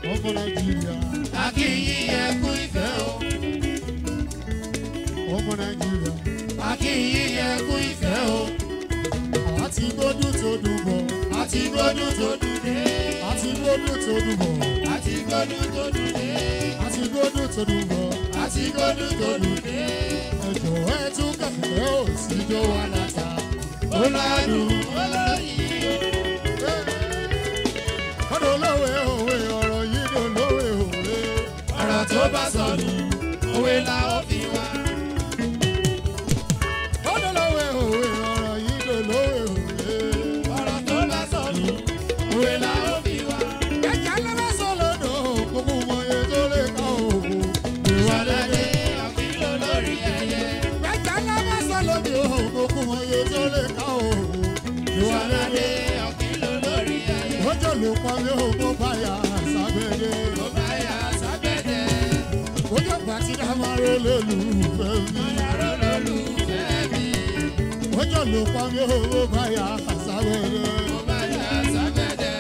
ọmọ nàìjíríà akínyí ẹkú ìfẹ́ o. ọmọ nàìjíríà akínyí ẹkú ìfẹ́ o. àti gbódùn tó dùn bọ̀ àti gbódùn tó dùn dé. àti gbódùn tó dùn bọ̀ àti gbódùn tó dùn dé. àti gbódùn tó dùn bọ̀ àti gbódùn tó dùn dé. ẹjọ́ ẹ tún kẹ̀kẹ́ ò sí jó wa láta. ó ládùn olóyin o. ọ̀dọ̀ lówe òwe ọ̀rọ̀ yìí ló lówe òwe. ọ̀rọ̀ tó bá sọnù òwe la ó fi wá. ọ̀dọ̀ lówe òwe ọ̀rọ̀ yìí ló lówe òwe. ọ̀rọ̀ tó bá sọnù òwe la ó fi wá. ẹ̀jẹ̀ lọ́wọ́ sọ lọ́dọ̀ kókó mọye tó lè ká òwò. ìwọlẹ́dẹ́ àfihàn lórí ẹyẹ. ẹ̀jẹ̀ lọ́wọ́ sọ lọ́dọ̀ kókó mọye tó lè ká òwò. ìwọlẹ́dẹ́ àfihàn lórí ẹyẹ. ọjọ́ ló pa mí ò mọ́ báyà sábẹ́dẹ́. ó bá yà sábẹ́dẹ́. ọjọ́ pàtí dá máa ró lólùfẹ́ mi. yàrá lólùfẹ́ mi. ọjọ́ ló pa mí ò mọ́ báyà sábẹ́dẹ́. ó bá yà sábẹ́dẹ́.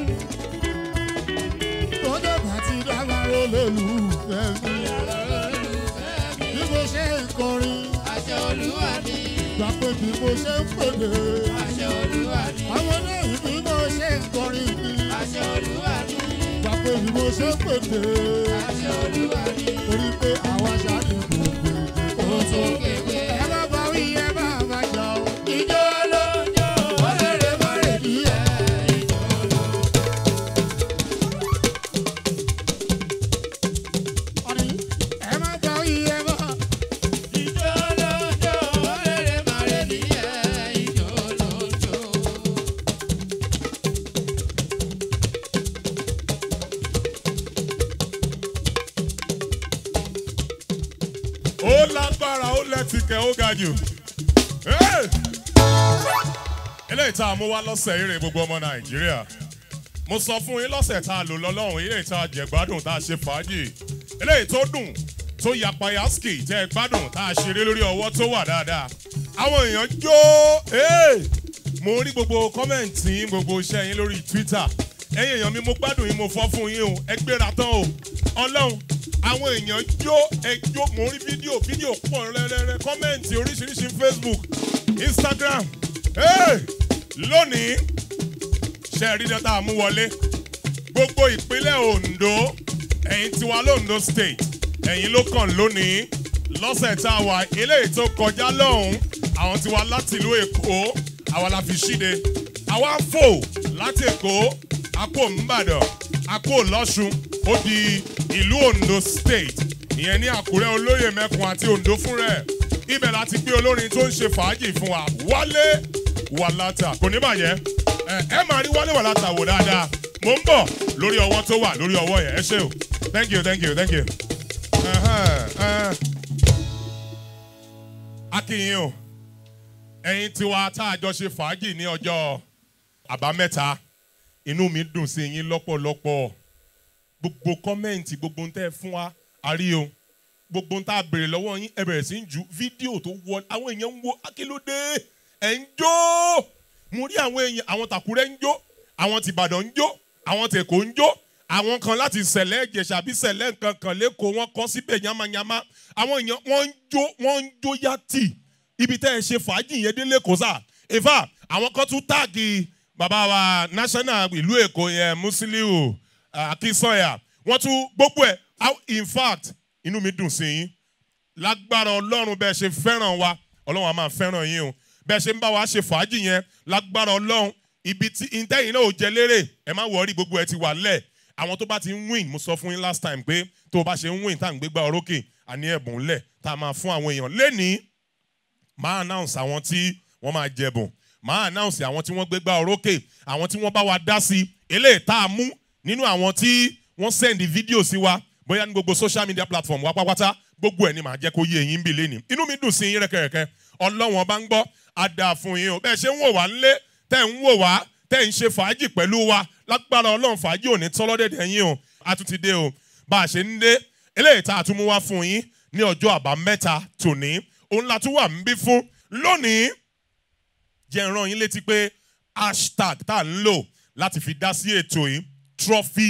ọjọ́ pàtí dá máa ró lólùfẹ́ mi. yàrá lólùfẹ́ mi. bí mo ṣe ń kọrin àṣẹ olúwa ni. gbà pé bí mo ṣe ń pèdè. àṣẹ olúwa ni. àwọn lẹ́yìn bí mo ṣe ń kọrin ni. àṣẹ olúwa ni. gbà pé bí mo ṣe ń pèdè. àṣẹ olúwa ni. torí pé àwa ṣáàdì gbogbo èdè ó tó kéwé. ẹ má bá wí ẹ má má jà o. ìjọ ló ń jó. ó lérè mọ́rẹ̀ ní ẹ̀. ìjọ ló ń jó. Ọ̀nì, ẹ má bá wí ẹ má. ìjọ ló ń jó. ó lérè mọ́rẹ̀ ní ẹ̀. ìjọ ló ń jó. ó lágbára ó lẹ́tìkẹ́ ó ga jù. Hey! eléyìí tá a mú wá lọ́sẹ̀ eré gbogbo ọmọ nàìjíríà mo sọ fún yín lọ́sẹ̀ tá a lò lọ́lọ́run eléyìí tá a jẹ gbádùn tá a ṣe fàájì eléyìí tó dùn tó yapa yaski tẹ́ ẹ gbádùn tá a ṣeré lórí ọwọ́ tó wà dáadáa àwọn èèyàn jó hey! mo rí gbogbo kọ́mẹ̀ntì yín gbogbo iṣẹ́ yín lórí twitter ẹ̀yin èèyàn mi mo gbádùn yín mo fọ́ fún yín o ẹ gbéra tán o ọlọ́run àwọn èèyàn jó ẹjọ́ mo rí fídíò fídíò pọ̀ rẹ́rẹ́rẹ́ kọ́mẹ̀ntì oríṣiríṣi facebook instagram hey! lónìí ṣe rí dọ́tà àmúwọlé gbogbo ìpínlẹ̀ ondo ẹ̀yin tiwa londo state ẹ̀yin ló kàn lónìí lọ́sẹ̀ tá a wà eléyìí tó kọjá lọ́hùn àwọn tiwa láti ìlú èkó àwa la fi ṣíde àwa ń fò láti èkó àpò nìbàdàn àpò lọ́sùn ó di ìlú ondo state ìyẹn ní àkúrẹ́ olóyè mẹ́kun àti ondo fún rẹ̀ ibẹ̀ láti gbé olórin tó ń ṣe fàájì fún wa wálé wàlátà kò ní bàjẹ́ ẹ ẹ máa rí wálé wàlátà wò dáadáa mo ń bọ̀ lórí ọwọ́ tó wà lórí ọwọ́ yẹn ẹ ṣé o thank you thank you thank you. Uh-huh, uh. akínyìn o ẹ̀yin tiwa tá a jọ ṣe fàájì ní ọjọ́ àbámẹ́ta inú mi dùn sí yín lọ́pọ̀lọpọ̀ gbogbo kọ́mẹ́ǹtì gbogbo ń tẹ́ ẹ fún wa a rí o gbogbo ń tá a béèrè lọ́wọ́ yín ẹ bẹ̀rẹ̀ sí ń ju fídíò tó wọ àwọn èèyàn ń wo akílódé ẹ̀ ń jó mo rí àwọn èèyàn àwọn tàkúrẹ́ ń jó àwọn tìbàdàn ń jó àwọn tèkó ń jó àwọn kan láti sẹ̀lẹ̀ ìjẹ̀ṣà bí sẹ̀lẹ̀ nǹkan kan lẹ́kọ̀ọ́ wọn kọ́ síbẹ̀ yamayama àwọn èèyàn wọ́n ń jó wọ́n ń jó yàtì ibi tẹ́ ẹ ṣe fàájì yẹn délé kò sà ìfà àwọn kan tún táàgì bàbá wa national ìlú èkó yẹn musiliu akínsọ̀yà wọ́n tún gbogbo ẹ̀ in fact inú mi dùn sí yín lágbára ọlọ́run bẹ́ẹ̀ ṣe fẹ́ràn wa ọlọ́run a máa fẹ́ràn yín o bẹ́ẹ̀ ṣe ń bá wa ṣe fàájì yẹn lágbára ọlọ́run ibi tí ìtẹ́yìn náà ò jẹ lérè ẹ má wọrí gbogbo ẹ ti wà lẹ̀ àwọn tó bá ti ń win mo sọ fún yín last time pé tó o bá ṣe ń win tá à ń gbégbá orókè àní ẹ̀bùn lẹ̀ tá a máa fún àwọn èèyàn lẹ́nìí máa announce àwọn tí wọ́n máa jẹ̀bùn máa announce àwọn tí wọ́n gbégbá orókè àwọn tí wọ́n bá wa dá sí eléyìí tá a mú nínú àwọn tí wọ́n send fídíò sí wa bóyá ní gbogbo social media platform wa pátápátá gbogbo ẹ̀ ni màá jẹ́ kó yé eyín bí lẹ́nìí inú mi dùn sí yín rẹ́kẹ̀rẹ́kẹ́ ọlọ́wọ́n bá ń gbọ́ á dáa fún yín o bẹ́ẹ̀ ṣe ń wò wá ńlé tẹ́ ń wò wá tẹ́ ń ṣe fàájì pẹ̀lú wa lágbára ọlọ́run fàájì ò ní tán lọ́dẹ̀dẹ̀ yín o a tún ti dé o bá a ṣe ń dé eléyìí tá a tún mú wá fún yín ní ọjọ́ àbámẹ́ta tòní òun la tún wà ń bí fún lónìí jẹ́ ń rán yín létí pé hashtag tá a ń lò láti fi dá sí ètò yìí trophy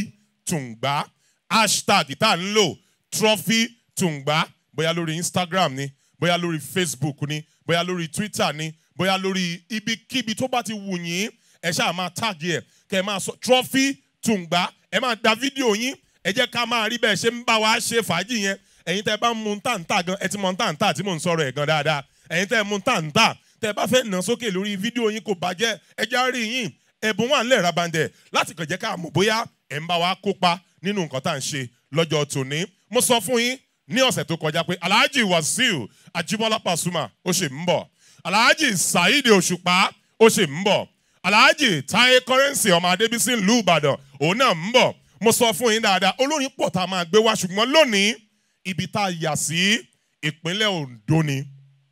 tùǹgbá hashtag tá à ń lò trophy tùǹgbá bóyá lórí instagram ni bóyá lórí facebook ni bóyá lórí twitter ni bóyá lórí ibikíbi tó bá ti wù yín ẹ ṣáà máa tag ẹ kẹ ẹ máa sọ trophy tùǹgbá ẹ máa da fídíò yín ẹ jẹ́ ká máa rí bẹ́ẹ̀ ṣe ń bá wa ṣe fàájì yẹn ẹ̀yin tẹ́ bá ń mu táǹtà gan ẹ ti mọ táǹtà tí mò ń sọ̀rọ̀ ẹ̀ gan dáadáa ẹ̀yin tẹ́ mu táǹtà tẹ́ bá fẹ́ nà sókè lórí fídíò yín kò bàjẹ́ ẹ já rí yín ẹ̀bùn wà ńlẹ̀ rabandẹ̀ láti kàn jẹ́ ká mọ̀ bóyá ẹ̀ ń bá wa kópa nínú nǹkan tá à ń ṣe lọ́jọ́ tòní mo sọ fún yín ní ọ̀sẹ̀ tó kọjá pé alhaji wasiu ajibola pasuma ó ṣe ń bọ̀ alhaji saheed òṣùpá ó ṣe ń bọ̀ alhaji taye currency ọmọ adébísí ìlú ìbàdàn òun náà ń bọ̀ mo sọ fún yín dáadáa olórin pọ̀ tá a máa gbé wá ṣùgbọ́n lónìí ibi tá a yà sí ìpínlẹ̀ ondo ni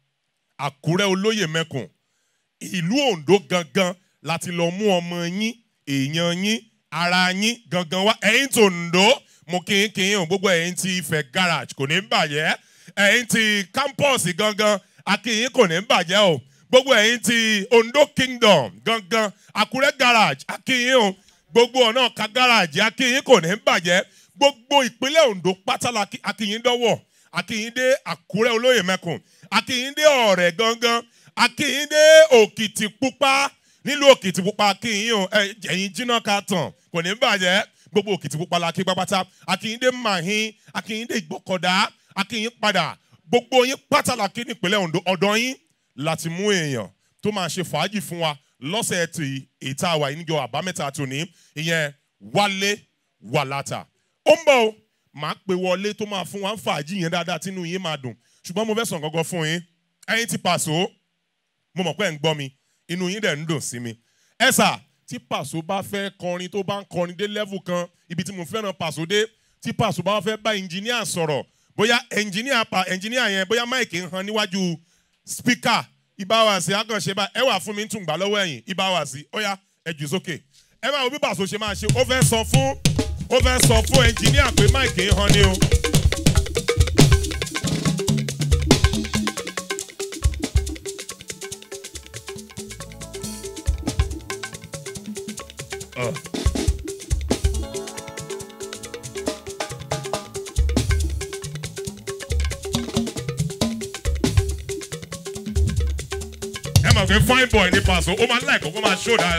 àkúrẹ́ olóyè mẹ́kùn ìlú ondo gangan láti lọ mú ọmọ yín èèyàn yín ara yín gangan wá ẹ̀yin tó ondo mo kí n kí n hàn gbogbo ẹ̀yin ti ifẹ̀ garage kò ní bàjẹ́ ẹ̀yin ti campus gangan akínyìn kò ní bàjẹ́ o gbogbo ẹ̀yin ti ondo kingdom gangan àkúrẹ́ garage akínyìn o gbogbo ọ̀nà ka garage akínyìn kò ní bàjẹ́ gbogbo ìpínlẹ̀ ondo pátálà akínyìn dọ́wọ́ akínyìn dé àkúrẹ́ olóyè mẹ́kùn akínyìn dé ọ̀rẹ́ gangan akínyìn dé òkìtìpupa nílùú òkìtìpupa akínyìn o ẹ̀yin jiná ká tàn kò ní bàjẹ́ gbogbo òkìtìpupa la kí pápátá akínyìn dé mahin akínyìn dé ìgbọ́kọ̀dá akínyìn padà gbogbo yín pátálà kí nípínlẹ̀ ondo ọ̀dọ́ yín láti mú èèyàn tó máa ṣe fàájì fún wa lọ́sẹ̀ tí ètò àwà ìníjọ àbámẹ́ta tòní ìyẹn wálé wàlátà ó ń bọ̀ o máa pe wọlé tó máa fún wa ń fàájì yẹn dáadáa tínú yín máa dùn ṣùgbọ́n mo fẹ́ sàn gangan fún yín ẹ̀yin ti pàṣọ mo mọ̀ pé ẹ̀ ń gbọ́ mi inú yín dẹ̀ ń dùn sí mi ẹ sà tí pàṣọ bá fẹ́ kọrin tó bá ń kọrin dé level kan ibi tí mo fẹ́ràn pàṣọ dé tí pàṣọ bá fẹ́ bá ẹnjìníà sọ̀rọ̀ bóyá ẹnjìníà pa ẹnjìníà yẹn bóyá máìkì ń han níwájú spíkà ìbáwàsí àkànṣe bá ẹ wà fún mi ń tún gbà lọ́wọ́ ẹ̀yìn ìbáwàsí ó yá ẹ jù sókè ẹ máa wo bí pàṣọ ṣe máa ṣe ó fẹ́ sọ fún ó fẹ́ sọ fún ẹnjìníà pé máìkì ń han ni o. Uh. ẹ máa fẹ́ fine boy ní paṣọ ó máa ń láìkọ́ kó máa ṣó dáa.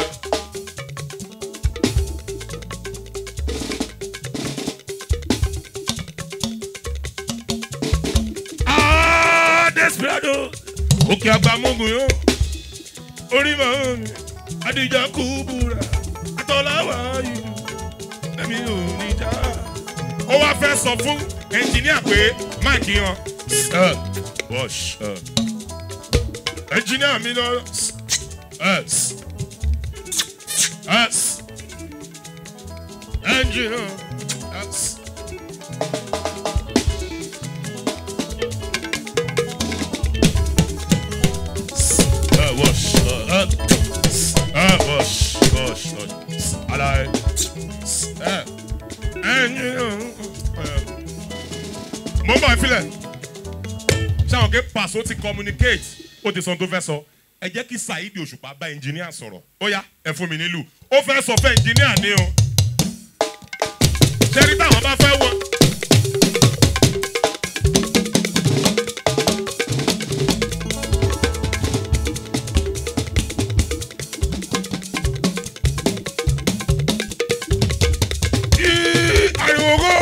Ah, desperado òkè àgbà mọ́gùn yó orí màá mi adija kú búra àtọ́láwá yìí ẹ̀mí ò ní já. ó wá fẹ́ sọ fún ẹnjìníà pé máàkì yan. wash. Uh engineer mi lọ yes yes engineer yes. Uh, wash, uh, uh, uh, wash, wash, wash. Alright. Uh, engineer. Uh, mo ń bọ̀ ìfilẹ̀ ṣé àwọn kí pàṣẹ ti communicate ó ti sọ tó fẹ́ sọ ẹ jẹ́ kí saheed òṣùpá bá ẹnjìníà sọ̀rọ̀ ó yá ẹ fún mi nílùú ó fẹ́ sọ fún ẹnjìníà ní o ṣẹ́rí táwọn bá fẹ́ wọ. Yí, ariwo kó.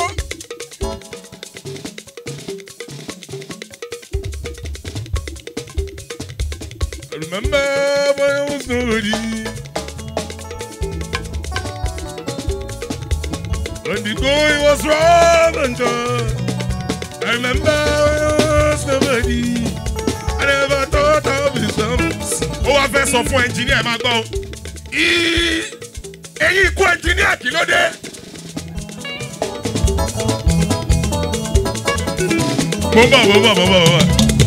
I remember when I was nobody. When the going was rough and tough. I remember when I was nobody. I never thought I'd be something. Ó wá fẹ́ sọ fún ẹnjìníà ẹ̀ máa gbọ́. Í- Eyín ikú ẹnjìníà kí ló dé? Mo bọ̀ mo bọ̀ mo bọ̀ mo bọ̀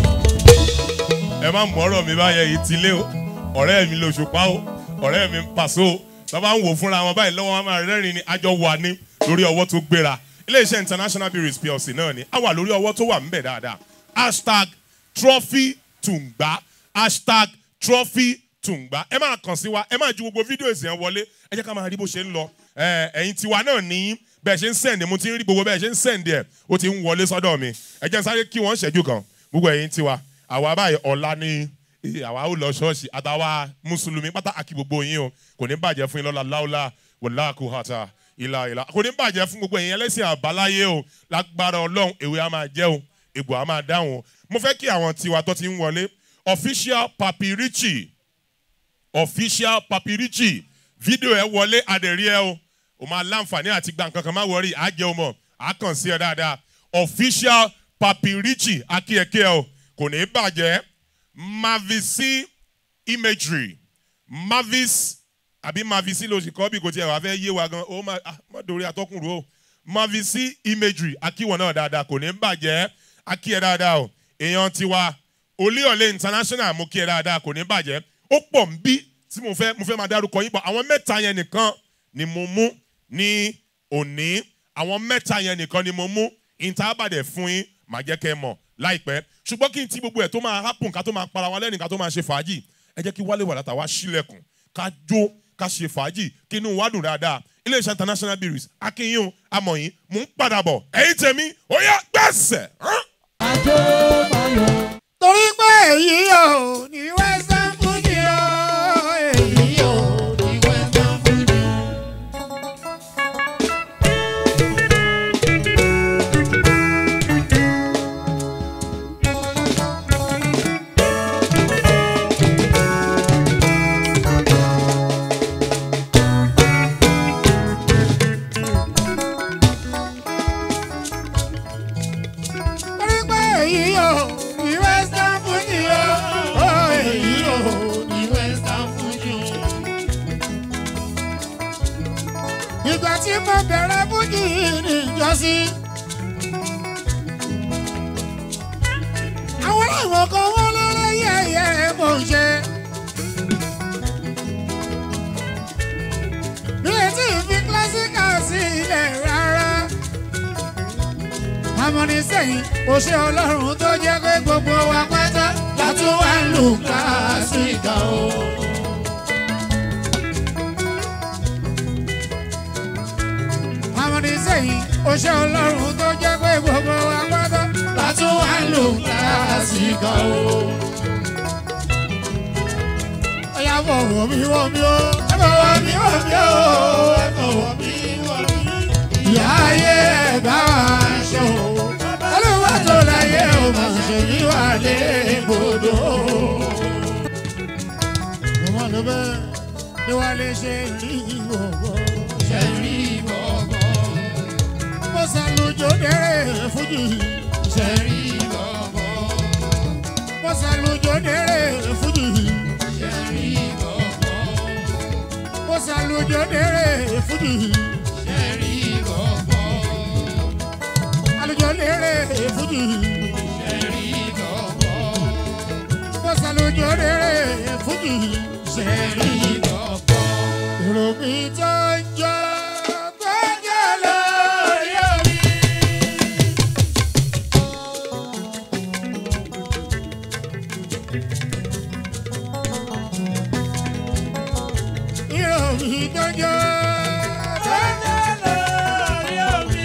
ẹ má mú ọ̀rọ̀ mi báyẹn yìí ti lé o ọ̀rẹ́ mi lóṣùpá o ọ̀rẹ́ mi ń pàṣẹ o tọ́ba ń wò fúnra wọn báyìí lọ́wọ́ wọn máa rẹ́rìn ní àjọ wà ní lórí ọwọ́ tó gbéra iléeṣẹ́ international breweries plc náà ni a wà lórí ọwọ́ tó wà ń bẹ̀ dáadáa hashtag trophy tùǹgbá hashtag trophy tùǹgbá ẹ máa kàn sí wa ẹ máa ju gbogbo fídíò èsì yẹn wọlé ẹ jẹ́ ká máa rí bó ṣe ń lọ ẹ, ẹ̀yin tiwa náà ní bẹ́ẹ̀ ṣe ń sẹ̀ǹdì mo ti ń rí gbogbo bẹ́ẹ̀ ṣe ń sẹ̀ǹdì ẹ̀ ó ti ń wọlé sọ́dọ̀ mi ẹ jẹ́ n sáré kí wọ́n ṣẹ́jú kan gbogbo ẹ̀yin tiwa àwa báyìí ọ̀la ní eh, àwa ó lọ ṣọ́ọ̀ṣì àtàwa mùsùlùmí pátá àkí gbogbo yín o kò ní bàjẹ́ fún yín lọ́la láúlá wòlá kò hàtà ìlà ìlà kò ní bàjẹ́ fún gbogbo ẹ̀yin ẹlẹ́sìn àbáláyé o lágbára ọlọ́run èwe á máa jẹ́ o egbò á máa dáhùn o mo fẹ́ kí àwọn tiwa tó ti ń wọlé official papirichi official papirichi fídíò ẹ wọlé adẹ̀rí ẹ o o máa láǹfààní àti gba nǹkan kan má wọrí àjẹ o mọ̀ á kàn sí ẹ dáadáa official papirichi akíyẹkẹ o kò ní bàjẹ́ mavisi imagery mavis àbí mavisi ló sì kọ́ bí kò tiẹ̀ wá fẹ́ yé wa gan ó má ah, má dorí atọ́kùn rú o mavisi imagery akíwọ̀n náà dáadáa kò ní bàjẹ́ akíyẹ dáadáa o èèyàn tiwa olíọ̀lẹ̀ international mo kí ẹ dáadáa kò ní bàjẹ́ ó pọ̀ ń bí tí mo fẹ́ mo fẹ́ máa dárúkọ yín pọ̀ àwọn mẹ́ta yẹn nìkan ni mo mú ní òní àwọn mẹ́ta yẹn nìkan ni mo mú ìntàbàdẹ̀ fún yín màá jẹ́ kẹ́ ẹ mọ̀ láìpẹ́ ṣùgbọ́n kí n ti gbogbo ẹ̀ tó máa happen ká tó máa para wa lẹ́nu ká tó máa ṣe fàájì ẹ jẹ́ kí wálé wàdàtà wá sílẹ̀kùn ká jó ká ṣe fàájì kí inú wa dùn dáadáa iléeṣẹ́ international breweries akínyìn amọ̀yìn mò ń padà bọ̀ ẹ̀yin tèmi ó yá gbẹ̀sẹ̀. hàn? torí pé èyí ò ní western fuji o èyí ò ní western fuji. torí pé èyí ò ní western fuji o èyí ò ní western fuji o. ìgbà tí mo bẹ̀rẹ̀ fuji ní ìjọsí. àwọn làwọn kan wọ́n lọ́rọ́ yẹ̀yẹ́ mò ń ṣe. bí etí fi kílásíkà sí ilẹ̀ rárá amọ̀nisẹ́yìn kò ṣe ọlọ́run tó jẹ́ pé gbogbo wa pátá látún wá ń lù kílásíkà o. amọ̀nisẹ́yìn kò ṣe ọlọ́run tó jẹ́ pé gbogbo wa pátá látún wá ń lù kílásíkà o. ọ̀yà fọwọ́ mi wọ́ mi o ẹ fọwọ́ mi wọ́ mi o ẹ fọwọ́ mi wọ́ mi ìyá ayé ẹ̀ bá wa ṣe o. olúwa tó láyé o máa ṣe ní wà lé ibodò. mo máa lọ bẹ́ẹ̀ ni wàá lè ṣe rí ìwọ̀gbọ́. ṣe rí ìwọ̀gbọ́. mo ṣàlùjọ dẹ́rẹ́ fújì. ṣe rí ìwọ̀gbọ́. mo ṣàlùjọ dẹ́rẹ́ fújì. ṣe rí ìwọ̀gbọ́. mo ṣàlùjọ dẹ́rẹ́ fújì. àlùjọ lérè fújì. bọ́sà lójó lérè fújì. èrò mi tó ń jọ tó ń jọ lórí omi. èrò mi tó ń jọ tó ń jọ lórí omi.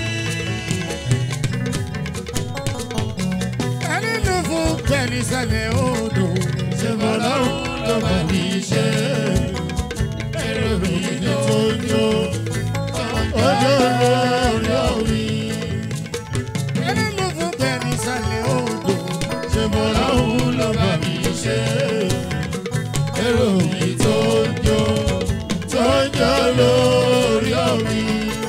ẹni ló fún bẹ́ẹ̀ni sẹ́lẹ̀ odò ṣe bọ́ lọ́rùn ló bá mi ṣe. èrò mi ní tójó ojú lórí omi. ẹni ló fún bẹ́ẹ̀ni sẹ́lẹ̀ odò ṣe bọ́ lọ́rùn ló bá mi ṣe. èrò mi tójó tójó lórí omi.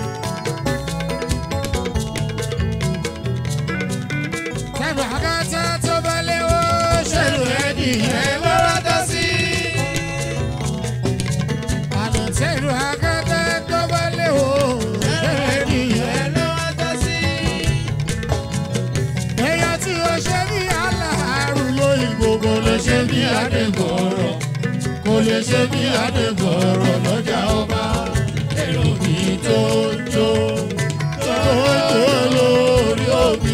Tẹ̀lú àgàtà tó bá léwó ṣẹlù ẹ̀dì ẹ̀ lọ́wọ́ tó sí. Àná tẹ̀lú àgàtà tó bá léwó ṣẹlù ẹ̀dì ẹ̀ lọ́wọ́ tó sí. Èèyàn tí o ṣe bí aláàárù lóyìnbó kò lè ṣe bí Adégbòrò. Kò lè ṣe bí Adégbòrò lọ́jà ọba. Èrò mi tó jó tó jó lórí omi.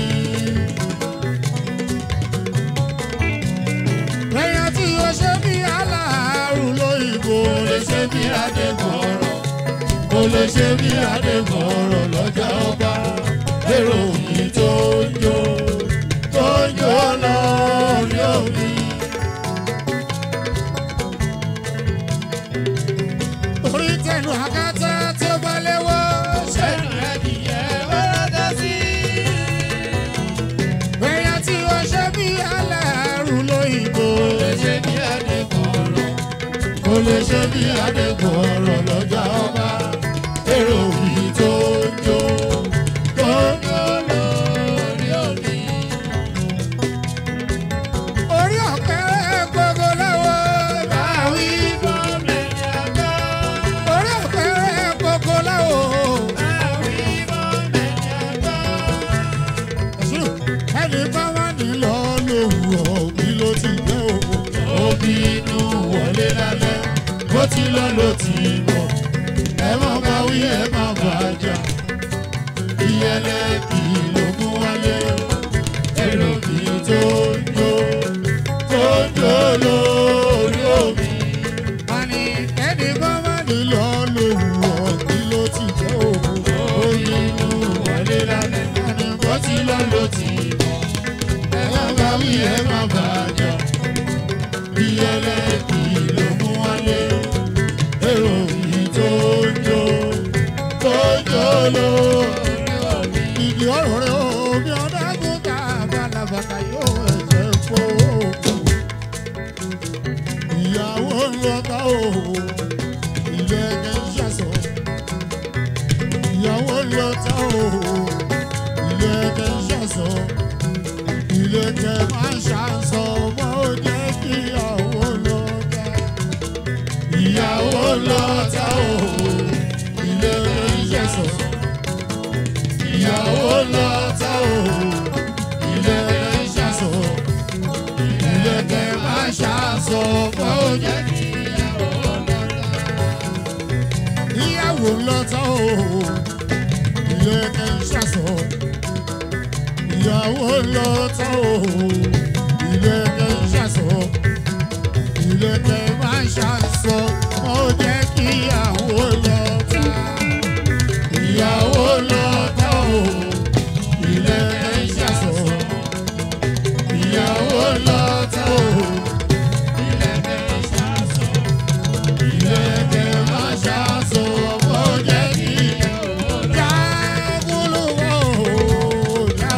Èèyàn tí o ṣe bí aláàárù lóyìnbó lè ṣe bí Adégbòrò. Kò lè ṣe bí adébọ̀rọ̀ lọ́jà ọba èrò yìí tó ń jó tó ń jó lórí omi. orí tẹnu àkàtà tí ó bá léwọ́. Ṣẹ́nu ẹ̀dìyẹ wẹ́rẹ́dẹ́ sí. èèyàn tí ó ṣe bí aláàrú lóyìnbó. Lè ṣe bí Adébọ̀rọ̀. kò lè ṣe bí adébọ̀rọ̀ lọ́jà ọba èrò yìí tó ń jó tó ń jó. Lórí omi. orí ọ̀pẹ gbogbo lọ́wọ́ Báwí gọ́ọ̀mẹ̀ntì àgbà. orí ọ̀pẹ gbogbo lọ́wọ́. Báwí gọ́ọ̀mẹ̀ntì àgbà. ẹni bá wà nílò lówùrọ̀ bí ló ti jẹ́ òkú. òbí inú wọlé lálẹ́ bó ti lọ ló ti bọ̀. ẹ má bá wí ẹ má bà jà. ìyẹlẹ kì í lógún wálé. èrò kì í tó ń jó tó ń jó lórí omi. àní ẹni bá wà nílò lówùrọ̀ bí ló ti jẹ́ òkú. òbí inú wọlé lálẹ́ àní bó ti lọ ló ti bọ̀. ẹ má bá wí ẹ má bà jà ìyẹlẹ kì í ló mú wálé èrò yìí tó ń jó tó ń jó ló. ìdí ọ̀rọ̀ rẹ̀ omi ọ̀dàgùn ká balabata yóò ẹ̀jẹ̀ fò. ìyàwó ń lọ ká o ilé ẹ̀jẹ̀ ń ṣàṣọ. ìyàwó ń lọ ká o ilé ẹ̀jẹ̀ ń ṣàṣọ ilé tẹ máa ń ṣàṣọ mọ́ ó jẹ́ kí ìyàwó lọ ta. ìyàwó lọ ta o ilé tẹ ń ṣẹ̀ṣọ̀. ìyàwó lọ ta o ilé tẹ ń ṣàṣọ. ilé tẹ máa ń ṣàṣọ mọ́ ó jẹ́ kí ìyàwó lọ ta. ìyàwó lọ ta o ilé tẹ ń ṣàṣọ ìyàwó lọ tán o ilé ẹ̀kẹ́ ń ṣàṣọ ilé ẹ̀kẹ́ máa ń ṣàṣọ ó jẹ́ kí ìyàwó lọ tán ìyàwó lọ tán o ilé ẹ̀kẹ́ ń ṣàṣọ ìyàwó lọ tán o ilé ẹ̀kẹ́ ń ṣàṣọ ilé ẹ̀kẹ́ máa ń ṣàṣọ ó jẹ́ kí ìyàwó lọ tán.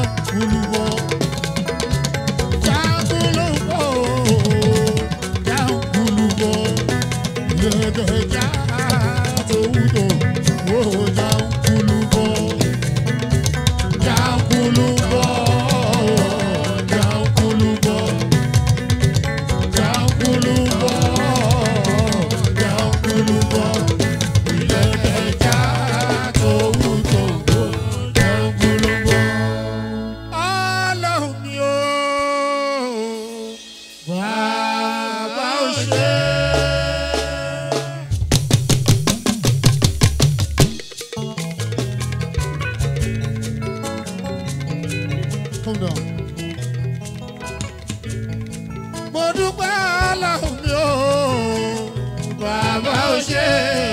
Ọlọ́run mi ò bàbá ò ṣe. Calm down. Mo dúpẹ́ Ọlọ́run mi ò bàbá ò ṣe.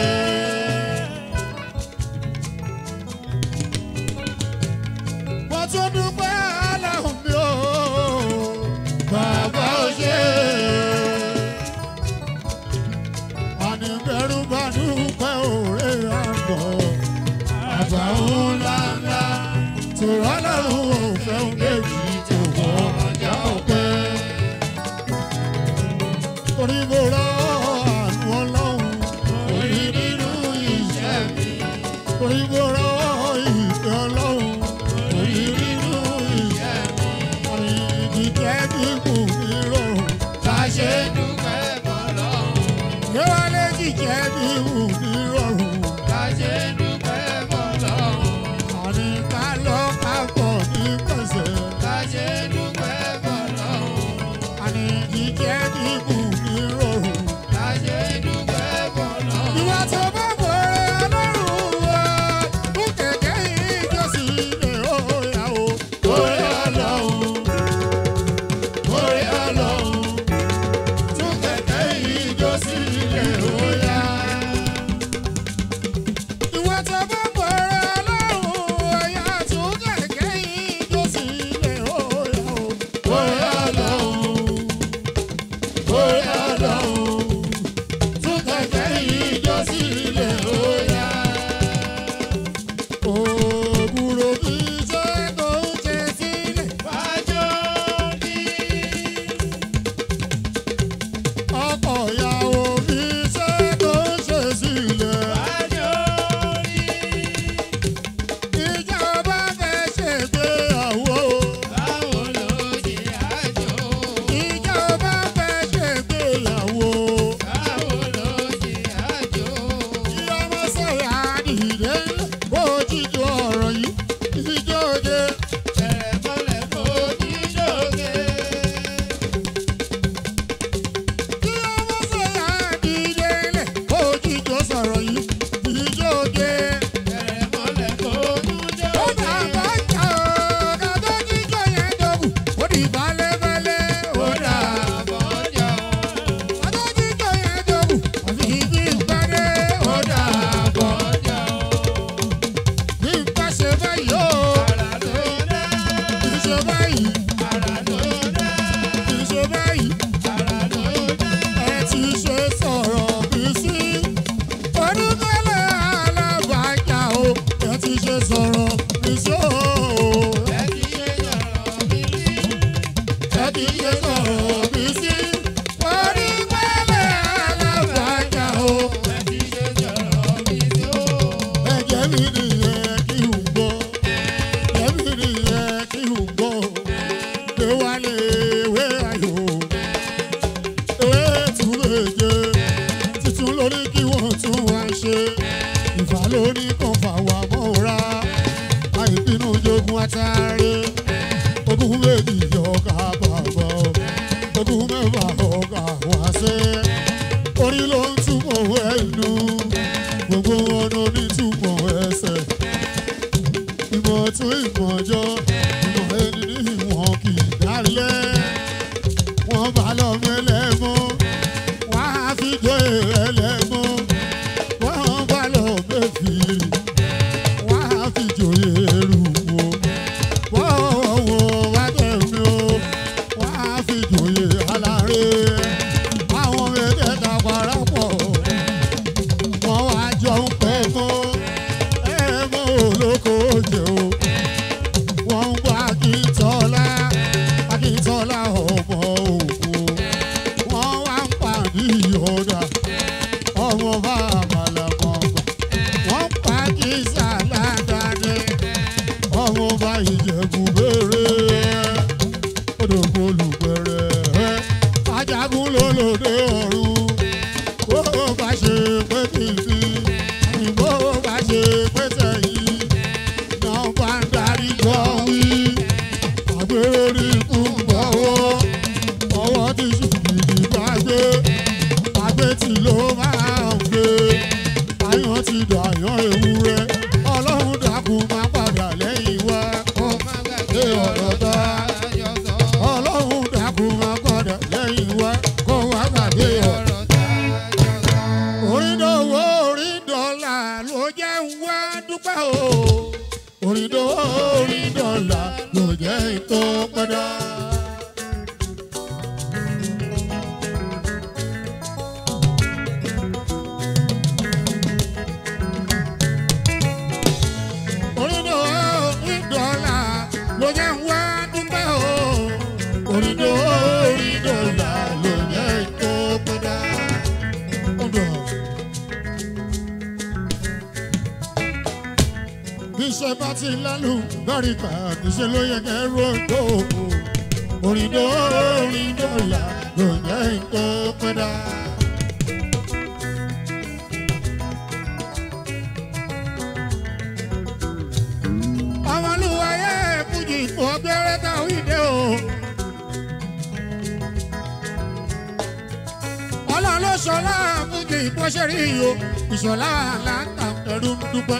Mo tún dúpẹ́ Ọlọ́run mi ò bàbá ò ṣe. Àní bẹ̀rù bá dúpẹ́ òré àgbọ̀. Àgbà ńlá ńlá tòrọ́ lọ́rùn òfẹ́ ń déjì tó wọ ọjà ọ̀pẹ. Torí mo rọ àánú ọlọ́run, orí nínú iṣẹ́ mi. Torí mo rọ ìfẹ́ ọlọ́run, orí nínú iṣẹ́ mi. Àní ìdíjẹ́ dínkù mi rọrùn. Bá ṣe dúpẹ́ fọlọ́run. Yéwálé jíjẹ́ dínkù mi rọrùn. Bá ṣe dúpẹ́ fọlọ́run. Àní ká lọ ká bọ̀ ní pẹ̀sẹ̀. Bá ṣe dúpẹ́ fọlọ́run. Àní ìjẹ́ dínkù mi rọrùn. Bá ṣe dúpẹ́ fọlọ́run. Ìwà tó bá bọ̀rẹ̀ ọlọ́run wa, fún kẹ̀kẹ́ ìjọsìn ilé ọ̀yà o. Orí ọlọ́run, orí ọlọ́run, tún kẹ̀kẹ́ ìjọsìn ilé ọ̀yà. ṣe sọ̀rọ̀ mi sí o. ẹ kì í ṣe sọ̀rọ̀ mi sí. ẹ kì í ṣe sọ̀rọ̀ mi sí. orí pẹ́lẹ́ alábàájà o. ẹ kì í ṣe sọ̀rọ̀ mi sí o. ẹ̀jẹ̀ mi nìyẹn kí n gbọ́. ẹ̀jẹ̀ mi nìyẹn kí n gbọ́. pé wálé ewé ayò. ewé tún lè jẹ. títún lórí kí wọ́n tún wá ṣe. ìfà lórí kan fà wá mọ́ra. àìbínú jogun atare. ogún méjì ọkà bàbá. ogún mẹ́fà ọkà wá sí. orí ló ń túbọ̀ ẹnu gbogbo ọ̀nà onítùmọ̀ ẹsẹ̀. ìmọ̀ tún ìmọ̀ ọjọ́ ìmọ̀ ẹni ní ìwọ̀n kì í dálẹ̀. wọ́n bá lọ mẹ́lẹ́mọ́ wọ́n á fi jọ ẹlẹ́mọ́. wọ́n bá lọ mẹ́fìrì wọ́n á fi jòyè rúwo. wọ́n wọ́n wá tẹ̀mí o wọ́n á fi jòyè aláré. àwọn mẹ́tẹ̀ẹ̀ta parapọ̀ wọ́n wá jọ ń pẹ́ mọ́ ẹ mọ́ olóko jẹ́ o. wọ́n ń gbọ́ akíntọ́lá akíntọ́lá ọmọ òkú. wọ́n wá ń pàdé ìyọ̀dà ọmọ bá àmàlà mọ̀ọ́gbà. wọ́n ń pa kí sàládàdé ọmọ bá ìjẹ̀bù béèrè. odò olùgbẹ̀rẹ̀ ajagun lólòdè ọ̀run bó bá ṣe pé kìkì bó bá ṣe pé tẹ̀yìn náà bá ń darí jọ wí. àgbèrè rí ikú ń bọ̀wọ́ ọwọ́ tí ṣùgbìdì bá gbé àgbẹ̀ tí ló máa ń gbé àyàn ti dàyàn ewúrẹ́ ọlọ́run dákun máa padà lẹ́yìn wá kó má gbàgbé ọ̀rọ̀ tá a jọ sọ. ọlọ́run dákun máa padà lẹ́yìn wá kó wá gbàgbé ọ̀rọ̀. ọ̀rọ̀ tá a jọ sọ. orídòwò orídọ́là ló jẹ́ ń wá dúpẹ́ o. orídòwò orídọ́là ló jẹ́ tó pẹ́dá. orídòwò orídọ́là ló jẹ́ ń wá dúpẹ́ o. orídòwò orídọ́là ló jẹ́ tó pẹ́dá. Ọ̀dọ̀. Bíṣẹ́ bá ti lálù báríkà níṣẹ́ ló yẹ kẹ́ rògbò. Òrìndó òrìndó là ló jẹ́ nǹkan pẹ́dà. Ọmọlúwayé Fújì kò gbẹ́rẹ́ táwọn ìdè o. ọlọ́run ló ṣọlá fújì bó ṣe rí o ìṣọ̀lá àlàńtà ẹ̀rù ń dúpẹ́.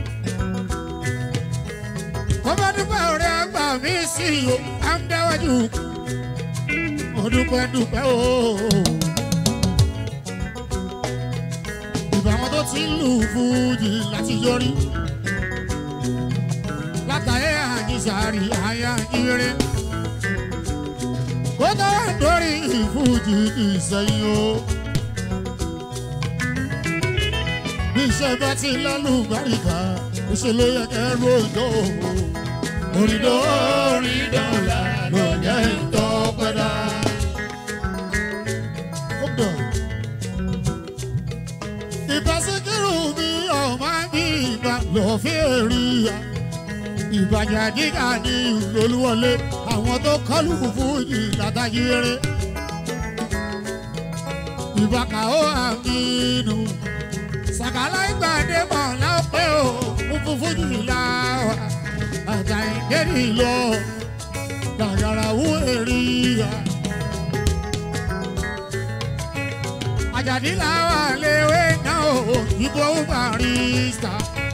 kó bá dúpẹ́ ọ̀rẹ́ àgbà mi sí o à ń dáwájú. mo dúpẹ́ dúpẹ́ o. ìbáwọn tó ti ń lù fújì láti yọrí. látàyé àjíṣàárì àyà ìrere. kó tó wá dórí ìfújì ìsẹ̀yìn o. bí iṣẹ́ bá ti lálù gbáríkà ìṣe ló yẹ kẹ́ ròjò. òrìdó òrìdó là ló jẹ́ ìtọ́pẹ́dá. ìbá síkírù mi ọ̀ma bí ìbá lọ́fẹ́ rí ya ìbàjẹ́ dígà ní olúwọlé àwọn tó kọlù fújì látàjì eré ìbàkà ó àmínú sàkálà ìgbàdé mọ̀ lápẹ́ o fúnfún fújì láwà àjà ìdérí lọ gàgàrà wú èrì ya. àjàdí làwà léwé náà o ìbò barista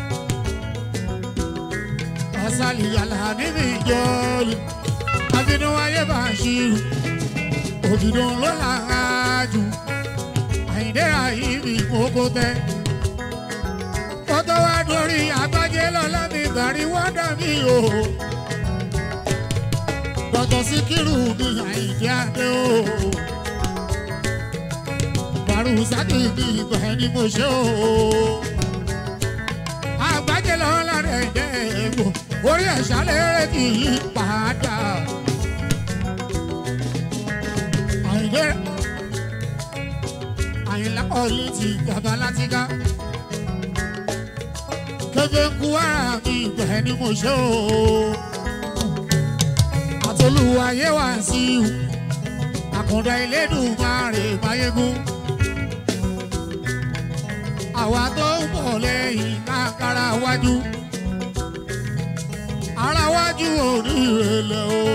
asali alhami mi jọlu abinu ayé bá ṣírù ògìdùn ló là ń rájú àyíndé àyíbi kókó tẹ kótó wá dórí àgbájé lọ́lá mi gàrí wọ́dà mi o dọ̀tọ̀ síkírù mi àyíndé adé o bàrúsátì mi ìgbà ẹni mo ṣe o àgbájé lọ́lá rẹ̀ dẹ́gbò orí ẹ̀ṣá lérè kì í padà. àyìnlẹ́ àyìnlá ọ̀lẹ́ ti bàbá láti ká. kébé ń kú ara mi ìgbẹ́ ni mo ṣe o. àtolúwayé wá sí i àkàndá ìlédùn máa rè máyégún àwa tó ń bọ̀ lẹ́yìn kákàrà wájú ara wájú òní ìrẹ̀lẹ̀ o.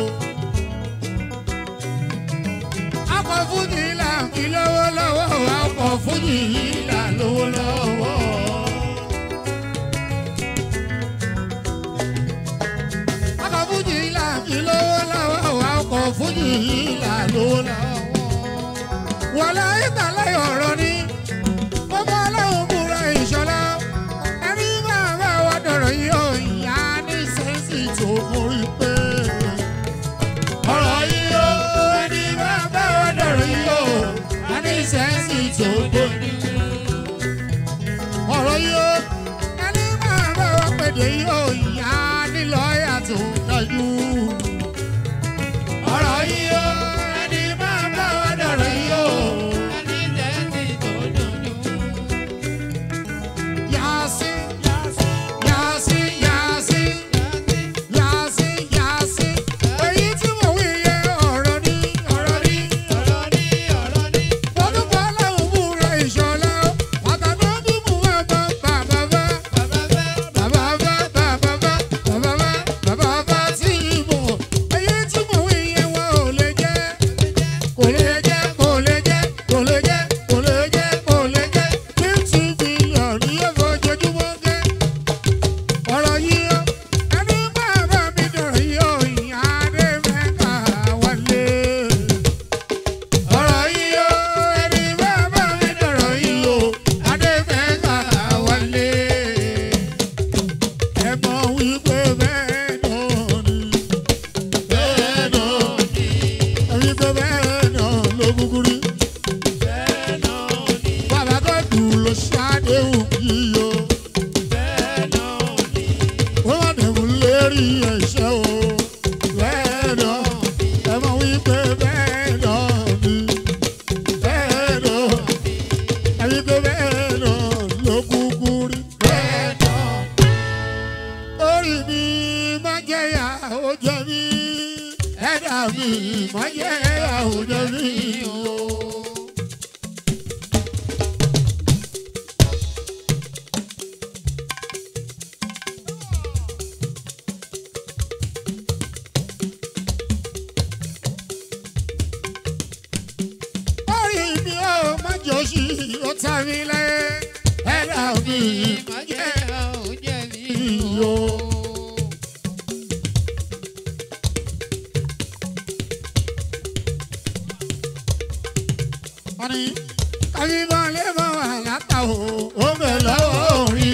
akọ̀ fújì là ń fi lówó lọ́wọ́ akọ̀ fújì là lówó lọ́wọ́. akọ̀ fújì là ń fi lówó lọ́wọ́ akọ̀ fújì là lówó lọ́wọ́. wọlé ìtàlẹ́ ọ̀rọ̀ ni ọmọ ọlọ́run múra ìṣọ̀lá ẹni máa bá wa dọ̀rọ̀ yìí ó ìyá ní sẹ́ńsì tó mórí pé. ọ̀rọ̀ yìí ó ẹni máa bá wa dọ̀rọ̀ yìí ó ìyá ní sẹ́ńsì tó mórí pé. ọ̀rọ̀ yìí ó ẹni máa bá wa pèdè yìí ó ìyá ní lọ́ọ̀yà tó dájú. ọ̀rọ̀ yìí ó ẹni máa bá wa dọ̀rọ̀ yìí ó. Yasi, yasi, yasi, yasi, yasi. Èyí tí mo wí yẹ ọ̀rọ̀ ní ọ̀rọ̀ ní. Olúkọ aláwọ̀ múra ìṣọ̀lá. Àtàná bí mo wá bá bàbá bá. Bàbá bá bàbá bá bàbá bá bàbá bá tí mo. Èyí tí mo wí yẹ wọn ò lè jẹ́. Kò lè jẹ́, kò lè jẹ́, kò lè jẹ́, kò lè jẹ́, kò lè jẹ́. Fifty billion ní ojoojúmọ́ gẹ́. Ọ̀rọ̀ yìí ó, ẹni máa bá mi dọ̀rọ̀ yìí ó, ìyá Adé mẹ́ta wálé. Ọ̀rọ̀ yìí ó, ẹni máa bá mi dọ̀rọ̀ yìí ó, Adé mẹ́ta wálé. Ẹ mọ̀ wípé bẹ́ẹ̀ náà ni, bẹ́ẹ̀ náà ni, ẹ wípé bẹ́ẹ̀ náà ló kúkú rí. Bàbá Gọ́dù ló ṣàdéhùn yìí o. Wọ́n wà dẹ̀mú lérí ẹ̀ṣẹ̀ o. Bẹ́ẹ̀ náà, ẹ mọ̀ wípé bẹ́ẹ̀ náà ni. Bẹ́ẹ̀ náà, ẹ wípé bẹ́ẹ̀ náà ló kúkú rí. Bẹ́ẹ̀ náà, orí mi máa jẹ́yà ó jẹ́ mi. Ẹ̀dá mi máa jẹ́yà ó jẹ́ mi o. orí mi ò má jọ sí ó ta mi lẹ́yìn ẹ̀dá mi má jẹ́ iyo. wọ́n ní kábíbọn lè mọ àlàkà o ó bẹ̀ lọ́wọ́ orí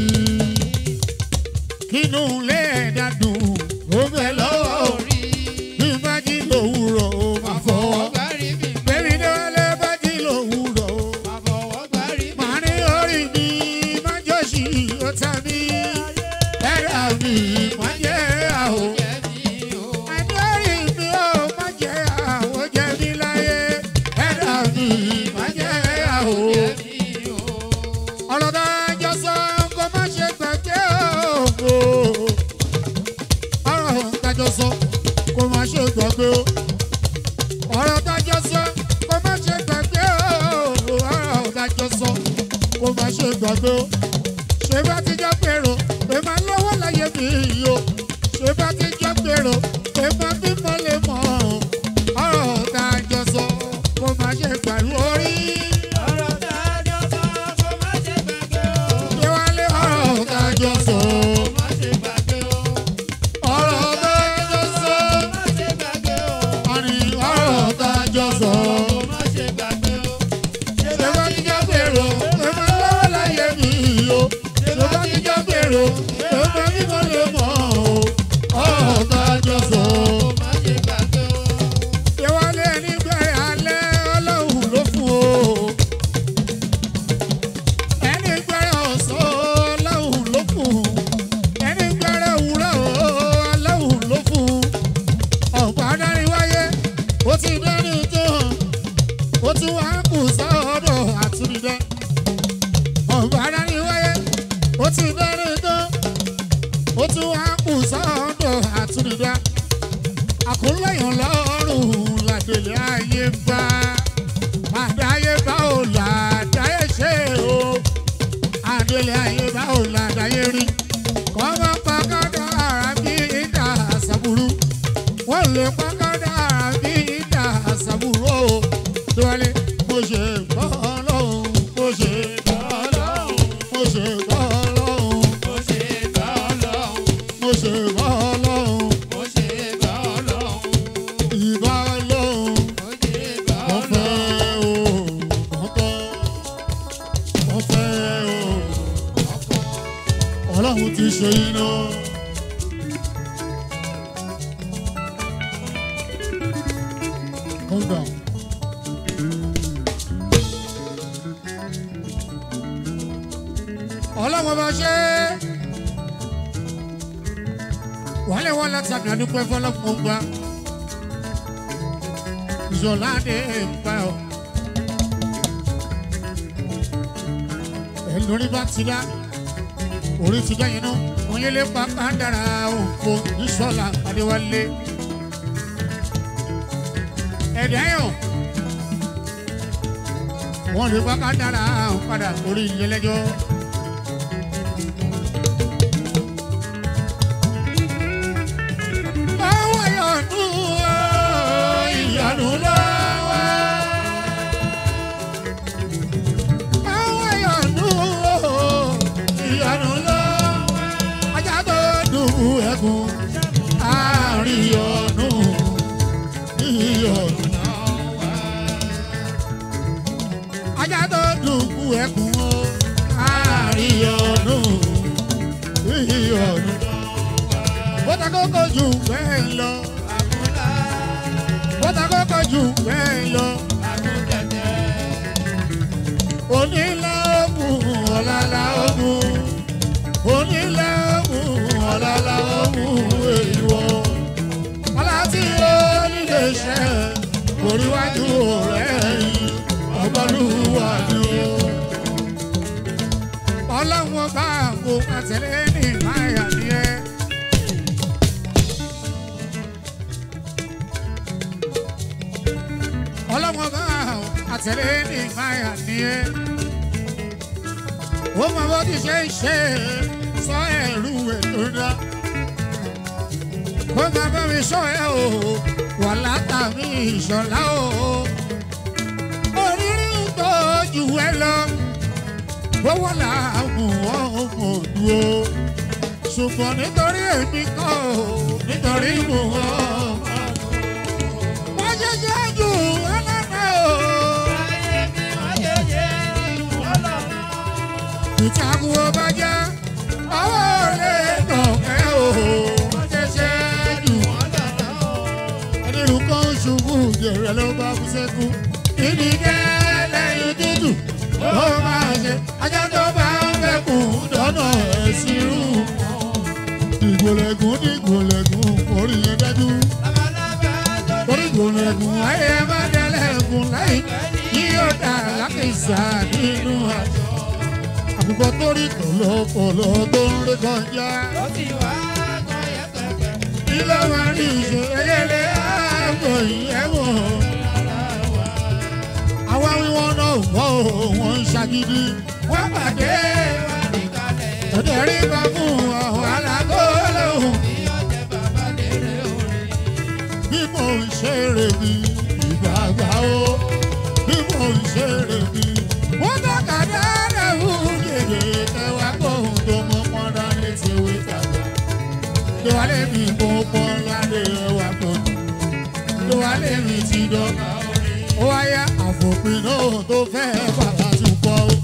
kínú lè dàdùn ó bẹ̀ lọ́wọ́ orí bí bá jí lòwúrọ̀ ó máa fọwọ́. Bẹ́ẹ̀ni ní wọlé bá jí lòwúrọ̀ o. Màá ní orí mi má jọ sí ó ta mí. Ẹ̀rà mi má jẹ́ àwò. Àní orí mi ò má jẹ́ àwò jẹ́ mi láyé. Ẹ̀rà mi má jẹ́ àwò. Ọ̀rọ̀ tá a jọ sọ kó má ṣe gbàgbé o. Ọ̀rọ̀ tá a jọ sọ kó má ṣe gbàgbé o ọ̀rọ̀ dájọ́ sọ kó má ṣe gbàgbé o ọ̀rọ̀ dájọ́ sọ kó má ṣe gbàgbé o ṣé bá ti jọ pèrò pé máa lọ́wọ́ láyé mi yìí o ṣé bá ti jọ pèrò pé máa bímọ lè mọ̀ ọ̀rọ̀ dájọ́ sọ kó má ṣe gbàgbé orí ṣé wálé ọ̀rọ̀ dájọ́ sọ ọ̀rọ̀ dájọ́ sọ ọ̀rìn ọ̀rọ̀ dájọ́ sọ. Ṣé bá ti jọ pèrò pé máa lọ́wọ́ láyé mi yìí o ṣé bá ti jọ pèrò pé máa bímọ lè mọ̀ ọ̀rọ̀ dájọ́ sọ. Ṣé wálé ẹni bẹ̀rẹ̀ alẹ́ ọlọ́run ló fún o? Ẹni bẹ̀rẹ̀ ọ̀sán ọlọ́run ló fún. Ẹni ti bẹ̀rẹ̀ tán ó tún wá kù sọ́dọ̀ àtúndá àkúnlẹ̀yìn lọ́rùn làdèlé ayé bá àdáyé bá ò làdáyé ṣe o àdèlé ayé bá ò làdáyé rí kọ́mọ pàkọ́dọ̀ ara bí ìdá àṣàbùrú wọ́n lè pàkọ́dọ̀ ara bí ìdá àṣàbùrú o tiwálé mo ṣe gbọ́ ọlọ́run mo ṣe gbọ́ ọlọ́run mo ṣe gbọ́ ọlọ́run Mo ṣe bá Ọlọ́run, mo ṣe gbọ́ ọlọ́run mo ṣe bá Ọlọ́run, ìbá ọlọ́run. mo ṣe bá Mo Ọlọ́run. fẹ́ o, mo fẹ́, mo fẹ́ o. Ọlọ́run ti ṣe iná. Calm down. Ọlọ́run bá ṣe é. Wálé wọn láti àmì àdúpẹ́ fọlọ́pọ̀ gbà ìṣọ̀ládé bá ọ. ẹlórí bá ti dá orí ti dá yẹn náà wọn yé lé pa kádàrá òfò ìṣọ̀lá adéwálé. ẹ̀dá yàn wọn lè pa kádàrá padà orí ilé lẹ́jọ́. Báwo yọ̀nù ìyanu lọ́wọ́? Báwo yọ̀nù ìyanu lọ́wọ́? Ajá tó dùbù ẹkùn àárín ọ̀nù ìyọ̀nù. Ajá tó dùbù ẹkùn àárín ọ̀nù ìyọ̀nù. Bọ́tà kókó jù bẹ́ẹ̀ lọ. Àmúlá, Bọ́tà kókó jù bẹ́ẹ̀ lọ. àmútẹ̀tẹ̀, Onílà ogun ọ̀làlà ogun. Onílà ogun ọ̀làlà ogun èèwọ̀. Ọlá tí ó nílé iṣẹ́ oríwájú rẹ̀ yìí ọgbọ́lúwà ni ó. Ọlọ́run bá àgbo àtẹ̀lé ní ìmáyà ni ẹ́. ọlọ́wọ́n bá àtẹ̀lé ní ìmáyà ní ẹ́. ó mọ bó ti ṣe ń ṣe sọ ẹ̀rú ẹ̀ tó dá. kó máa bá mi sọ ẹ o wà látàmí ìṣọ̀lá o. oríire ń tọ́jú ẹ lọ. owó làágùn ọmọ òdu o. ṣùgbọ́n nítorí èmi kọ́ o nítorí mo wọ́n. wọ́n ṣẹ̀ṣẹ̀ jù ọlọ́dẹ o. ayé mi wọ́n ṣe ṣe Ọlọ́run. ìtàkùn ọba jẹ́ ọwọ́ lè tọ̀kẹ́ o. wọ́n ṣẹ̀ṣẹ̀ jù ẹnìlú kan ṣubú jẹ̀rẹ̀ ló bá kú sẹ́kù. ìdí gẹ́lẹ́ ìdídù ló máa ṣe ajá tó bá ń fẹ́kùn dọ́nà ẹ̀sìn rú. ìgbòlẹ̀gùn dìgbòlẹ̀gùn orí yẹn dájú. Labalábá tó orí ìgbòlẹ̀gùn ayé má dẹ́lẹ̀gùn láì yí ó dà lákìsà nínú àjọ. àbùkọ tó rí kọ̀lọ̀kọ̀lọ̀ tó ń rí kọjá. ó sì wá kan yẹpẹpẹ. ilé wa ní ìṣe ẹlẹ́lẹ́ ààbò ìyẹ́wò. àwa wíwọ́n náà wọ́ ò wọ́n ń ṣàgídí. wọ́n pàdé Wá ní kalẹ̀, ọ̀dẹ̀ rí bá fún ọ̀hún alágọ́lọ́hùn. bí ọ̀jẹ̀ bàbá lérè orin. bí mo ń ṣeré mi ìgbàgbà o. bí mo ń ṣeré mi. wọ́n tọ́ka dáadáa wú gègé kẹwàá kóhun tó mọ́ pọ́n dání ti wí tàgbà. Lówálé mi kó pọ́n ládé ẹwà pọ̀jù. Lówálé mi ti dọ́gba orin. Ó wáyá àfòpin náà tó fẹ́ bàbá tún pọ̀ o.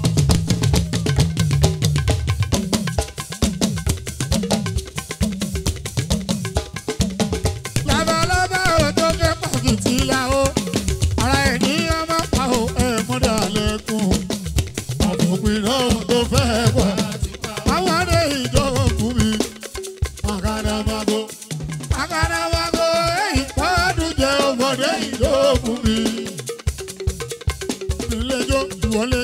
Labalábá ò tó fẹ́ pàkìtì la o. Ara ẹ̀ ní ọmọ pa o, ẹ̀ mọ́dà lẹ́kùn. Àfòpin náà tó fẹ́ pọ̀. Àwọn adé ìjọba fún mi. Àgàdàmàgò. Àgàdàmàgò èyí pàdùn jẹ́ ọmọdé ìjọba fún mi. Ìlẹ́jọ́ ìwọlé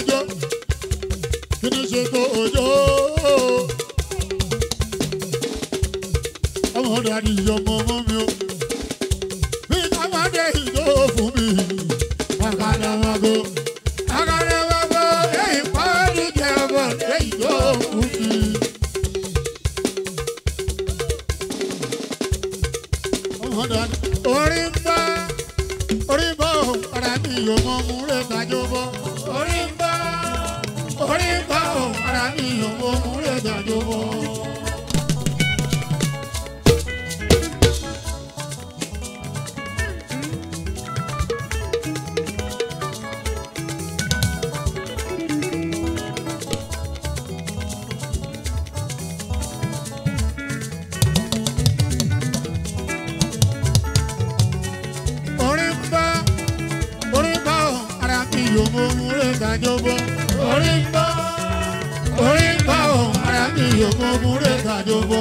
ní ọmọ ọmọ mi o. bí káwádé ìjọ fún mi. àkàdà wọn go. àkàdà wọn go. èyí pàdé jẹ ọmọ ìjọ fún mi. ọmọdé orí ń bá orí ń bá òun ara mi yóò mọ mú rẹ̀ kájọ bọ́. orí ń bá orí ń bá òun ara mi yóò mọ mú rẹ̀ kájọ bọ́. orí ń bá orí ń bá òun ara mi yóò mọ mú rẹ̀ kájọ bọ́. orí ń bá orí ń bá òun ara mi yóò mọ mú rẹ̀ kájọ bọ́.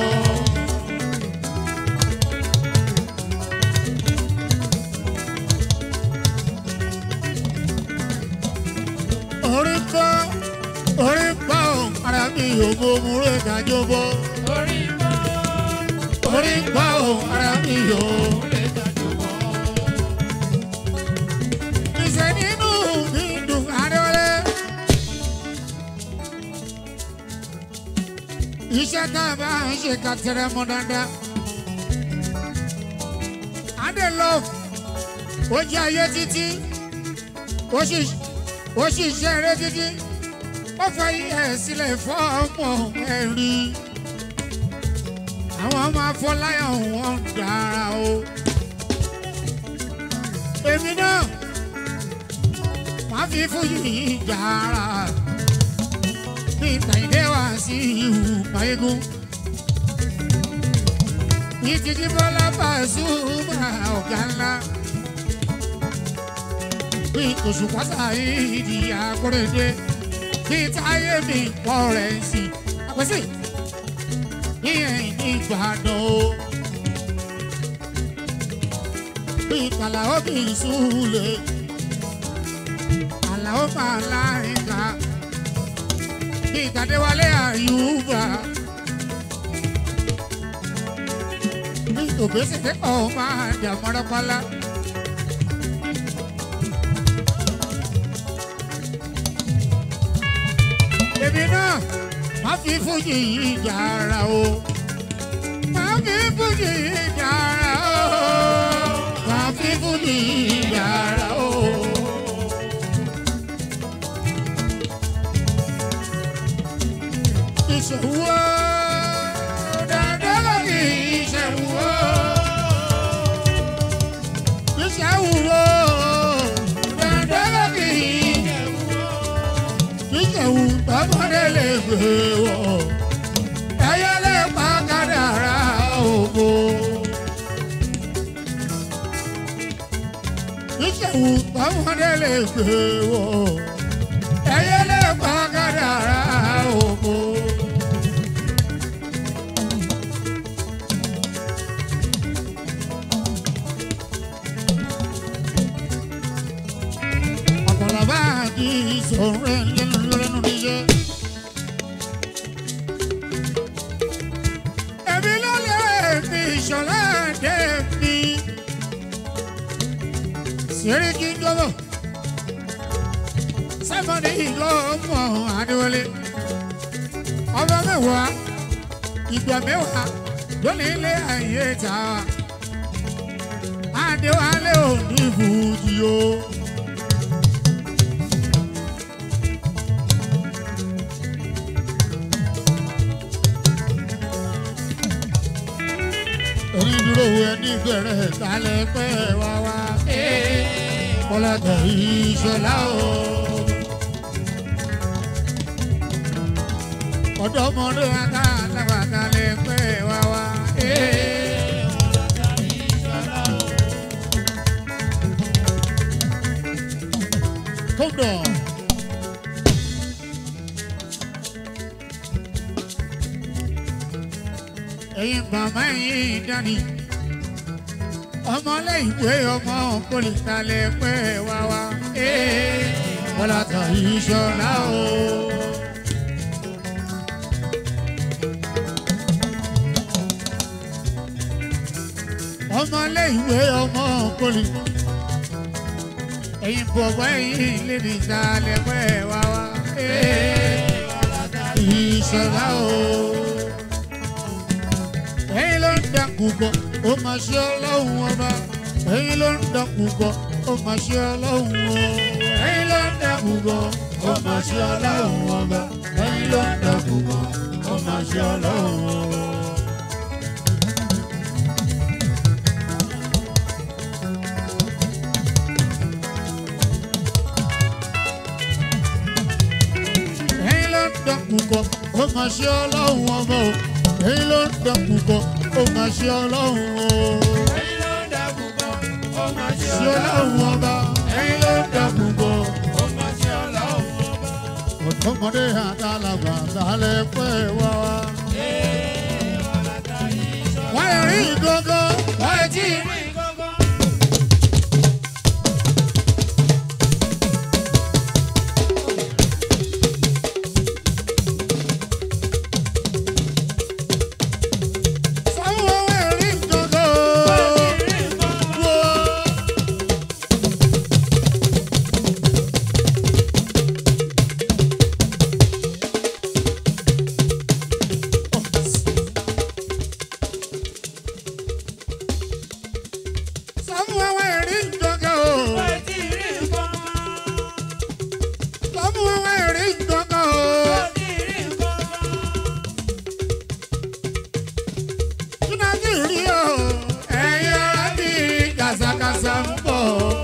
orí ń bá orí ń bá òun ara mi yóò mọ mú rẹ̀ kájọ bọ́. orí bá orí ń bá òun ara mi yóò. lè dájú bọ́. Ìṣe nínú mi dùn adọ́lé. Iṣẹ́ tá a bá ń ṣe ká tẹ̀rẹ̀ mọ́ dáadáa. Adé love ó jẹ́ ayé títí. Ó sì ó sì ṣe eré títí. Ó fẹ́ ẹ̀ sílẹ̀ fọ́ ọmọ ẹ̀rí. Àwọn ọmọ afọláyàn wọn dára o. Èmi náà máa fi fújì jàrá bí kàìdé wá sí ìhù pàégún bí títí bọ́lá bá ṣùgbọ́n ọ̀gá ńlá bí òṣùpá sáyidi àkórèdé bí táyé mi pọ̀ rẹ̀ sí àpèsè ìyẹn ní ìgbàdàn o bí kàlàó bí ìṣúlẹ̀ àlàó máa láìka bí ìtàdéwálé àyùbá bí òbésèké ọ̀ máa dàmọ́rọ́pálá. èmi náà má fi fújì yìí jàrá o má fi fújì yìí jàrá o má fi fújì yìí jàrá o. ìṣòwò dandan ní ìṣòwò ìṣòwò dandan ní ìṣòwò tọmọdé lè gbé wọ ẹyẹ lè pa kádàrá ògo ìṣòwò tọmọdé lè gbé wọ ẹyẹ lè pa kádàrá ògo. ọ̀pọ̀lọpọ̀ àti ìṣòro ẹ̀ lẹ́nu lẹ́nu níṣẹ́. Èmi ló lè fi ìṣọ̀lá dé mi. Sèríkì gbọ́dọ̀. Sẹ́fọ̀dé ìlú ọmọ Adéwọlé. Ọmọ mẹ́wàá, ìgbà mẹ́wàá lónìí ilé ayé ta. Adéwálé ò ní ìbùjì o. onídúró wo ẹni gbẹrẹ kálẹ̀ pẹ́ wá wá. kọ́lọ́tẹ̀ ìṣọ̀lá o. ọ̀dọ́mọdé aká lábà kálẹ̀ pẹ́ wá wá. Come down. ẹ̀yin bàbá yìí dání. ọmọlẹ́yìnwé ọmọ pólítàlẹ̀ pẹ́ wá wá. bọ́lá tàn ìṣọ̀lá o. ọmọlé ìwé ọmọ poli ẹ̀yin bọ̀bọ̀ ẹ̀yin lè ní ìsàlẹ̀ pẹ́ wá wá. ìṣẹ̀dá o ẹ̀yin ló ń dẹkùn bọ̀ ó máa ṣe ọlọ́run ọba ẹ̀yin ló ń dẹkùn bọ̀ ó máa ṣe ọlọ́run o ẹ̀yin ló ń dẹkùn bọ̀ ó máa ṣe ọlọ́run ọba ẹ̀yin ló ń dẹkùn bọ̀ ó máa ṣe ọlọ́run o. ẹ̀yin ló ń dẹkùn bọ̀ ó máa ṣe ọlọ́run ọba o ẹ̀yin ló ń dẹkùn bọ̀ ó máa ṣe ọlọ́run o. Ẹ̀yin ló ń dẹ́kun bọ̀, ó máa ṣe ṣe ọlọ́run ọba ẹ̀yin ló ń dẹkùn bọ̀. ó máa ṣe ọlọ́run ọba. ọ̀tọ́mọdé àtàlàgbà lálẹ́ pẹ́ wá wá. wọ́n lè rí ìgbógó wọ́n lè tí ì rí. Sáwọn wọ́n lè rí ìgbógó. Wọ́n. Sáwọn wọ́n lè rí ìgbógó. Sáwọn wọ́n lè rí ìgbógó. Túnà tí ì rí o, ẹ̀yin ará bí kàṣàkàṣà ń bọ̀.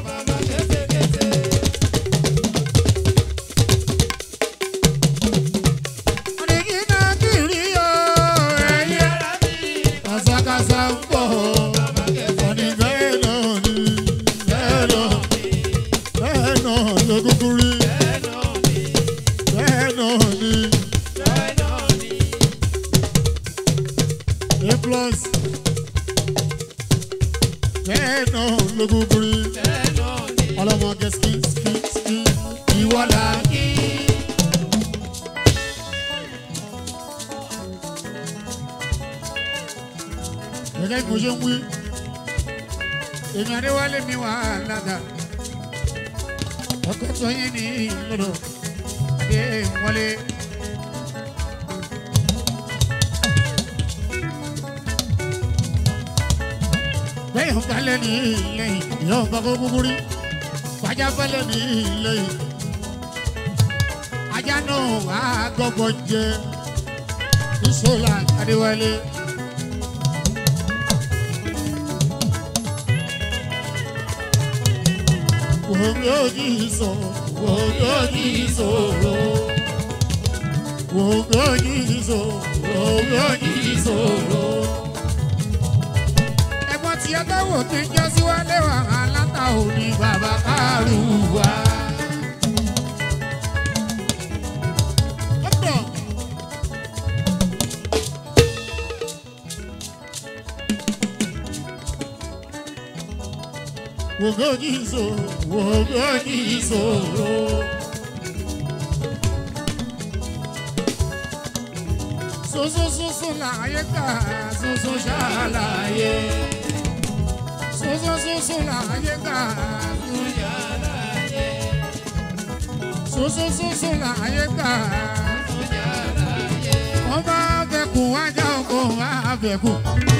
Ọ̀nìkìnà tí ì rí o, ẹ̀yin ará bí kàṣàkàṣà ń bọ̀. Ọ̀nì bẹ́ẹ̀ náà ni, bẹ́ẹ̀ náà, bẹ́ẹ̀ náà ló kúkú rí. Bẹ́ẹ̀ náà ni, A plus. Bẹ́ẹ̀ náà ló kúkú rí. Ọlọ́mọge ski ski ski ìwọ là kí. Gẹ́gẹ́ bí mo ṣe ń wí, èmi Adéwálé mi wà lága. Ọkọ̀ tó yín ní ìlọ́dọ̀ Adé wọlé. bẹ́ẹ̀ ń balẹ̀ ní lẹ́yìn yóò bá kó kúkú rí fàjà balẹ̀ ní lẹ́yìn ajá náà wà á gbọ́gbọ́ jẹ ìṣòlá adéwálé. Wòmí òjì sọ, wòmí òjì sọ̀rọ̀. Wòmí òjì sọ, wòmí òjì sọ̀rọ̀ ẹ̀gbọ́n tí ẹ bá wò kí n jọ sí wálé wà aláta òní bàbá kárùwá. ọ̀pọ̀ wògójì so wògójì sòrò. sosososo láyé ká soso ṣàlàyé sosososo láyé ká sosososo láyé ká wọ́n bá fẹ́kùn wájà ọkọ̀ wá fẹ́kùn.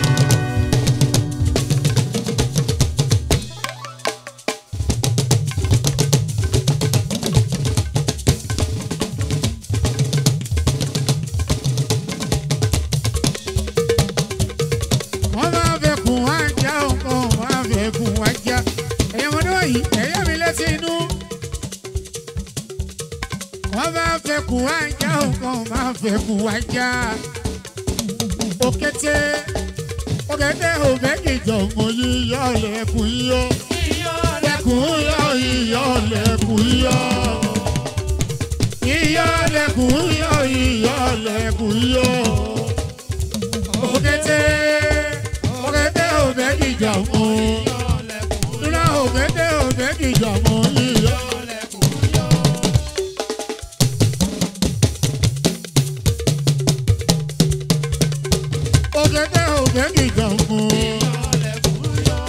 wọ́n bá fẹ́kùn wájà ọkọ̀ wá fẹ́kùn wájà ẹ̀yẹ́ wọn ní wọ̀nyí ẹ̀yẹ́ mi létí inú wọ́n bá fẹ́kùn wájà ọkọ̀ wá fẹ́kùn wájà òkété òkété òbẹ́kìjọ mọ yíyọ lẹ́kùn yíyọ lẹ́kùn yọ yíyọ lẹ́kùn yíyọ yíyọ lẹ́kùn yọ yíyọ lẹ́kùn yíyọ òkété òkété òbẹ́kìjọ mọ dúró òkété òbẹ́kìjọ mọ yíyọ. òkété òbẹ́kìjọ mọ.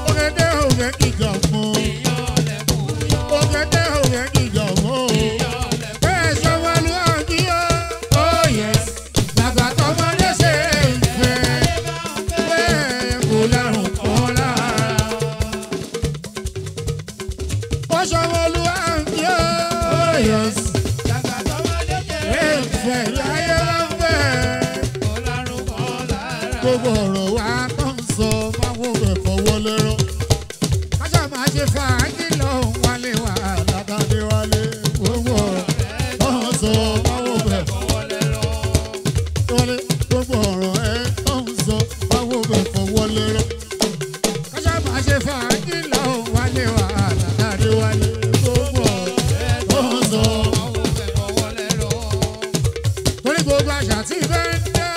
gbogbo ọ̀rọ̀ wa tó ń sọ máwo bẹ̀ fọwọ́ lẹ́rọ. kájà máa ṣe fàájì lọ wálé wà látàdé wálé gbogbo ọ̀rọ̀ tó ń sọ máwo bẹ̀ wálé gbogbo ọ̀rọ̀ ẹ tó ń sọ máwo bẹ̀ fọwọ́ lẹ́rọ. kájà máa ṣe fàájì lọ wálé wà látàdé wálé gbogbo ọ̀rọ̀ tó ń sọ. torí gbogbo àṣà tí bẹ́ẹ̀ ń dá.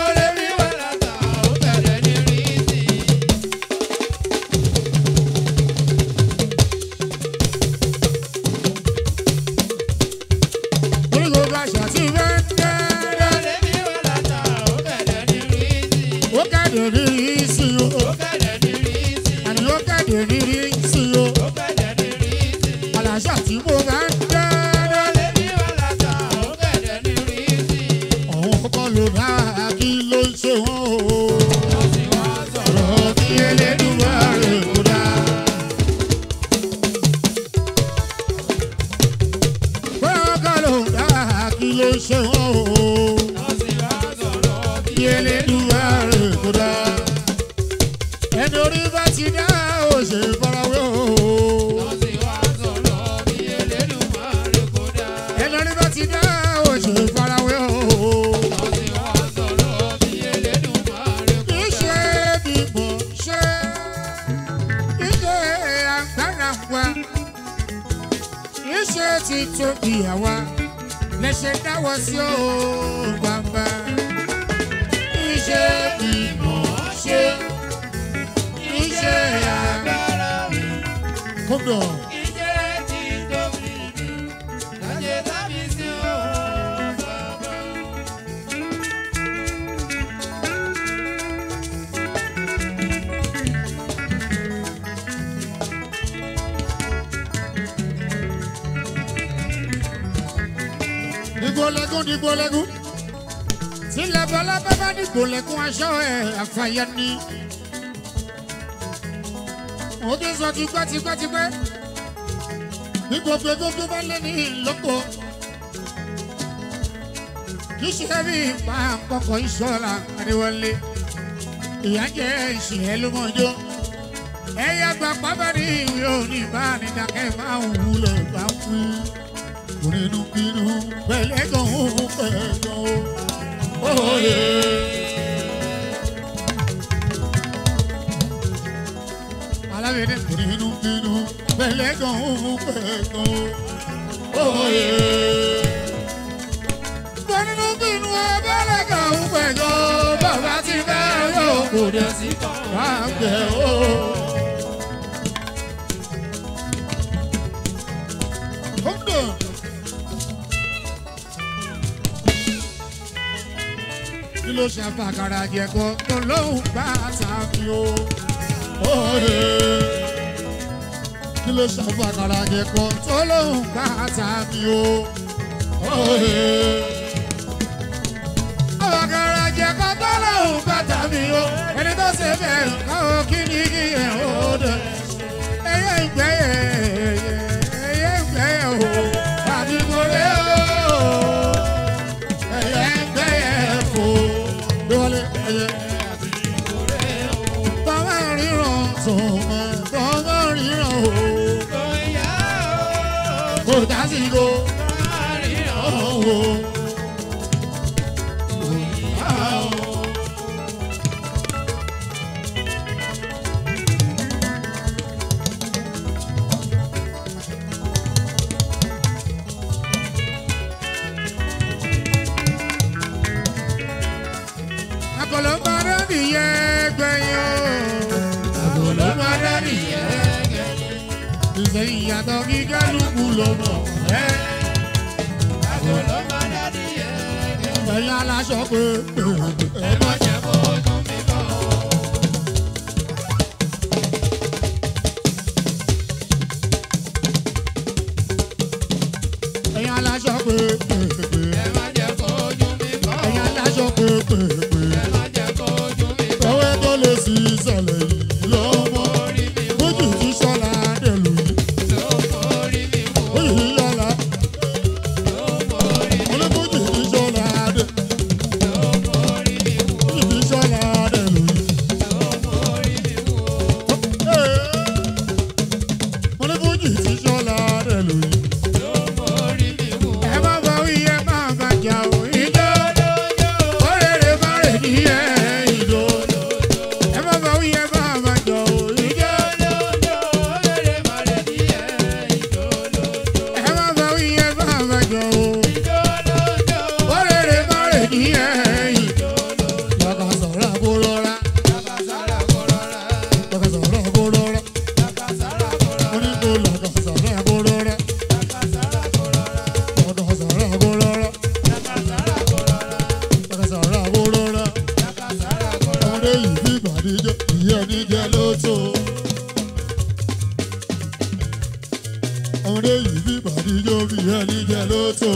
torí gbogbo àṣà tí bẹ́ẹ̀ ń dá. ó kéde rírí sí o àní ó kéde rírí sí o àlàṣà tí mo bá ń dá. àwọn kọ́kọ́ ló bá kí ló ń ṣe wọ́n o. ọ̀rọ̀ kí elédùnmá rẹ̀ kó dá. pé ọkọ ló bá kí ló ń ṣe wọ́n o. kí elédùnmá rẹ̀ kó dá. ẹni orí bá ti dá ó ṣe farawé o. ẹni orí bá ti dá ó ṣe farawé o. Iṣẹ́ bí mo ṣe, iṣẹ́ agbára wa, iṣẹ́ ti tóbi àwa, lẹ́sẹ̀ dáwọ́ sí o bàbá. Iṣẹ́ bí mo ṣe, iṣẹ́ agbára. Hold on. Dìgbòlẹ́gùn dìgbòlẹ́gùn. Tí labalábá bá dìgbòlẹ́gùn aṣọ ẹ̀ àfàyà ni. Mo ti sọ tipẹ́tipẹ́tipẹ́. Bí gbogbo gbogbo bá lé ní ìlọ́kọ̀. Kì í ṣe bí ipa àkọ́kọ́ ìṣọ́ra àríwọlé. Ìyá jẹ́ ìṣìyẹ́ ló mọ̀jọ́. Ẹyẹ gba pábẹ́rì ìwé òní bá ní dákẹ́ máa ń wúlò bá ń wí nínú bínú pẹ̀lẹ́gàn òun pẹ̀lẹ́gàn òye. alábẹ̀dẹ̀ nínú bínú pẹ̀lẹ́gàn òun pẹ̀lẹ́gàn òye. nínú bínú pẹ̀lẹ́gàn òun pẹ̀lẹ́gàn bàbá ti bẹ́ẹ̀ yóò kò dẹ̀ sí káàgbẹ́ o. Hold on. kí ló ṣe àfàkàrà jẹ̀kọ́ tó lóhùn bá tàbí o. Òye. kí ló ṣe àfàkàrà jẹ̀kọ́ tó lóhùn bá tàbí o. Òye. àfàkàrà jẹ̀kọ́ tó lóhùn bá tàbí o. ẹni tó ṣe bẹ́ẹ̀ káwọ́ kí ni kí ẹ̀ ó dẹ̀. ẹyẹ ìgbẹ́yẹ ẹyẹ ìgbẹ́yẹ o. àbí mo lé o ẹyẹ ẹgbẹyẹ fò lọlẹ ẹyẹ. tọ́wọ́ ríran tọ́wọ́ tọ́wọ́ ríran o kò dásìkò ọ̀hún. Àgọ̀lọ́ máa rẹ́ nìyẹn gbẹ̀yìn o. Àgọ̀lọ́ máa rẹ́ nìyẹn gbẹ̀yìn. Ìfẹ́ ìyàtọ̀ kí kálukú ló mọ̀ ẹ́. Ẹ̀yin aláṣọ pé ẹ má jẹ́ kó dùn mí bọ̀. Ẹ̀yin aláṣọ pé ẹ̀yin aláṣọ pé Ọwọ́ tó lè sí ìsàlẹ̀ yìí lọ́mọ. Méjì tí sọ́la dẹ̀lù yìí. Oyè yìí yọ̀la. Olókùnjì tí sọ́la dẹ̀. Oyè bàdíjọ́ ìyẹn níjẹ ló tó. ọmọdé yìí bí bàdíjọ́ bí ìyẹn níjẹ ló tó.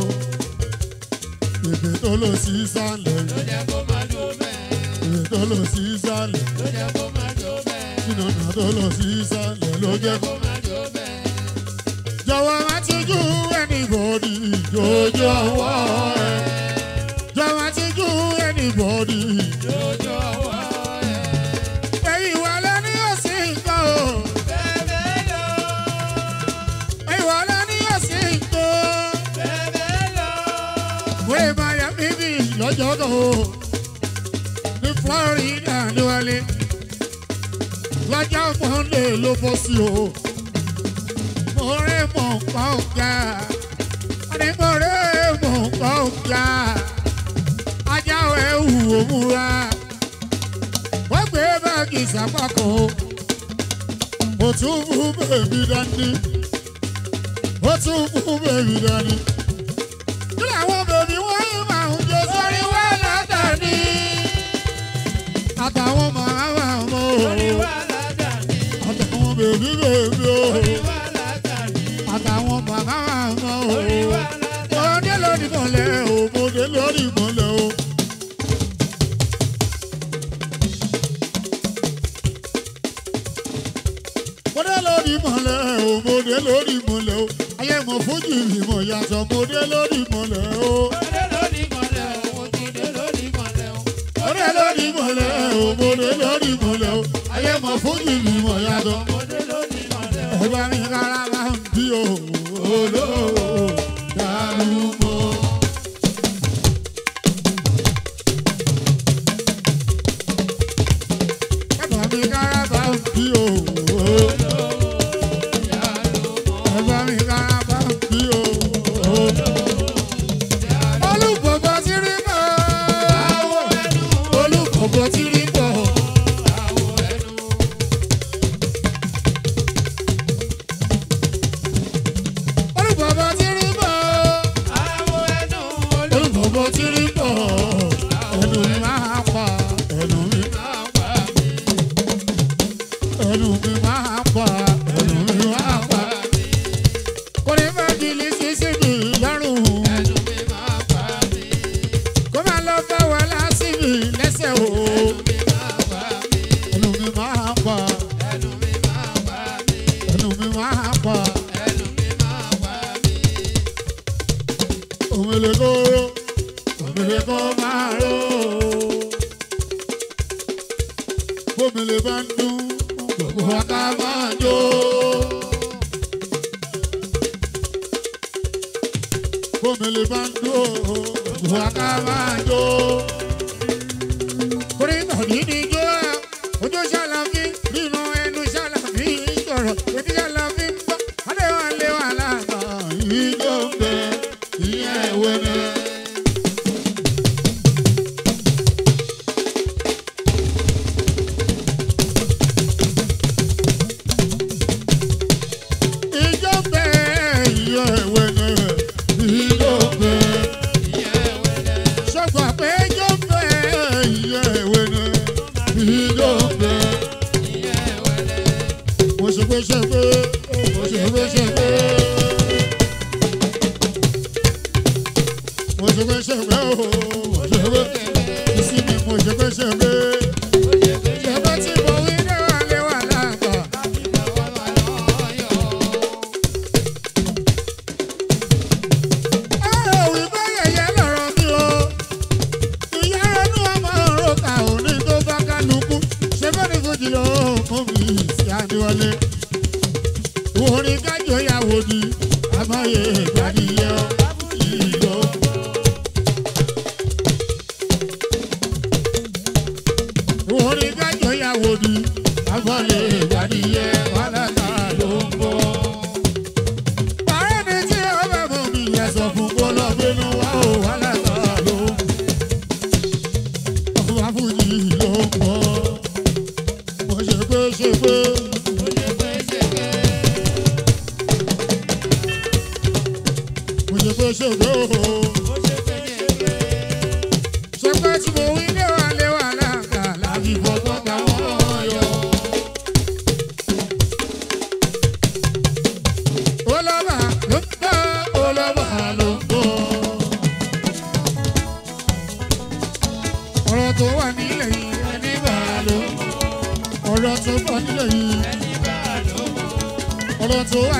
èdè tó lọ sí sálẹ̀ ló jẹ́ kó máa dùn bẹ́ẹ̀. èdè tó lọ sí sálẹ̀ ló jẹ́ kó máa dùn bẹ́ẹ̀. ìnànà tó lọ sí sálẹ̀ ló jẹ́ kó. kó máa dùn bẹ́ẹ̀. jọ̀wọ́ má ti jú anybody ìjòjò ọwọ́ ẹ̀. jọ̀wọ́ má ti jú anybody. lójú ọwọ́ ẹ̀. ẹ̀yin wà lẹ́ni òsì nǹkan o. bẹ́ẹ̀ lọ. ẹ̀yin wà lẹ́ni òsì nǹkan. bẹ́ẹ̀ lọ. wéé miami bí lọ́jọ́ kan o. ní florida ní wálé. lọ́jọ́ monday ló bọ́ sí o. mo rí mọ̀ nǹkan ọ̀gá. àní mo rí mọ̀ nǹkan ọ̀gá. ajá ẹ̀ wù ó múra. wọ́n gbé báàgì sápákọ̀ o. mo tún fún bèbí dání. ó tún fún bèbí dání. kí làwọn bèbí wọ́n yín máa ń jẹ sórí wá látàní. àtàwọn màmá mọ́ o. orí wa ládàáni. àtàwọn bèbí bèbí o. orí wa ládàáni. àtàwọn màmá mọ́ o. orí wa ládàáni. Mọ̀dé lórí mọ̀lẹ́ o, mọ̀dé lórí mọ̀lẹ́ o. Mọ̀dé lórí mọ̀lẹ́ o, mọ̀dé lórí mọ̀lẹ́ o. Ayé mọ̀ fújì ìmọ̀ yàtọ̀, mọ̀dé lórí mọ̀lẹ́ o. Mọ̀dé lórí mọ̀lẹ́ o, mo ti dé lórí mọ̀lẹ́ o. Mọ̀dé lórí mọ̀lẹ́ o, mọ̀dé lórí mọ̀lẹ́ o. Ayé mọ̀ fújì ìmọ̀ yàtọ̀. Mọ̀dé lórí mọ̀lẹ́ o. Ẹ̀bá mi kára máa ń bí o, olóò dárúgbó. Ẹ̀bá mi kára máa ń bí o, ẹ̀bá mi kára máa ń bí o. Olùkọ́kọ́ ti rí mọ́. Olùkọ́kọ́ ti rí mọ́. Olùkọ́kọ́ ti rí mọ́. Olùkọ́kọ́ ti rí mọ́. Ẹnu mi máa pa, ẹnu mi ẹnu mi máa pa, ẹnu mi máa pa. Kò ní fẹ́ di lè ṣe sí mi lọ́rùn. Kó máa lọ bá wa lásì mi lẹ́sẹ̀ o. Ẹnu mi máa pa, ẹnu mi máa pa. Òmìnir kó ró, òmìnir kó máa ró. Bómìnir bá ń dún, gbogbo wa ká máa jó. Bómìnir bá ń dún, gbogbo wa ká máa jó. Orí tàbí ní jó ẹ̀, ojú ṣàlàfí, nínú ẹnu ṣàlàfí sọ̀rọ̀, etí ṣàlàfí ń gbọ́, adéwà léwà láàbà. Ìjọ ń bẹ, ìyẹn ìwé ni. Ìjọ ń bẹ, ìyẹn ìwé ni. Ìjọ ń bẹ. Sọ̀gbà pé ìjọ ń bẹ, ìyẹn ìwé ni. Ìjọ ń bẹ. Mo ṣe pé ṣe pé, mo ṣe pé ṣe pé. Mo ṣe pé ṣe pé o, mo ṣe pé. Ìsinmi mo ṣe pé ṣe pé. Ṣé bá tí mo wí léwà léwà láàbà? Ọ̀rọ̀ wípé yẹ̀yẹ́ lọ̀rọ̀ mi o. Ìyá ẹnu ọmọ ọ̀rọ̀ kà ò ní tó bá kálukú. Ṣé bá ní fojì lọ mú mi sí Adéwọlé? Orin kájọ ìyàwó ni àmọ́yé ìgbàdìyẹ ìlú. Orin kájọ ìyàwó ni àmọ́yé ìgbàdìyẹ wàhálà ló ń bọ̀. Bàrẹ́ ni tí ó bá mú mi yẹ sọ fún kó lọ bínú wá ò wàhálà ló ń bọ̀. Ọba Fújì ló ń bọ̀. Mo ṣe pé ṣe pé. Mo ṣe pé ṣe pé o. Ṣé pé tí mo wí léwà léwà láǹkà láti fọgbọ́n gbà wọ́n? ọ̀rọ̀ tó wà nílẹ̀ yìí ẹni bá ló ọ̀rọ̀ tó wà nílẹ̀ yìí ọ̀rọ̀ tó wà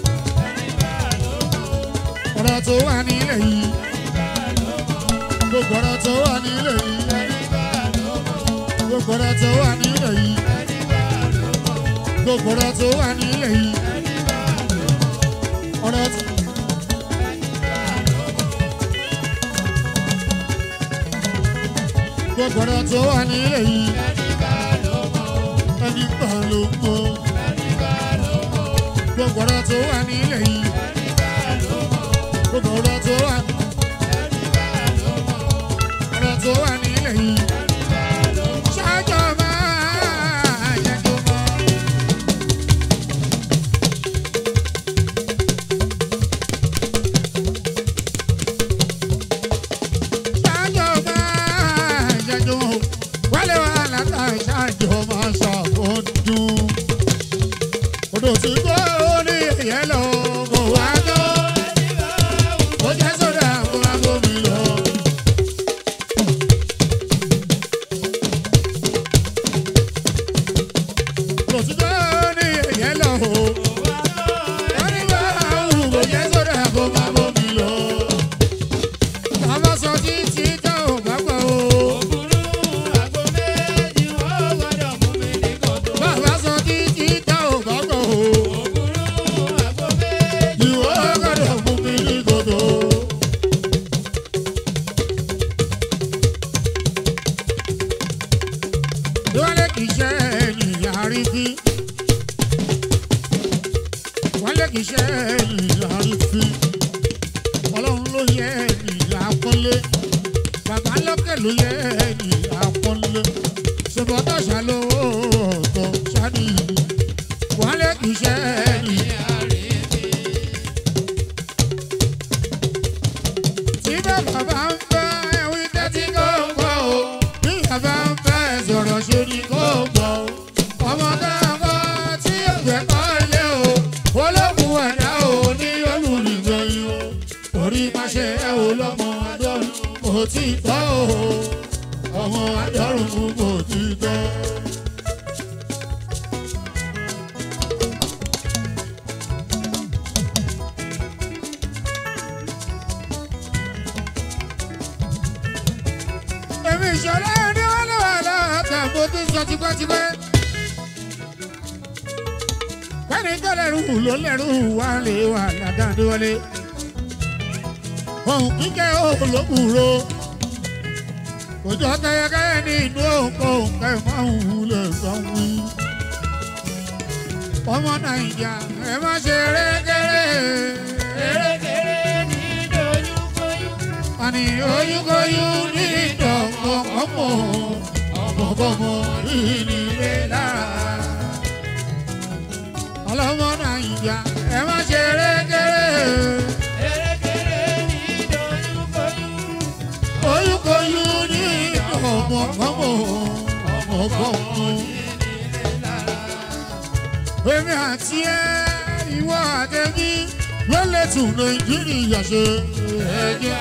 ọ̀rọ̀ tó wà nílẹ̀ yìí gbogbo ọ̀rọ̀ tó wà nílẹ̀ yìí gbogbo ọ̀rọ̀ tó wà nílẹ̀ yìí gbogbo ọ̀rọ̀ tó wà nílẹ̀ yìí ọ̀rọ̀ tó. gbogbo ọ̀rọ̀ tó wà nílẹ̀ yìí ẹni bá ló mọ̀ gbogbo ọ̀rọ̀ tó wà nílẹ̀ yìí gbogbo ọ̀rọ̀ tó wà ọ̀rọ̀ tó wà nílẹ̀ yìí ṣáájọ́ máa yẹjọ́ mọ́. ṣáájọ́ máa yẹjọ́ mọ́. wálé wa látà ṣáájọ́ máa ṣàkóńdún. odò tí kò ní ìyẹn lọ kò wá tó. ó jẹ́ sódà kó má bómi lọ. odò tí kò ní ìyẹn lọ o. wọ́n ní bá wù kó jẹ́ sódà kó má bómi lọ. bàbá sọ títí tá ò bá gbà o. bàbá sọ títí tá ò bá gbà o. ìwọ gbọ́dọ̀ mú mi ní gòdò. wálé kìí ṣe ènìyàn àrífín. wálé kìí ṣe ènìyàn àrífín. ọlọ́run ló yẹ ènìyàn àpọ́nlé. bàbá lókè ló yẹ ènìyàn àpọ́nlé. ṣèbọ̀tọ̀ ṣàlówó ọ̀tọ̀ ṣáàdì. wálé kìí ṣe ènìyàn. tí bàbá bá ń fẹ́ ẹ̀wí tẹ́tí kò gbọ́ o. bí bàbá ń fẹ́ sọ̀rọ̀ ṣe ni kò gbọ́ o. ọmọ náà kọ́ tí ẹgbẹ́ kọ́ lé o. olókùn ẹ̀dá o ní olùrìngbẹ̀yìn o. orí máṣe ẹ o lọ́mọ adọ́rùn kò tí tọ́ o. ọmọ adọ́rùn kò tí tọ́. èmi ìṣọ̀lá ẹni wọ́n lè wà láàtà mo ti sọ tipẹ́tipẹ́. Bẹ́ẹ̀ni tó lẹ́rù ló lẹ́rù wá lè wà ládàáde wọlé. Ohun kíkẹ́ olóbùrò. Òjò kẹyẹkẹyẹ ní inú òǹkọ òǹkẹ máa ń lè sanwó. Ọmọ Nàìjà ẹ má ṣe rékéré. Àní oyúnkoyún ní ìdọ̀kọ̀kọ̀mọ̀ ọmọkọ̀mọ̀ ìnílé lára. Ọlọ́mọ Nàìjà ẹ má ṣe rékéré. Oyúnkoyún ní ìdọ̀kọ̀kọ̀mọ̀ ọmọkọ̀mọ̀. Èmi àti ẹ ìwọ àtẹ̀mí ló lè tún Nàìjíríà ṣe. Ẹ̀jẹ̀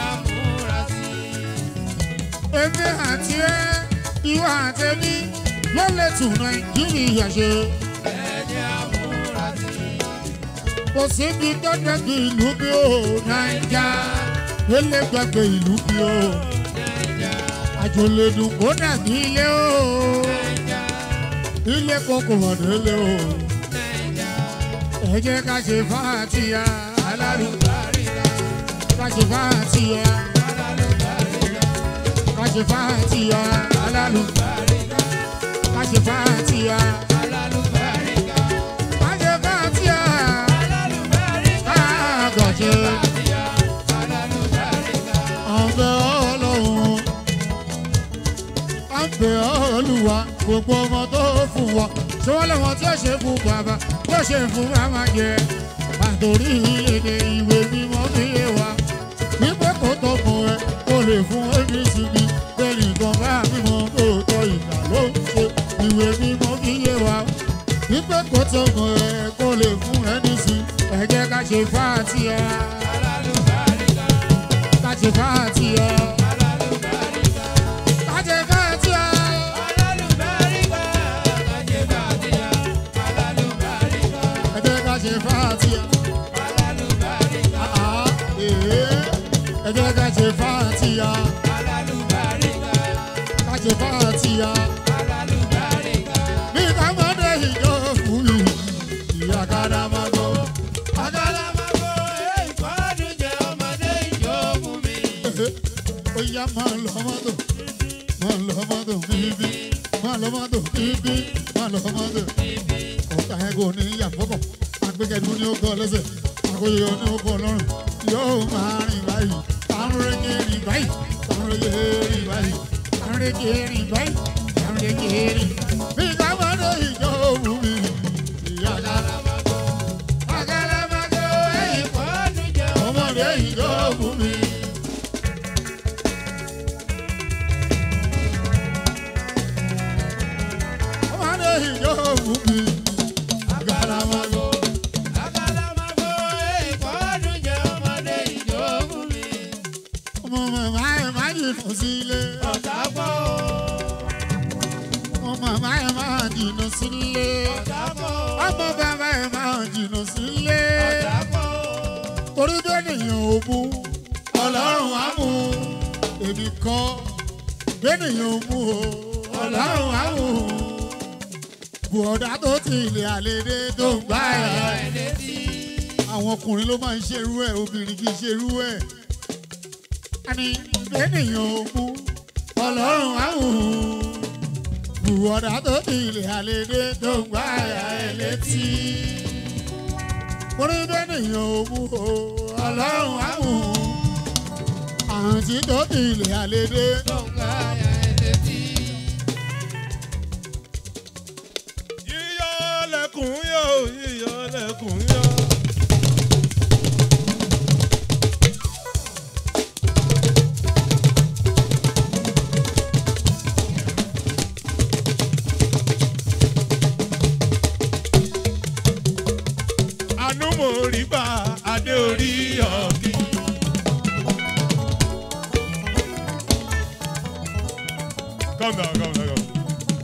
èmi àti ẹ ìwọ àtẹmí ló lè tún nàìjíríà ṣe. kò síbi tó dẹ́gbẹ̀ ìlú bí o nàìjà ilé gbàgbé ìlú bí o àjòlèdùn kó dàbí ilé o ilé kókò wà délé o ẹ jẹ́ ká ṣe fàátìyà alálùbáríkà ká ṣe fàátìyà ká ṣe fàátìyà alálùbáríkà ká ṣe fàátìyà ká ṣe fàátìyà káàgọ̀ṣe ọ̀bẹ ọlọ́run ọ̀bẹ olúwa gbogbo ọmọ tó fún wa ṣé wọ́n lọ́wọ́ tí ó ṣe fún bàbá tó ṣe fún màmá jẹ àtòrí èdè ìwé mímọ́ fi yé wa wípé kò tó fún ẹ kó lè fún ẹbí sí mi bẹ́ẹ̀ni kan bá mímọ́ tó tọ́ ìgbà ló ń ṣe ìwé mímọ́ fi yé wa wípé kò tó fún ẹ kó lè fún ẹni sí ẹ jẹ́ ká ṣe fáàtì ẹ ká ṣe fáàtì ẹ ká ṣe fáàtì ẹ. fàtíà káṣe fàtíà bí kámọ́dé ìjọ fún mi ìyá kádámágó. ó yá máa lọ mọ́tò máa lọ mọ́tò bíbí máa lọ mọ́tò bíbí máa lọ mọ́tò. ọ̀tá ẹ̀ kò ní yàgbọ́kọ̀ agbẹ́gẹ́dù ní ó kọ́ lẹ́sẹ̀ àkóyọ ní ó kọ́ lọ́rùn yóò máa rìn báyìí àrùn rẹ̀gẹ̀ rìn báyìí àrùn rẹ̀gẹ̀ rìn báyìí àrùn rẹ̀gẹ̀ rìn báyìí àrùn rẹ̀gẹ̀ rìn. bí kámọ́dé ìjọ òun mi ìyá kádámágó. àkàlàmàgò ẹ̀yìn ọmọdé ìjọ òun mi. ọmọdé ìjọ òun mi. àkàlàmàgò. ọmọ màmá ẹ̀ má jìnnà sílé. ọmọ màmá ẹ̀ má jìnnà sílé. ọmọ bàbá ẹ̀ má jìnnà sílé. torí bẹ́ẹ̀ nìyẹn ò mú ọlọ́run á mú èmi kọ́ bẹ́ẹ̀ nìyẹn ò mú o ọlọ́run á mú bùọ̀dá tó ti ilé àlédè tó ń gbá ẹ̀ àwọn ọkùnrin ló máa ń ṣerú ẹ̀ obìnrin kì í ṣerú ẹ̀ àní bẹ́ẹ̀ nìyẹn ò mú ọlọ́run á mú bùọ̀dá tó ti ilé àlédè tó ń gbá ẹ̀ létí orí bẹ́ẹ̀ nìyẹn ò mú o ọlọ́run á mú àrùn tí tó ti ilé àlédè. yíyọ lẹkùn yọ yíyọ lẹkùn yọ. àánú mo rí bá adé orí ọ̀kì. Calm down, calm down, calm down.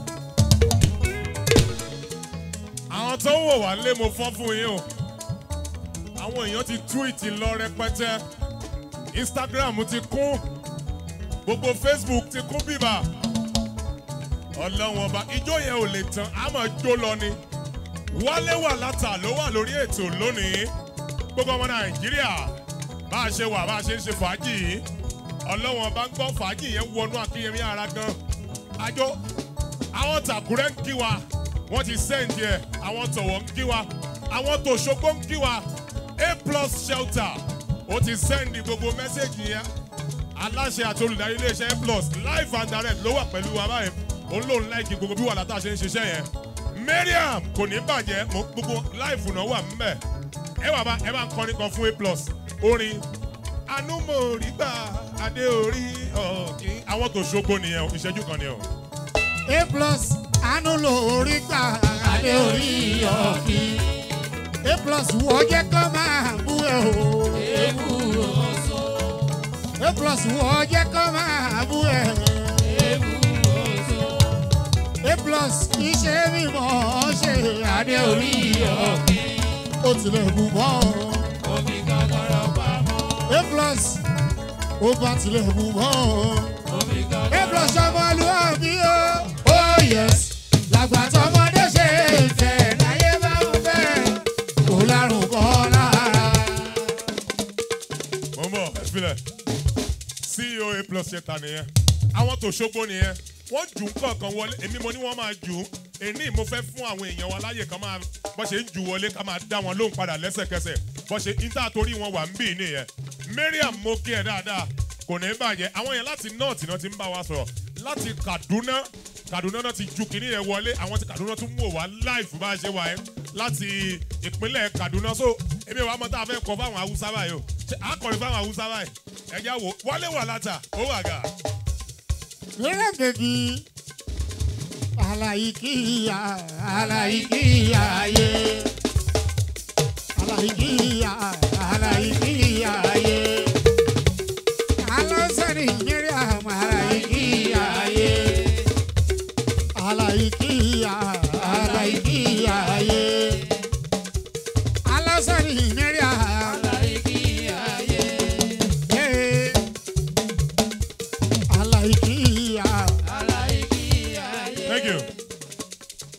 àwọn tó ń wò wá lé mo fọ́ fún yín o àwọn èèyàn ti túwìtì lọ rẹpẹtẹ instagram ti kún gbogbo facebook ti kún bíbà ọlọ́wọ́n ọba ijó yẹn ò lè tán a máa jó lọ ni wálé wà látà ló wà lórí ètò lónìí gbogbo ọmọ nàìjíríà bá a ṣe wà bá a ṣe ń ṣe fàájì yìí ọlọ́wọ́n ọba ń gbọ́ fàájì yẹn wọnú akínyẹmí ara gan àjọ àwọn tàkúrẹ́ ń kí wa wọ́n ti sẹ́ǹdì ẹ̀ àwọn tọ̀wọ̀ ń kí wa àwọn tòṣogbo ń kí wa a plus shelter ó ti sẹ́ǹdì gbogbo mẹ́sẹ̀gì yẹn aláṣẹ àti olùdarí iléeṣẹ́ a plus live and direct ló wà pẹ̀lú wa báyìí òun lòun láìkí gbogbo bí wàhálà tá a ṣe ń ṣiṣẹ́ yẹn mariam kò ní bàjẹ́ mo gbogbo live náà wà mbẹ̀ ẹ wà bá ẹ bá ń kọrin kan fún a plus orin anúmọ̀rígbà adé orí ọ̀kí àwọn tòṣogbo nìyẹn o, ìṣẹ́jú kan nìyẹn o. a plus àánú lórí gbà adé orí ọ̀kì. a plus wọ́n jẹ́ kó máa bú ẹ o. a plus wọ́n jẹ́ kó máa bú ẹ. a plus iṣẹ́ mímọ́ ṣe adé orí ọ̀kì. ó tilẹ̀ bù mọ́ ọ. a plus ó bá tilẹ̀ bù mọ́ ọ. a plus ọmọlúwàbí o. oh yes làgbà tọmọdé ṣe é fẹ́ láyé bá ń fẹ́ kó lárùn kọ́ lára. mo ń bọ̀ ẹ̀fílẹ̀ ceo a plus ṣẹta nìyẹn àwọn tó ṣogbo nìyẹn wọ́n jù ú kọ̀ọ̀kan wọlé èmi mo ní wọ́n máa jù ú èní mo fẹ́ fún àwọn èèyàn wa láyè kan máa bọ́ ṣe ń jù wọlé ká máa dá wọn lóhùn padà lẹ́sẹ̀kẹsẹ̀ bọ́ ṣe níta torí wọn wà ń bì nìyẹn mariam mo kí ẹ dáadáa kò ní bàjẹ́ àwọn yẹn láti north náà ti ń bá wa sọ̀rọ̀ láti kaduna kaduna náà ti ju kìnìún yẹn wọlé àwọn ti kaduna tún wò wá live bá a ṣe wà yẹn láti ìpínlẹ̀ kaduna so èmi wàá mọ tá a fẹ́ kọ fáwọn haúsá báyìí o ṣe àkọrin fáwọn haúsá báyìí ẹja wo wálé wà látà ó wà gà. Mira bèbí aláìkíyà aláìkíyà yé aláìkíyà aláìkíyà yé alọ́sẹ̀rì Miriam aláìkíyà yé aláìkíyà aláìkíyà yé alọ́sẹ̀rì Miriam. Hey,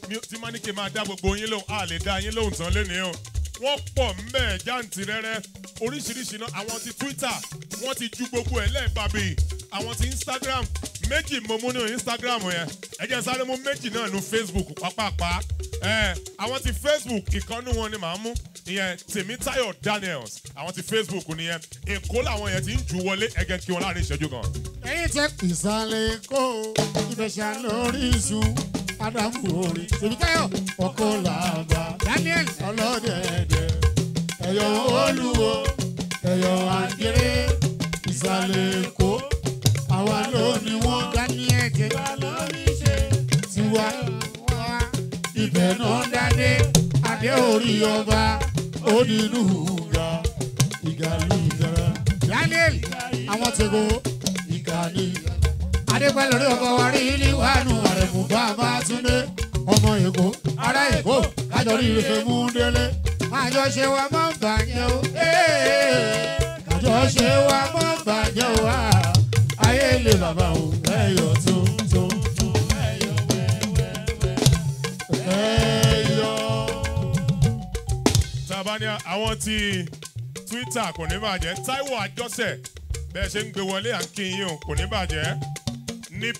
mi tí má ní kí n máa dá gbogbo yín lóhùn a lè dá yín lóhùn tán lónìí o wọ́n pọ̀ mbẹ́ jáǹtìrẹ́rẹ́ oríṣiríṣi náà àwọn ti twitter wọ́n ti ju gbogbo ẹ̀ lẹ́ẹ̀bàbí àwọn ti instagram méjì mo mú ní instagram yẹn ẹ jẹ́ sáré mú méjì náà nu facebook pápápá ẹ àwọn ti facebook ìkànnì wọn ni màá mú ìyẹn tèmítáyọ̀ daniels àwọn ti facebook nìyẹn èkó làwọn yẹn ti ń jù wọlé ẹgẹ kí wọn láàrin ìṣẹ́jú kan. ẹyin tẹ ìsàlẹ̀ èkó ìbẹ̀ṣà lórí iṣu ádámù orin tèmítáyọ̀ ọkọ làbà daniel ọlọ́dẹ̀ẹ̀dẹ̀ ẹ̀yọ̀ olúwo ẹ̀yọ̀ àgẹ̀rẹ̀ ìsàlẹ̀ èkó àwa ló ní wọ́n daniel tẹ tiwa wá ibẹ̀ náà dádé adé orí ọba ó nínú ìgbà ìgàlú ìjọba daniel àwọn tẹ̀gọ́ ìkànnì. adépẹ́ lórí ọkọ̀ wa rí ní wàánu àrẹ̀mú bàbá túndé ọmọ èkó ará èkó kájọ rí ìrẹsẹ̀ mú délé. àjọ ṣe wa mọ́ bàjẹ́ o àjọ ṣe wa mọ́ bàjẹ́ o wá ayé lè bàbá o ẹ̀yọ̀ tó tó tó ẹ̀yọ̀ wẹ́wẹ́wẹ́ ẹ̀yọ̀. tabania àwọn ti twitter kò ní bàjẹ́ taiwo àjọsẹ̀ bẹ́ẹ̀ ṣe ń gbé wọlé à ń kí yín o kò ní bàjẹ́ nip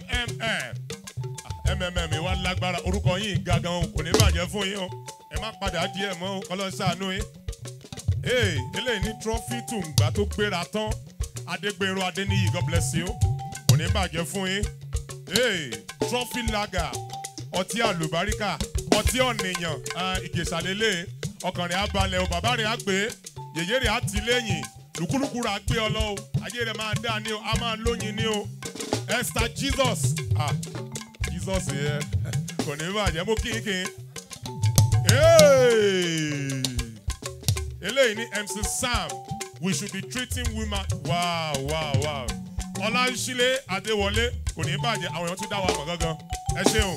mmm mmm wa lágbára orúkọ yín gangan o kò ní bàjẹ́ fún yín o ẹ má padà díẹ̀ mọ́ o ọlọ́sàánú yín. ee eléyìí ní trọ́fì tùǹgbà tó gbéra tán adégbèrò adéníyì god bless you kò ní bàjẹ́ fún yín. ee trọ́fì lager ọtí àlùbáríkà ọtí ọ̀nìyàn ìgèsàlélẹ̀ ọkàn rẹ̀ á balẹ̀ o bàbá rẹ̀ á gbé yèyé rẹ̀ á ti lẹ́yìn lùkúlùkù rẹ̀ á gbé ọ lọ o ayé rẹ̀ máa dá ní o a máa lóyin ní o esther jesus ah jesus yẹ kò ní bàjẹ́ mú kínkín Hey! eléyìí ní mc sam we should be treating women wow wow wow ọláńsílẹ̀ adéwọlé kò ní bàjẹ́ àwọn èèyàn tún dá wa mọ̀ gángan ẹ ṣeun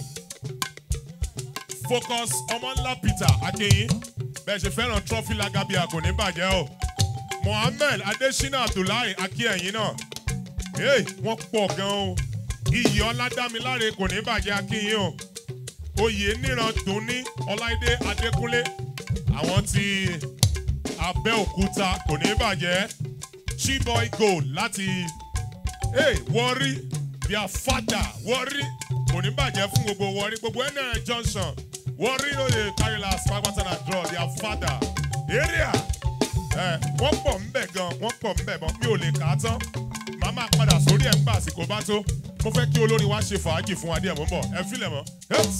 focus ọmọńlá peter akeyin bẹ́ẹ̀ ṣe fẹ́ràn trophy lagabia kò ní bàjẹ́ o mohammed adesina abdullahi akíyẹ̀yìn náà hey, wọ́n pọ̀ gan o iyì ọládàmíláre kò ní bàjẹ́ akíyìn o oyè níran dùnní ọláìdé adékúnlé àwọn ti abẹ́òkúta kò ní bàjẹ́ chiboy gold láti hey, wọ́rí their father wọ́rí kò ní bàjẹ́ fún gbogbo wọ́rí gbogbo nl johnson wọ́rí ló lè carry last pápátá na draw their father area ẹ wọ́n pọ̀ ńbẹ̀ gan wọ́n pọ̀ ńbẹ̀ mọ́ mi ò lè kà á tán màá máa padà sórí ẹ̀ ń gbà àsìkò bá tó mo fẹ́ kí olórin wá ṣe fàájì fún wa díẹ̀ mọ́ bọ̀ ẹ fílẹ̀ mọ́ Yes.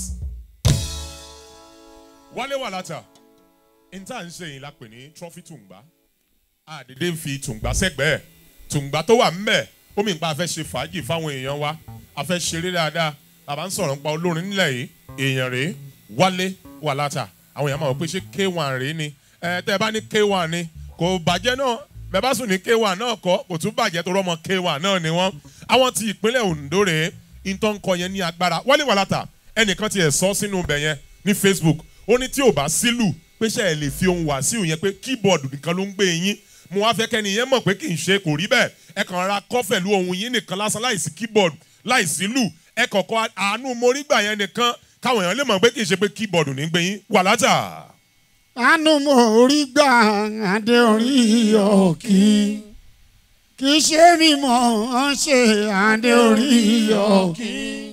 wálé wà látà níta ń ṣe yìí la pè ní trọ́fì tùǹgbà àdédé ń fi tùǹgbà sẹ́gbẹ̀ẹ́ tùǹgbà tó wà ńbẹ̀ omi ìpa afẹ́ ṣe fàájì fáwọn èèyàn wa afẹ́ ṣeré dáadáa bàbá ń sọ̀rọ̀ nípa olórin nílẹ̀ yìí èèyàn rèé wálé wà látà àwọn èèyàn máa wọ pé ṣé k1 rèé ni ẹ tẹ́ ẹ bá ní k1 ni kò bàjẹ́ náà bẹ́ẹ̀ bá sùn ní k1 náà kọ́ kò tún bàjẹ́ tó rọ́mọ k1 náà ni wọ́n àwọn ti ìpínlẹ̀ ondo rèé ìtọ́ ń kọ yẹn ní agbára wálé wà látà ẹnìkan ti ẹ̀ sọ sínú ibẹ̀ yẹn ní facebook ó ní tí ò bá sílù pé ṣe ẹ̀ lè fi ohun wá sí òun yẹn pé kíbọ̀dù nìkan ló ń gbé yín mo wá fẹ́ kẹ́ni yẹn mọ̀ pé kì í ṣe kò rí bẹ́ẹ̀ ẹ kàn ra kọ́ pẹ̀lú ohun yín nìkan lásán láìsí kíbọ̀dù láìsí lù ẹ kọ̀kọ́ àánú morígbà yẹn nìkan káwọn èèyàn lè mọ̀ pé kì í ṣe pé kíbọ̀dù ní gbé yín wà látà. àánú mo rí gbà adé orí ọ̀kì kì í ṣe mímọ́ ọ́n ṣe adé orí ọ̀kì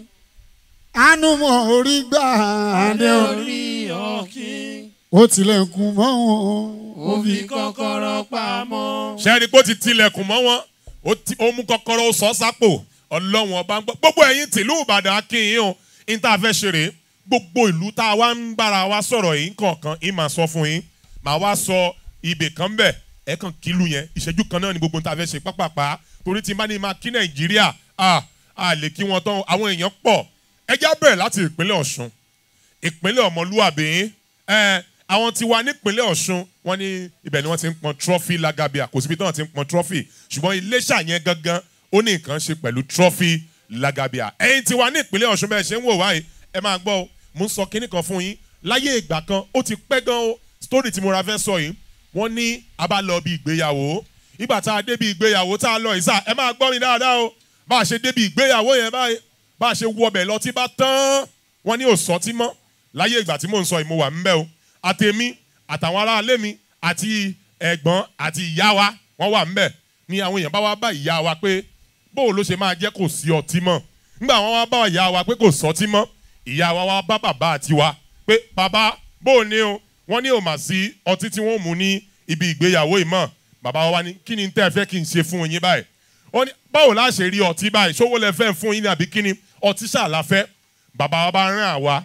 àánú mo rí gbà adé orí ọ̀kí. ó tilẹ̀kùn mọ́ wọn. ó fi kọ́kọ́rọ́ pamọ́. ṣẹ́ni pé ó ti tilẹ̀kùn mọ́ wọn ó ti- ó mú kọ́kọ́rọ́ ó sọ sápò ọlọ́wọ́n ọba ń gbọ́ gbogbo ẹ̀yin tìlú ìbàdàn akínyìn o ní tá a fẹ́ ṣe rèé gbogbo ìlú tá a wá ń bára wa sọ̀rọ̀ yìí kọ̀ọ̀kan yìí máa sọ fún yín màá wá sọ ibè kan bẹ̀ ẹ̀ kàn kílù yẹn ìṣẹ́jú kan náà ni gbogbo ní tá a fẹ́ ṣe pápápá torí tí n bá ní máa kí nàìjíríà a a lè kí wọn tán àwọn èèyàn pọ̀ ẹ já bẹ̀rẹ̀ láti ìpínlẹ̀ ọ̀ṣun ìpínlẹ̀ ọmọlúwàbí ẹ àwọn tí wà nípínlẹ̀ ọ̀ṣun wọ́n ní ibẹ̀ ni wọ́n ti ń pọn trọ́fì lagabia kò síbi tí wọ́n ti ń pọn trọ́fì ṣùgbọ́n iléṣà yẹn gangan ó ní nǹkan ṣe pẹ̀lú trọ́fì lagabia ẹ̀yin tí wà ní ìpínlẹ̀ ọ̀ṣun bẹ́ẹ̀ ṣe ń wò wáyé ẹ máa gbọ́ o mo ń sọ kinní kan fún yín láyé ìgbà kan ó ti pẹ́ gan o story tí mo ra fẹ́ sọ yìí wọ́n ní a bá lọ bí ìgbéyàwó ìgbà tá a dé bí ìgbéyàwó tá a lọ ìsà ẹ máa gbọ́ mi dáadáa o bá a ṣe dé bí ìgbéyàwó yẹn báyìí bá a ṣe wọbẹ̀ lọ tí bá tán wọ́n ní òsọ́tí mọ́ láyé ìgbà tí mò ń sọ yìí mo wà ńbẹ̀ o àtèmi àtàwọn aráalé mi àti ẹ̀gbọ́n àti ìyá wa wọ́n wà ńbẹ̀ ni àwọn èèyàn bá wá bá ìyá wa pé bóò ló ṣe máa jẹ́ kò sí ọtí mọ́ nígbà wọn wá bá ìyá wa pé kò sọtí mọ́ ìyá wa wá bá bàbá àti wa pé bàbá bóò ní o wọ́n ní ò mà sí ọtí tí wọ́n mú ní ibi ìgbéyàwó yìí mọ́ bàbá wa wá ní kí ni tẹ́ ẹ fẹ́ kí n ṣe fún yín báyìí ó ní báwo la ṣe rí ọtí báyìí ṣówó lẹ fẹ́ fún yín ní àbí kí ni ọtí ṣáà fẹ́ bàbá wa bá rán àwa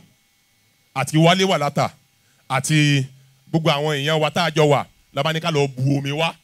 àti wálé wà látà àti gbogbo àwọn èèyàn wa tá a jọ wà lábá ní ká lọ bu omi wá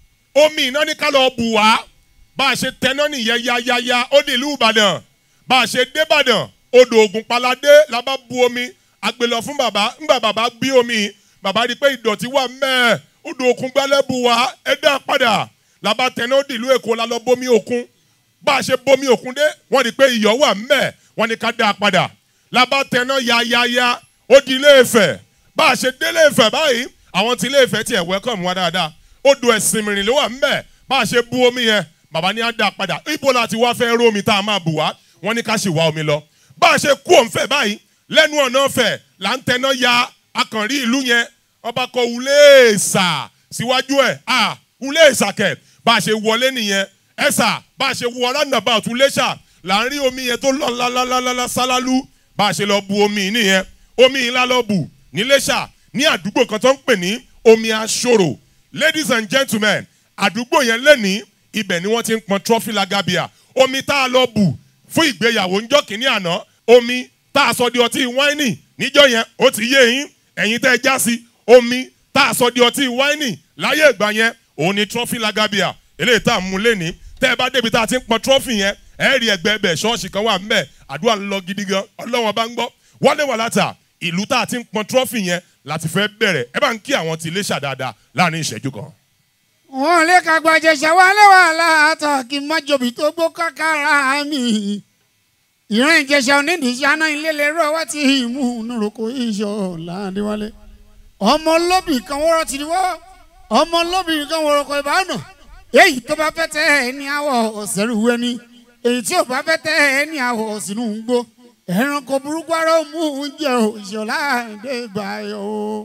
omi iná ní ká lọ bù wá bá a ṣe tẹná nìyẹn yáyáyá ó dé ìlú ìbàdàn bá a ṣe dé ìbàdàn odò ògùn paládé la bá bu omi àgbélọ fún bàbá ńgbà bàbá bí omi bàbá rí i pé ìdọ̀tí wà mẹ́ẹ̀ odò òkun gbálẹ̀ bù wá ẹ dá padà la bá tẹná ó dé ìlú èkó la lọ bómi òkun bá a ṣe bómi òkun dé wọ́n rí i pé iyọ̀ wà mẹ́ẹ̀ wọ́n ní ká dá a padà la bá tẹná yáyáyá ó di ilé Ifẹ̀ bá a ṣe délé Ifẹ̀ báyìí àwọn tí ilé Ifẹ̀ tiẹ̀ wẹ́kọ̀mù wa dáadáa odò ẹ̀sìn mìíràn ló wà ńbẹ̀ bá a ṣe bu omi yẹn bàbá ní á dá a padà ibo la ti wá fẹ́ rú omi tá a máa bù wá wọ́n ní ká ṣì wá omi lọ bá a ṣe kú òǹfẹ̀ báyìí lẹ́nu ọ̀nà ọ̀fẹ́ là ń tẹná ya akànrí ìlú yẹn ọba kọ uléèsà síwájú ẹ̀ à uléèsà kẹ̀ bá a ṣe wọlé nìyẹn ẹ̀sà bá a ṣe wọ roundabout uléṣà là ń rí omi yẹn tó lọ lálálálá sálálú bá a ṣe lọ bu omi nìyẹn omi yìí la lọ bù níléṣà ní àdúgbò kan tó ń pè ní omi aṣòro ladies and gentlemen àdúgbò yẹn lẹ́ni ibẹ̀ ni wọ́n ti ń pọn trophy lagabia omi tá a lọ bù fún ìgbéyàwó ńjọ́ kìíní àná omi tá a sọ di ọtí wáìnì níjọ́ yẹn ó ti yé yín ẹ̀yin tẹ́ ẹ já sí omi tá a sọ di ọtí wáìnì láyé ìgbà yẹn òun ni trophy lagabia eléyìí tá a mú lẹ́ni tẹ́ ẹ bá débi tá a ti ń pọn trophy yẹn ẹ rí ẹgbẹ́ ẹbẹ̀ ṣọ́ọ̀ṣì kan wà ńbẹ̀ àdúrà ń lọ gidi gan ọlọ́wọ́n bá ń gbọ́ wọlé wà látà ìlú tá a ti ń pọn trophy yẹn láti fẹ́ bẹ̀rẹ̀ ẹ bá ń kí àwọn tí ilé ṣàdáadáa láàrin ìṣẹ́jú kan. wọn lè ka gbàjẹsà wálé wàhálà àtàkì májòbí tó gbó kákàrà mi ìran ìjẹsà onídìíṣẹ aná ilé lè rọ wá tí ìmú níroko iṣọ ládéwálé ọmọ olóbì kan wọ́rọ̀ ti wọ́ ọmọ olóbì kan wọ́rọ̀ kọ ìbánu èyí tó bá fẹ́ tẹ́ ẹ ní àwọ̀ ọ̀sẹ̀rù wẹ́ni èyí tí ò bá fẹ́ tẹ́ ẹ ní àwọ̀ ọ̀sìnú ń gbó ẹranko burúkú ara ó mú oúnjẹ òṣèlú àdébáyọ o.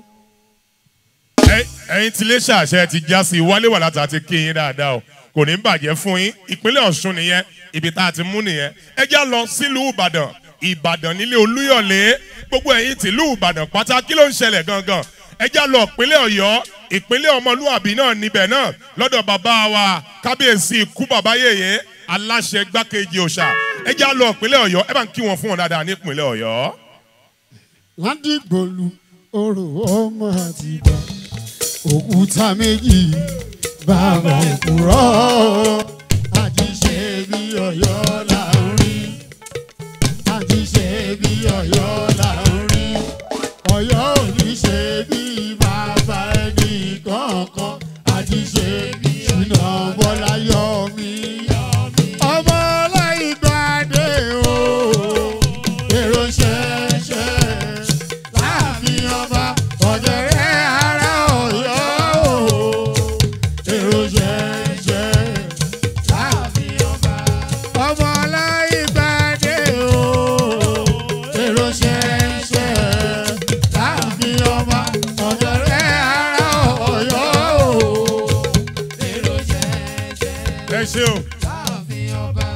ẹ̀yin tí ilé ṣàṣẹ ti já sí wálé wà látà ti kí yín dáadáa o kò ní bàjẹ́ fún yín ìpínlẹ̀ ọ̀ṣun nìyẹn ibi tá a ti mú nìyẹn ẹ já lọ sílùú ìbàdàn ìbàdàn nílé olúyọ̀lé gbogbo ẹ̀yin tìlú ìbàdàn pátá kí ló ń ṣẹlẹ̀ gangan ẹ já lọ ìpínlẹ̀ ọ̀yọ́ ìpínlẹ̀ ọmọlúàbí náà níbẹ̀ náà lọ́dọ̀ bàbá wa kábíyèsí ikú bàbá yèyé aláṣẹ gbákejì òòṣà ẹ já lọ ìpínlẹ̀ ọ̀yọ́ ẹ bá ń kí wọn fún wọn dáadáa ní ìpínlẹ̀ ọ̀yọ́. ládìgbòlù orò ọmọ àtìgbà òkúta méjì bàbá òkúrọ̀ àjíṣe bí ọ̀yọ́ là ń rí àjíṣe bí ọ̀yọ́ là ń rí ọ̀yọ́ ò ní ṣe bí bàbá ẹnì kankan àjíṣe bí ṣìnà bọ́lá yọ mí ọmọ ọláìgbàdé o èrò ṣẹṣẹ láàfin ọba ọ̀gẹ̀rẹ̀ ara ọ̀yọ́ o èrò ṣẹṣẹ láàfin ọba ọmọ ọláìgbàdé o èrò ṣẹṣẹ láàfin ọba ọ̀gẹ̀rẹ̀ ara ọ̀yọ́ o èrò ṣẹṣẹ ẹ ṣe o láàfin ọba.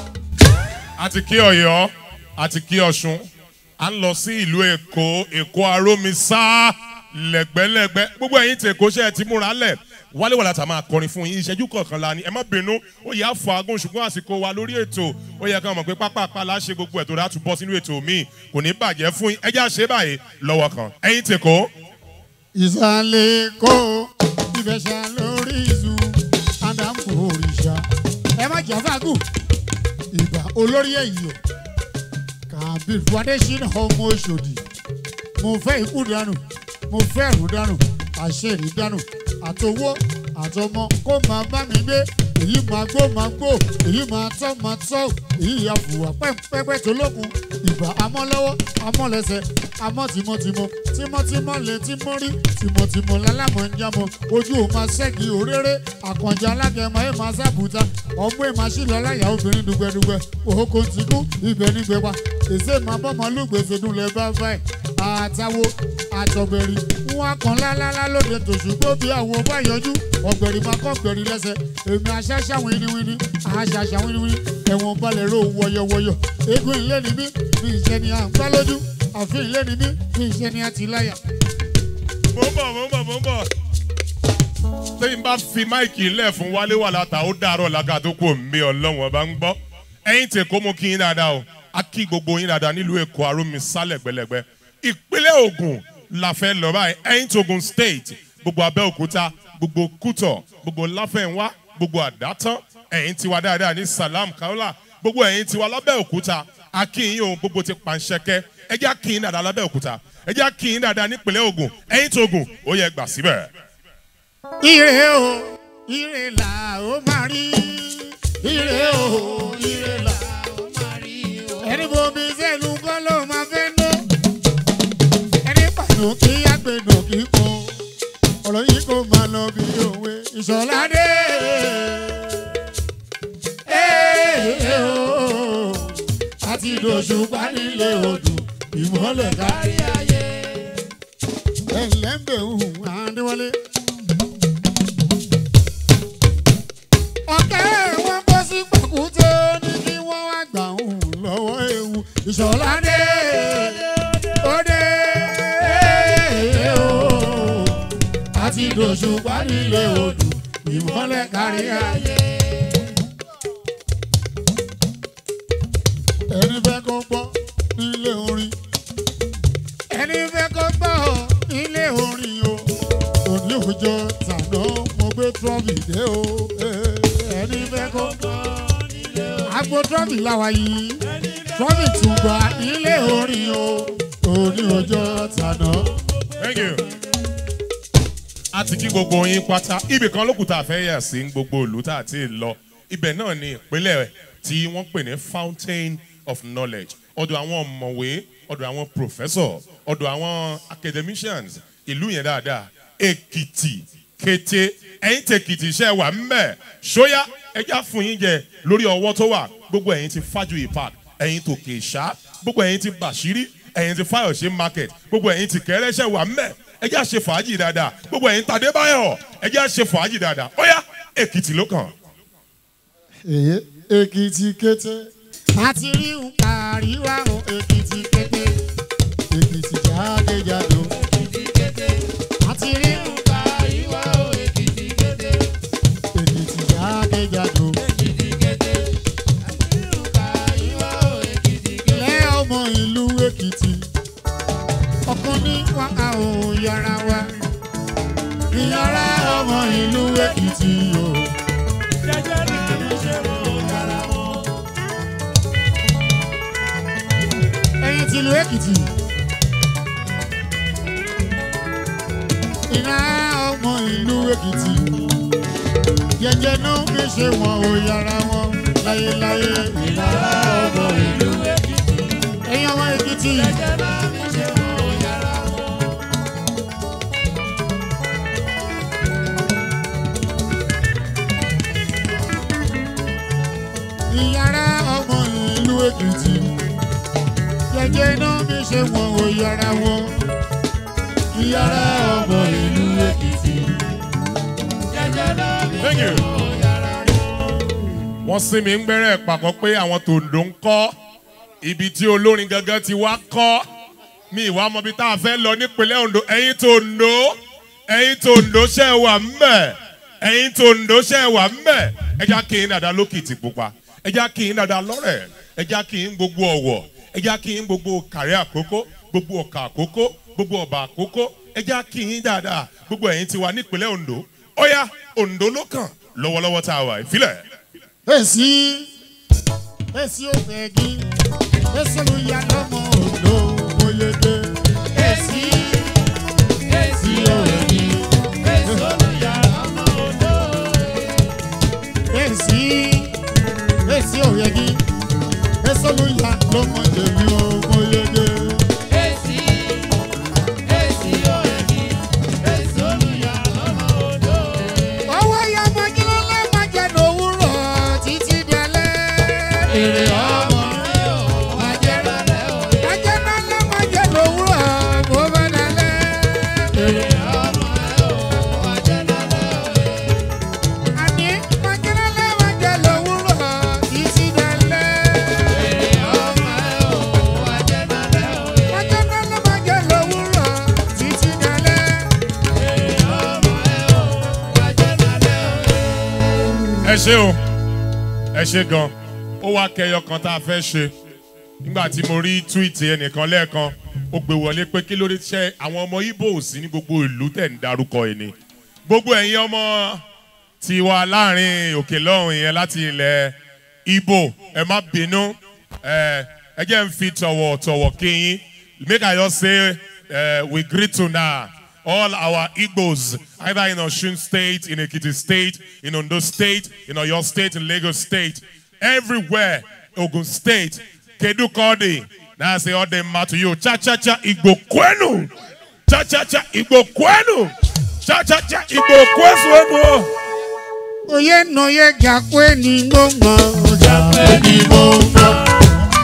àti kí ọ̀yọ́ àti kí ọ̀ṣun à ń lọ sí ìlú èkó èkó arómisá lẹ́gbẹ́lẹ́gbẹ́ gbogbo ẹ̀yin tí èkó ṣe é ti múra lẹ̀ wálé wàlá tà máa kọrin fún yín ìṣẹ́jú kọ̀ọ̀kan la ni ẹ má bínú ó yẹ àfọ agún ṣùgbọ́n àsìkò wa lórí ètò ó yẹ ká mọ̀ pé pápá àpàlà ṣe gbogbo ẹ̀ tó dá tún bọ́ sínú ètò míì kò ní bàjẹ́ fún yín ẹ já ṣe báyìí lọ́wọ́ kan ẹ̀yin tí èkó ìsàlẹ̀ kó ìbẹ̀ṣà lórí ìzù àdàmú òrìṣà ẹ má jà fàgùn ìgbà olórí ẹ̀yìn o kàbírù adésínà ọmọ oṣòdì mo fẹ́ ikú dànù mo fẹ́ ẹ̀rù dànù àṣẹ̀rí dànù àtowó àtọmọ kó máa bá mi gbé èyí máa gbó máa gbó èyí máa tọ́ máa tọ́ èyí àfùwà pẹ́pẹ́pẹ́ tó lókun ìgbà amọ́lọ́wọ́ amọ́lẹ́sẹ̀ amọ́ tìmọ̀tìmọ̀ tímọ́tímọ́ lè tímọ́ rí tìmọ̀tìmọ̀ lálámọ̀ ń jámọ̀ ojú ò máa ṣẹ́gi òréré àkànjá alágẹmọ ẹ̀ máa sábùúta ọmọ ẹ̀ máa ṣìlọ láyà obìnrin dùgbẹ́dùgbẹ́ òhókò ń tìkú ibẹ̀ nígbẹ́ wa èsè máa bọ́mọ lùgbèsè dùnlẹ̀ bá bá ẹ̀ àtàwo àtọ̀gbẹ̀rì wọn kàn lálálá lóde tòṣùgbó bí àwọn bá yọjú ọ̀gbẹ̀rì máa kọ́ gbẹ̀rì lẹ́sẹ̀ èmi àṣàṣà wíníwíní àṣàṣà wíníwíní ẹ̀wọ̀n balẹ̀ ro wọ̀yọ̀wọ̀yọ̀ eégún ilé ni mí bí ìṣe ni à ń gbá lójú àfin ilé ni mí bí ìṣe ni à ti láyà. mo ń bọ̀ mo ń bọ̀ mo ń bọ̀. tẹ́yìn bá fi máìkì lẹ̀ fún wálé wà látà ó dàárọ̀ lága tó kù mí ọlọ́wọ́n bá ń gbọ́. ẹ̀yin tẹ̀ kó mú kí yín dáadáa o a kí gbogbo yín dáadáa nílùú èkó arómi sálẹ̀ gbẹlẹ̀gbẹ́. ìpínlẹ̀ Ògùn la fẹ́ lọ báyìí ẹ̀yin tó Ògùn state gbogbo Abẹ́òkúta gbogbo Kútọ̀ gbogbo Láfẹ̀nwá gbogbo Àdátán ẹ̀yin tiwa dáadáa ní Salam Kaola gbogbo ẹ̀yin tiwa lábẹ́òkúta akínyìn ohun gbogbo ti pàǹṣẹ́kẹ́ ẹ jẹ́ akínyìn dáadáa lábẹ́òkúta ẹ jẹ́ akínyìn dáadáa nípínlẹ̀ Ògùn ẹ̀yin tó Ògùn ó yẹ gbà síbẹ̀. ire o ire là ó máa rí ire o ire là ó máa rí ẹni bomi sẹ́nu kọ́ ló máa fẹ́ ná ẹni pàánù kí àgbẹ̀nù kí kan ọ̀rọ̀ yìí kò máa lọ bí òwe ìṣọ̀ládé. Ee o, àti dòṣù panílé odò ìmọ̀lẹ̀ kárí ayé. ẹ̀lẹ́mbẹ̀ òhun àdéwọlé. ọ̀kẹ́ wọn kó sí pàkúté ní kí wọ́n wá gbà òun lọ́wọ́ ewu ìṣọ̀ládé. Òde o, àti dòṣù panílé odò ìmọ̀lẹ̀ kárí ayé. ẹni fẹ́ kó gbọ́ nílé orin ẹni fẹ́ kó gbọ́ nílé orin o òní òjò tàná mo gbé trọ́bì dé o eh, ẹni fẹ́ kó gbọ́ nílé orin agbo trọ́bì làwà yìí trọ́bì tún gbà nílé orin o òní òjò tàná. Thank you. a ti kí gbogbo yín pátá ibì kan lókùn tá a fẹ́ yà sí gbogbo ìlú tá a ti lọ ibẹ̀ náà ni ìpínlẹ̀ tí wọ́n pè ní fountain of knowledge ọ̀dọ̀ àwọn ọ̀mọ̀wé ọ̀dọ̀ àwọn professor ọ̀dọ̀ àwọn academicians ìlú yẹn dáadáa èkìtì kété ẹ̀yin tèkìtì iṣẹ́ wà ńbẹ̀ ṣóyá ẹja fún yín jẹ lórí ọwọ́ tó wà gbogbo ẹ̀yin ti fájuyì park ẹ̀yin tòkè ṣá gbogbo ẹ̀yin ti bàṣírí ẹ̀yin ti fáyọ̀ṣe market gbogbo ẹ̀yin ti kẹ́rẹ́ṣẹ́ wà ńbẹ̀ ẹjẹ́ àṣe fàájì dáadáa gbogbo ẹ̀yin tàdébáyọ̀ ẹjẹ́ àṣe fàájì dáadáa ó yá èkìtì ló kàn. èyí èkìtì kété àti rí nǹkan àríwá o èkìtì kété èkìtì jákèjádò àti rí nǹkan àríwá o èkìtì kété èkìtì jákèjádò ilé ọmọ ìlú èkìtì ọkàn ní wàhálà ò yára wa ìyára ọmọ ìlú èkìtì o. ẹ̀yin tìlú èkìtì. ìná ọmọ ìlú èkìtì. jẹjẹ náà fi ṣe wọn ò yára wọn láyéláyé. ìná ọmọ ìlú èkìtì. ẹ̀yin ọmọ èkìtì. jẹjẹ náà fi ṣe wọn ò yára wọn. ìyára ọmọ ìlú èkìtì jẹjẹ náà mi ṣe wọn ò yára wọn ìyára ọmọ ìlú èkìtì jẹjẹ náà mi Thank ṣe you. wọn ò yára wọn. wọ́n sí mi ń gbẹ́rẹ́ pàkọ́ pé àwọn tòǹdó ń kọ́ ibi tí olórin gangan ti wá kọ́ mi ìwà ọmọbi tá a fẹ́ lọ nípínlẹ̀ Ondo ẹ̀yin tòǹdó ẹ̀yin tòǹdó ṣe é wà ńbẹ̀ ẹ̀yin tòǹdó ṣe é wà ńbẹ̀ ẹja kì í dàda lókìtì pupa ẹja kì í dàda lọ́rẹ̀ ẹja kì í gbogbo ọ̀wọ̀ ẹja kì í gbogbo kàrí àkókò gbogbo ọ̀kà àkókò gbogbo ọ̀bà àkókò ẹja kì í dáadáa gbogbo ẹ̀yin ti wà nípínlẹ̀ Ondo ó yá Ondo ló kàn lọ́wọ́lọ́wọ́ tá a wà ìfilẹ̀. èsì èsì òfègì èsì olùyà lọmọ òdo oyege èsì èsì òfègì èsì olùyà lọmọ òdo èsì èsì òfègì èsì olùyà lọmọ jèmi oyege. Èsì, èsì òyìnbí, èsì olùyà lọ́mọ odò. ọwọ́ ya mọ́júlọ́ lẹ́mọ̀jẹ̀ lówùrọ̀ títí dalẹ́. èrè ọmọ Ọmọ rẹ̀ ò wá jẹ́ rẹ̀ ò ẹ ṣe o ẹ ṣe gan ó wá kẹyọ kan tá a fẹ́ ṣe nígbà tí mo rí túwìtì ẹnìkan lẹ́ẹ̀kan ó gbé wọlé pé kí ló dé ṣe àwọn ọmọ ibo ò sí ní gbogbo ìlú tẹ̀ ń darúkọ ẹ̀ ni gbogbo ẹ̀yin ọmọ tiwa láàrin òkè lọ́hùn yẹn láti ilẹ̀ ibo ẹ má bínú ẹ ẹ jẹ́ ń fi tọ̀wọ̀tọ̀wọ̀ kí yín make i just say uh, we greet to now all our igbos either in osun state in ekiti state in ondo state in oyo state in lagos state everywhere ogun state kedu kọ́ọ̀dì náà ṣe ọ̀dẹ̀ mma to you cha cha cha igbo kwenu cha cha cha igbo kwenu cha cha cha igbo kwesuenu. Oye noye gakwe ni gbogbo ọjà Ẹni mo mọ̀.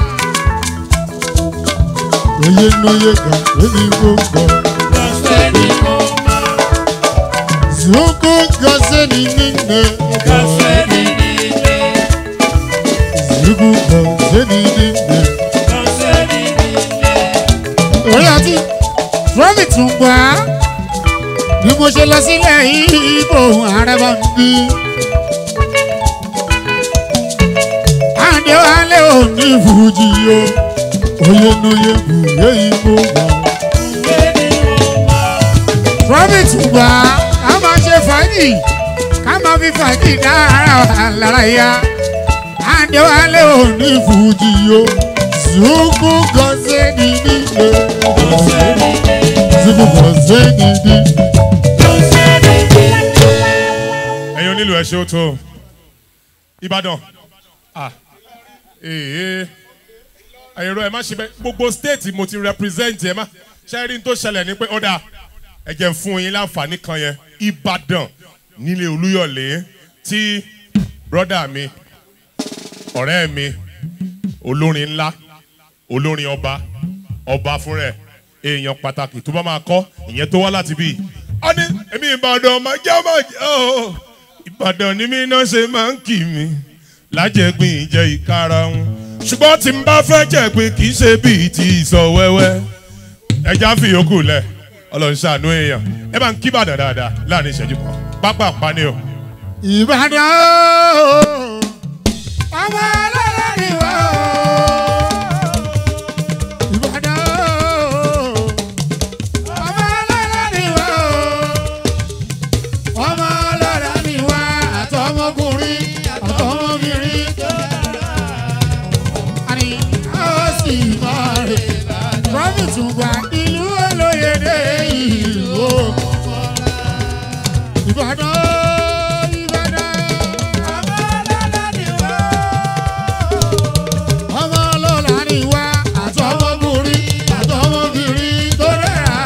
Oye noye gakwe ni gbogbo. Ẹni mo mọ̀. Zuko gase ni nine. Kọ́sẹ́ ni nílé. Zuko gase ni nine. Kọ́sẹ́ ni nílé. Orí àti Trọ́mì tún gbà á. Bí mo ṣe lọ sílẹ̀ ìbò ààrẹ bá ń bí. Àdé wálé ò ní fújì o. Oye noye bùyé ìbò wà. Ẹni mo mọ̀. Trọ́mì tún gbà á. Ká máa ṣe fàájì. Ká máa fi fàájì dá ara wa lára yá. Àdé wálé ò ní fújì o. Zuku gọ́sẹ̀ ní nílé. Kọ́sẹ́ ni nílé. Zuku gọ́sẹ̀ ní nílé. Kọ́sẹ́ ni nílé. ẹ̀yin onílù ẹ̀ ṣe ó tó ìbàdàn ah ee ẹ̀rọ ẹ̀ má ṣe bẹ́ẹ̀ gbogbo state mo ti represent ẹ̀ má ṣe rí n tó ṣẹlẹ̀ ní pé ó dáa ẹ jẹ́ n fún yín láǹfààní kan yẹn ìbàdàn nílé olúyọ̀lé tí brọ́dà mi ọ̀rẹ́ mi olórin ńlá olórin ọba ọba fúnra ẹ̀ èèyàn pàtàkì tó bá máa kọ́ ìyẹn tó wá láti bí ọ ní èmi ìbàdàn máa jẹ́ máa jẹ́ ọ́ ìbàdàn ni mí náà ṣe máa ń kì mí lájẹ̀gbìn ìjẹ́ ìkarahun ṣùgbọ́n tí n bá fẹ́ jẹ̀gbìn kì í ṣe bíi ti ìsọ wẹ́wẹ́ ẹja fi yòókù lẹ̀ ọlọ́run ṣàánú èèyàn ẹ bá ń kí ìbàdàn dáadáa láàrin ìṣẹ́jú kan pápá pani o. Ìbàdàn ọmọ ọlọ́lá ni wá Ìbàdàn ọmọ ọlọ́lá ni wá ọmọ ọlọ́lá ni wá àtọmọkùnrin àtọmọbìnrin àní a ó sì máa rè promise gba ìlú olóyèdè ìlú Ìbàdàn Ìbàdàn. ọmọ ọlọ́lá ni wá àtọmọkùnrin àtọmọbìnrin tó dára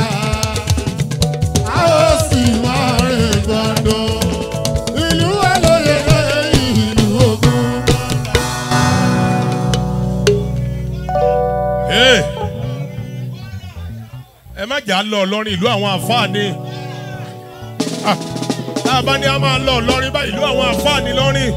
a ó sì máa rè gbọdọ̀ ìlú olóye ìlú ogun. Hey! ẹ má jà á lọ ọlọ́rin ìlú àwọn àfáàní Ah, tá a bá ní a máa lọ ọlọ́rin bá ìlú àwọn àfáàní lọ́rin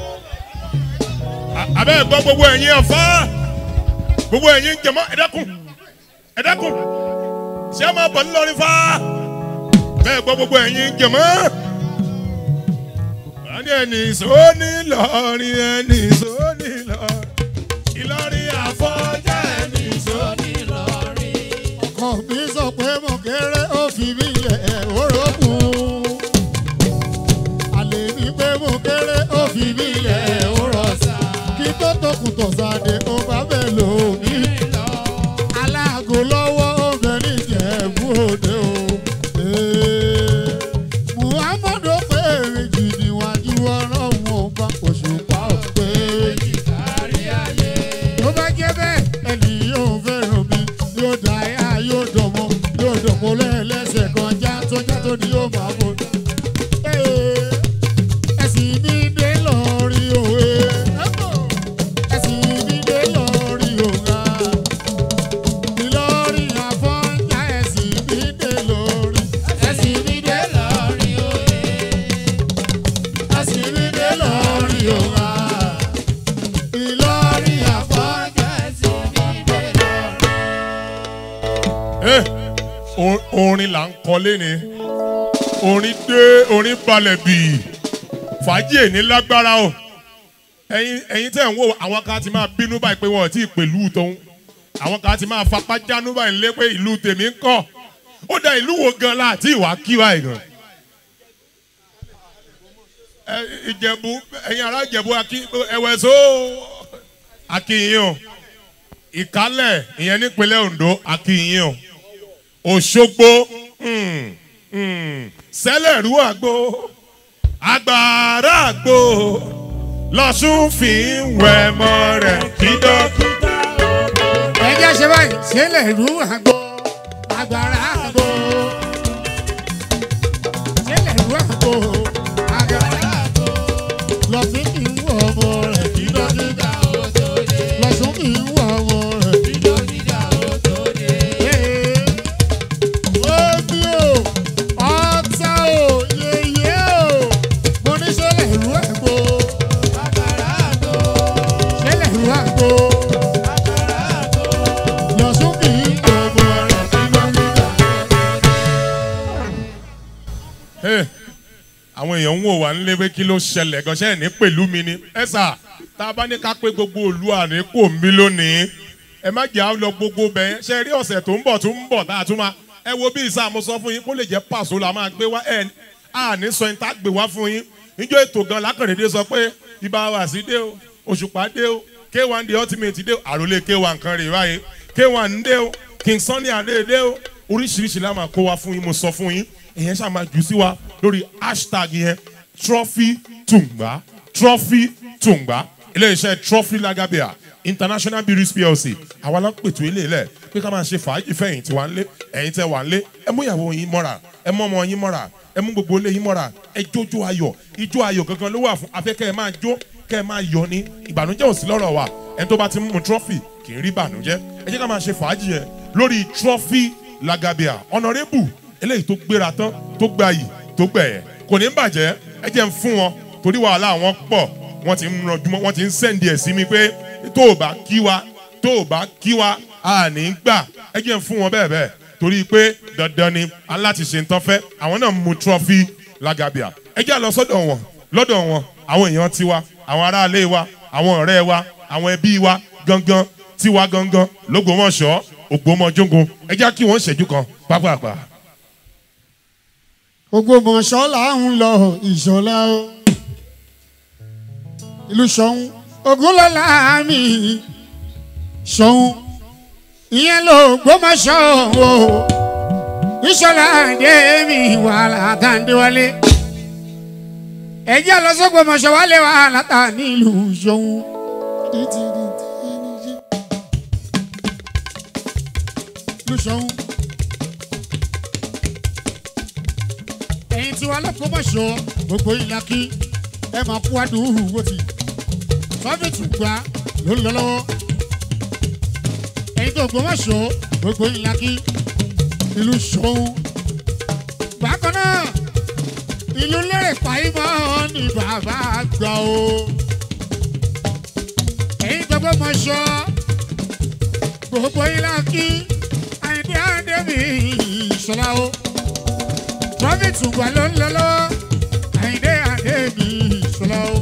A- abẹ́ ẹ̀ gbọ́ gbogbo ẹ̀yin ọ̀fá gbogbo ẹ̀yin jẹ̀mọ́ ẹ̀dẹ́kùn ẹ̀dẹ́kùn ṣé a máa bọ̀ ńlọrin fá bẹ́ẹ̀ gbọ́ gbogbo ẹ̀yin jẹ̀mọ́ wọ́n ní ẹni sóní lọ́rin ẹni sóní lọ́rin Ìlọrin àfọ̀njá ẹni sóní. ọkọ mi sọ pé mo kéré ó fi mí lẹ̀ orókùn. àlè ní pé mo kéré ó fi mí lẹ̀ orọ̀sà. kí tó tókùn tọ̀sàdé ó bá bẹ̀ lò mí. aláàgó lọ́wọ́ obìnrin jẹ̀bú òde o. Ee, muhammadu pé méjì níwájú ọlọ́run ọba òṣùpá òpè méjì tó bá jẹ́ bẹ́ẹ̀ ẹni yóò fẹ́ràn mi yóò dá yá yóò dọ̀mọ́ yóò dọ̀mọ́ lẹ́ẹ̀lẹ́sẹ̀ kan já tó já tó ní yóò máa bọ̀. Ee, ẹ̀sìn mi dé lọ́ọ̀rì òwe. ẹ̀sìn mi dé lọ́ọ̀rì òga. Ìlọrin àfọ̀njá ẹ̀sìn mi dé lọ́ọ̀rì. ẹ̀sìn mi dé lọ́ọ̀rì òwe. ẹ̀sìn mi dé lọ́ọ̀rì òga. Ìlọrin àfọ̀njá ẹ̀sìn mi dé lọ́ọ̀rì. Eh, o- orin là ń kọ léni orin dé orin balẹ̀ bì fàájì èní lágbára o ẹyin ẹyin tẹ̀ ń wò àwọn kan ti máa bínú báyìí pé wọn ò tí ì pẹ̀lú tóun àwọn kan ti máa fapá jánu báyìí lé pé ìlú tèmi ń kọ́ ó dá ìlú wo gan láti ìwà kí báyìí gan. ẹ ìjẹ̀bú ẹ̀yin ará ìjẹ̀bú ẹ̀wẹ̀ só akínyìn o ìkálẹ̀ ìyẹn nípínlẹ̀ ondo akínyìn o òṣogbo mm, mm, sẹ́lẹ̀rú àgbo agbára àgbo lọ́sùn fi ń wẹ̀ mọ́ rẹ̀ kí dókítà ẹ jẹ́ ṣe báyìí sílẹ̀ ìlú àgbo agbára àgbo sílẹ̀ ìlú àgbo agbára àgbo lọ́sùn kì í wọ ọmọ rẹ̀ kí dókítà lọ́sùn kì í wọ ọmọ rẹ̀ kí dókítà Omi o, ọ̀tá o, yèyé o, mo ní sílẹ̀ ìlú àgbo sílẹ̀ ìlú àgbo lọ́sùn kì í wọ ọmọ rẹ̀ kí dókítà. Hey, àwọn èèyàn ń wò wá nílé pé kí ló ṣẹlẹ̀ gọ́ṣẹ́ ní pẹ̀lú mi ni ẹ sà tá a bá ní ká pé gbogbo òlu àní kò ń bí lónìí ẹ má jẹ́ àwọn lọ gbogbo bẹ́ẹ̀ ṣe rí ọ̀sẹ̀ tó ń bọ̀ tó ń bọ̀ tá a tún máa ẹ wo bí ìsà mo sọ fún yín kó lè jẹ́ pàṣọ la máa gbé wá ẹ àní sọ yín tá a gbé wá fún yín níjọ́ ètò gan lákàndínlẹ́ sọ pé ibà wà sí dé o òṣùpá dé o k1 the ultimate dé o àròlé k1 kan rè báyìí k1 ń dé o king sunny adé dé o oríṣiríṣi la máa kó wá fún yín mo sọ fún yín ìyẹn ṣáà máa jù sí wa lórí hashtag yẹn trophy tùǹgbà trophy tùǹgbà iléeṣẹ́ trophy lagabia international breweries plc àwa la ń pètò ilé ilẹ̀ pé ká máa ṣe fàájì fẹ̀yìn tí wà ń lé ẹ̀yin tẹ́ wà ń lé ẹ mú ìyàwó yín mọ́ra ẹ mú ọmọ yín mọ́ra ẹ mú gbogbo ilé yín mọ́ra ẹ jójó ayọ̀ ijó ayọ̀ gangan ló wà fún afẹ́kẹ́ ẹ máa jó kẹ́ ẹ máa yọ ní ìbànújẹ́ ò sí lọ́rọ̀ wa ẹni tó bá ti mú trophy kì í rí ìbànújẹ́ ẹ jẹ́ ká máa ṣe fàájì yẹn lórí trophy lagabia honourable eléyìí tó gbéra tán tó gba yìí tó gbẹ̀yẹ̀ kò ní bàjẹ́ ẹ jẹ́ ń fún wọn torí wàhálà wọn pọ̀ wọ́n ti ń ranjúmọ́ wọ́n ti ń sẹ́ǹdì ẹ̀ sí mi pé tó o bá kí wa tó o bá kí wa a ní gbà ẹ jẹ́ ń fún wọn bẹ́ẹ̀ bẹ́ẹ̀ torí pé dandan ni aláti ṣe ń tán fẹ́ àwọn náà mú trọ́fì lagabia ẹ jẹ́ lọ sọ́dọ̀ wọn lọ́dọ̀ wọn àwọn èèyàn tiwa àwọn aráalé wa àwọn ọ̀rẹ́ wa àwọn ẹbí wa gangan tiwa gangan lógbómọ̀ṣọ́ ògbómọjógun ẹ jẹ́ kí wọ́n ṣẹ́jú kan pápápá. Ògbómọ̀ṣọ́ là ń lọ ìṣọ̀lá o. ìlú Ṣọ̀ún Ògúnlọ́lá mi Ṣọ̀ún ìyẹn ló Ògbómọ̀ṣọ́ o. ìṣọ̀lá dé mi wàhálà tàǹdéwálé. ẹ̀jẹ̀ lọ sọ́gbọ̀mọ̀ṣọ́ wálé wàhálà tà nílùú Ṣọ̀ún. ìlú Ṣọ̀ún. ẹ̀yin tí wàá lọ́kọ́ mọ̀ ṣọ́ gbogbo ìlà kí ẹ máa kú àdúrú wó ti sọ́fìtì gbà ló ń lọ lọ́wọ́ ẹ̀yin tó gbọ́ mọ̀ ṣọ́ gbogbo ìlà kí ìlú ṣọ́hún bákan náà ìlú lérè pàìmọ́ ní bàbá àgbà o ẹ̀yin tó gbọ́ mọ̀ ṣọ́ gbogbo ìlà kí àyìndé àdébì ìṣọ̀lá o prophet wà ló ń lọ lọ́wọ́ àyìndé àdébì ìṣọ̀lá o.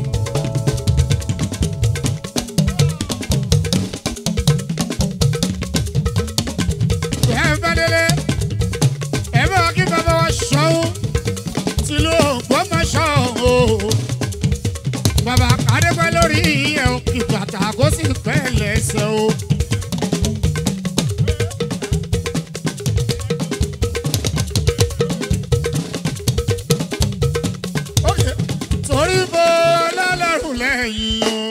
ẹ bá délé ẹ bá wá kí bàbá wa ṣọ́hún tìlú Ògbómọ̀ṣọ́ o. bàbá kàdébẹ́ lórí ẹ̀ ò kì bàtà kó sì pẹ́ lẹ́sẹ̀ o. Okay. torí bó lọ́lọ́run lẹ́yìn o.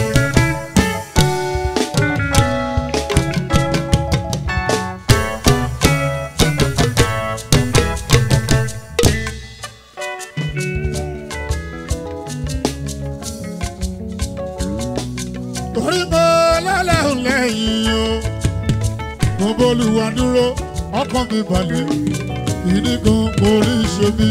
torí bó lọ́lọ́run lẹ́yìn o. mo bólúwa dúró ọkàn mi balẹ̀ ìní kan mo rí ṣe mí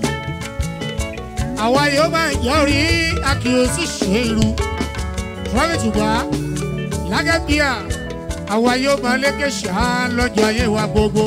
àwa yóò máa yọrí àkíyèsí ṣe irun rọ́bìtùgbà lágẹ́bíà àwa yóò máa lékè ṣá lọ́jọ́ ayé wa gbogbo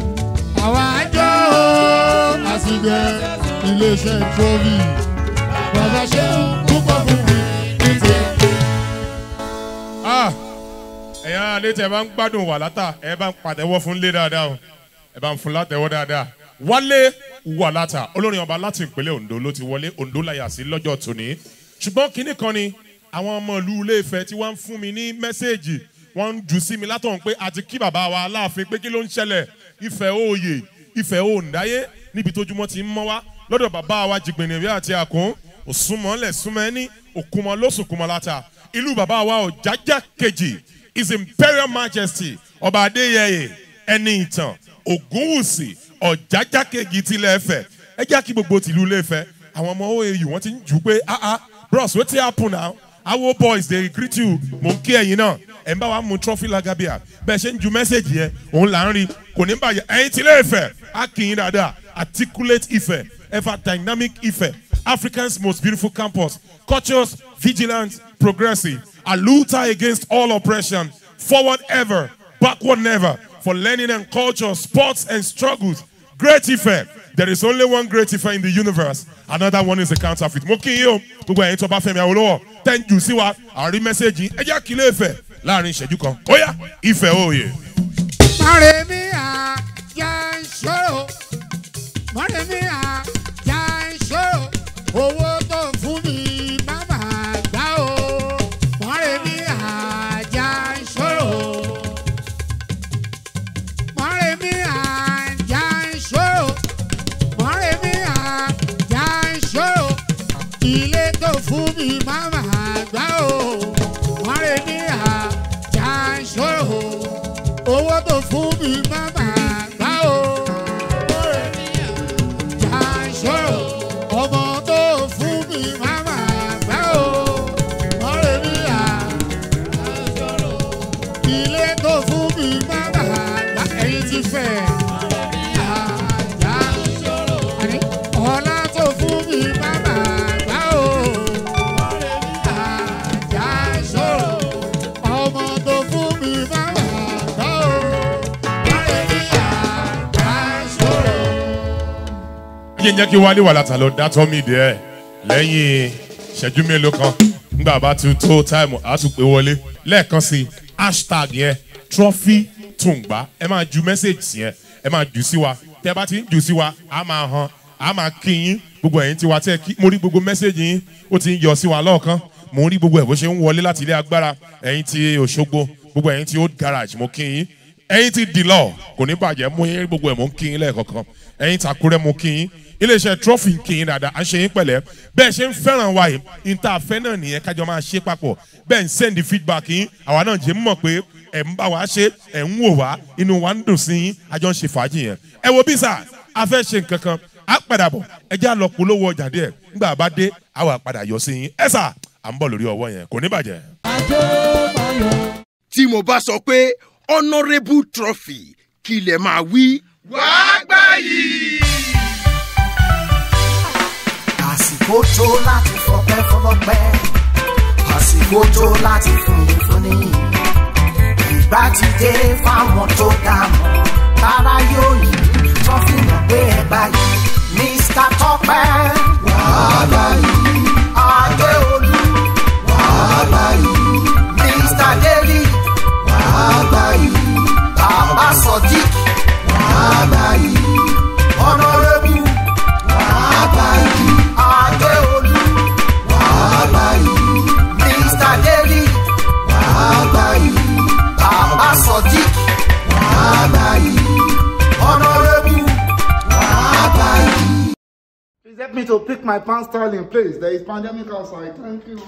àwa àjọ àsìgbẹ́ iléeṣẹ́ trọ́bì bàbá ṣe púpọ̀ fún mi ní tiẹ̀. Ah, ẹ̀yin ará ilé tẹ̀ ẹ bá ń gbádùn wà látà ẹ bá ń pàtẹ́wọ́ fún lé dáadáa o ẹ bá ń fún látẹ̀wọ́ dáadáa wálé wà látà olórin ọba láti ìpínlẹ̀ ondo ló ti wọlé ondo láyà sí lọ́jọ́ tòní ṣùgbọ́n kinní kan ni àwọn ọmọ ìlú ilé ìfẹ́ tí wọ́n ń fún mi ní mẹ́sẹ̀gì wọ́n ń jù sí mi látọ̀hún pé àti kí bàbá wa aláàfin pé kí ló ń ṣẹlẹ̀ ìfẹ́ òòyè ìfẹ́ òǹdáyé níbi tójúmọ́ ti ń mọ́ wá lọ́dọ̀ bàbá wa jìgbìnìrí àti àkún òsùnmọ́lẹ̀ súnmẹ́ni òkúmọ́ lóṣùkúmọ́ láta ìlú bàbá wa ọ̀jájá kejì his imperial majesty ọba adéyẹyẹ ẹni ìtàn ògúnwùsì ọ̀jájá kejì tilẹ̀ ẹ̀fẹ̀ ẹ jẹ́ kí gbogbo tìlú ilé ẹ̀fẹ̀ àwọn ọmọ oau wọ́n ti ń jù pé ah ah bros wetin happen now awo boys dey greet you mò ń kí ẹ̀yin náà ẹ̀ ń bá wa mú trophy lagabia bẹ́ẹ̀ ṣe ń ju mẹ́sẹ̀gì yẹn òun là ń rí kò ní bàjẹ́ ẹ̀yin tilẹ̀ ẹ̀fẹ̀ á kì í dáadáa articulate ife ever dynamic ife africa's most beautiful campus cultures vigilant progressive aluta against all oppression forward ever backward never for learning and culture sports and struggles great ife there is only one great ife in the universe another one is a counterfeit mo kí yín o gbogbo ẹ̀yin tó bá fẹ́mi àwòlọ́wọ́ tẹ́ǹjù sí wa àrí mẹ́sẹ̀gì ẹ jẹ́ àkílẹ̀ ìfẹ́ láàrin ìṣẹ́jú kan ó yá ìfẹ́ òye. Mọ̀rẹ́mí àjà ń ṣòro. Mọ̀rẹ́mí àjà ń ṣòro. Owó tó fún mi má bàa gbá o. Mọ̀rẹ́mí àjà ń ṣòro. Mọ̀rẹ́mí àjà ń ṣòro. Mọ̀rẹ́mí àjà ń ṣòro. Ilé tó fún mi má bàa gbá o. Mọ̀rẹ́mí àjà ń ṣòro owó tó fún mi má máa gbá o. Jà ṣòro, ọmọ tó fún mi má máa gbá o. Ọ̀rẹ́ mi à ilé tó fún mi má máa gbá ẹyin ti fẹ́. Àjà àní ọlá tó fún mi má máa gbá o. Àjà ṣòro, ọmọ tó fún mi má máa gbá o. Ọ̀rẹ́ mi àjà ṣòro. yíyan jẹ́ kí wálé wà látà lọ dátọ́ mi dẹ́ ẹ̀ lẹ́yìn ìṣẹ́jú mélòó kan nígbà bá ti tó táìmù á tún pé wọlé lẹ́ẹ̀kan sí i hashtag yẹn trophy tùǹgbà ẹ máa ju mẹ́sẹ̀gì yẹn ẹ máa jù sí wa tẹ́ ẹ bá ti ń jù sí wa á máa hàn á máa kí yín gbogbo ẹ̀yin tiwa tẹ́ ẹ kí mo rí gbogbo mẹ́sẹ̀gì yín ó ti ń yọ sí wa lọ́ọ̀kan mo ń rí gbogbo ẹ̀ bó ṣe ń wọlé láti ilé agbára ẹ̀yin ti òṣogbo gbogbo ẹ̀yin ti old garage mo kí yín ẹ̀yin ti dìlọ kò ní bàjẹ́ mú yín gbogbo ẹ̀ mú kí yín lẹ́ẹ̀kọ̀kan ẹ̀yin takúrẹ́ mú kí yín iléeṣẹ́ trophy ń kí yín dáadáa à ń ṣe yín pẹ̀lẹ́ bẹ́ẹ̀ ṣe ń fẹ́ràn wa yìí níta àfẹ́ náà nìyẹn kájọ máa ṣe papọ̀ bẹ́ẹ̀ ń send feedback yín àwa náà jẹ́ mọ̀ pé ẹ̀ ń bá wa ṣe ẹ̀ ń wò wá inú wa ń dùn sí yín àjọ ń ṣe fàájì yẹn ẹ wo bí sà a fẹ́ ṣe nǹkan kan á padà bọ̀ ẹ já lọ polówó ọjà díẹ̀ nígbà bá dé àwa padà yọ sí yín ẹ sà à ń bọ̀ lórí ọwọ́ yẹn kò ní bàjẹ́. tí mo bá sọ pé honourable trophy kí lè máa wí. àsìkò tó láti fọpẹ́ fọlọ́pẹ́ àsìkò tó láti fúnni fúnni ìgbà ti dé fáwọn tó dá mọ́ tára yóò yí tó fi mọ̀ pé ẹ báyìí mr tọpẹ wàhálà yìí adéolú wàhálà yìí mr deli wàhálà yìí bàbá sodiq wàhálà yìí honourable wàhálà yìí adéolú wàhálà yìí mr deli wàhálà yìí bàbá sodiq wàhálà yìí honourable wàhálà yìí. Please help me to pick my pants style in place. There is pandemic outside. Thank you.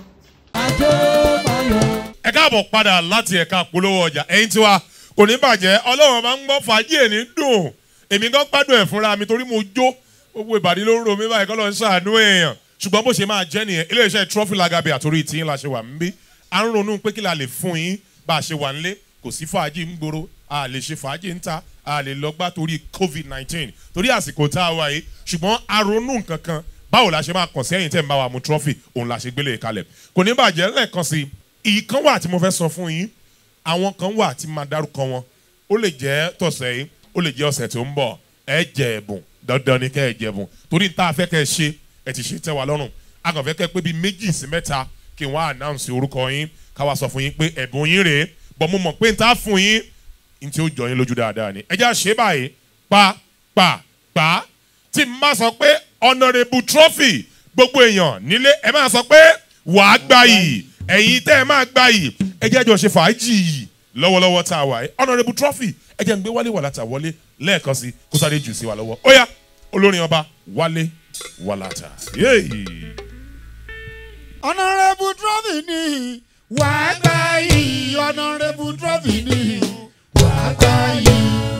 ẹ káàbọ̀ padà láti ẹ̀ka polówó ọjà ẹ̀yin tiwa kò ní bàjẹ́ ọlọ́run máa ń gbọ́ fàájì ẹ̀ ní dùn èmi gan gbádùn ẹ̀ fúnra mi torí mo jó gbogbo ìbàdí ló ń ro mi báyìí kọ́ ló ń ṣàánú èèyàn ṣùgbọ́n bó ṣe máa jẹ́ nìyẹn iléeṣẹ́ trophy lagabi àtòrí tiyín la ṣe wà ń bí à ń ronú pé kí la lè fún yín bá a ṣe wà nílé kò sí fàájì ń gbòòrò a lè ṣe fàájì ń ta a lè lọ gbá torí covid nineteen torí àsìkò tá a wà yìí ṣùgbọ́n a ronú nǹkan kan báwo la ṣe máa kàn sí ẹ̀yìn tẹ̀ ń bá wa mu trophy òun la ṣe gbélé kalẹ̀ kò ní bàjẹ́ lẹ́ẹ̀kan sí i ìkan wà tí mo fẹ́ sọ fún yín àwọn kan wà tí máa dárúkọ wọn ó lè jẹ́ tọ̀sẹ̀ yìí ó lè jẹ́ ọ̀sẹ̀ tó ń bọ̀ ẹ jẹ ẹ̀bùn dandan ni kẹ́ ẹ jẹ ẹ̀bùn torí tá a fẹ́ kẹ́ ẹ ṣe ẹ ti ṣe tẹ́ wa lọ́rùn a kàn fẹ́ kẹ́ pé bíi méjì sí mẹ́ta kí wọ́n announce orúkọ yín káwa sọ fún yín pé ẹ̀bùn yín rèé bọ́ mo mọ̀ pé n ta fún yín n tí ó jọ yín lójú dáadáa ni ẹ jẹ́ àṣẹ báyìí pa pa pa tí n bá sọ pé honourable trophy gbogbo èèyàn nílé ẹ máa sọ pé wàá gbà yìí ẹ̀yin tẹ́ ẹ máa gbà yìí ẹ jẹ́ àjọ ṣe fàájì yìí lọ́wọ́lọ́wọ́ tá a wà yìí honourable trophy ẹ jẹ́ n gbé wálé wàlátà wọlé lẹ́ẹ̀kan sí kó sáré jù sí wa lọ́wọ́ ó yá olórin ọba wálé wàlátà yéèyì. honourable trophy ni wàá gbà yìí honourable trophy ni wàá gbà yìí.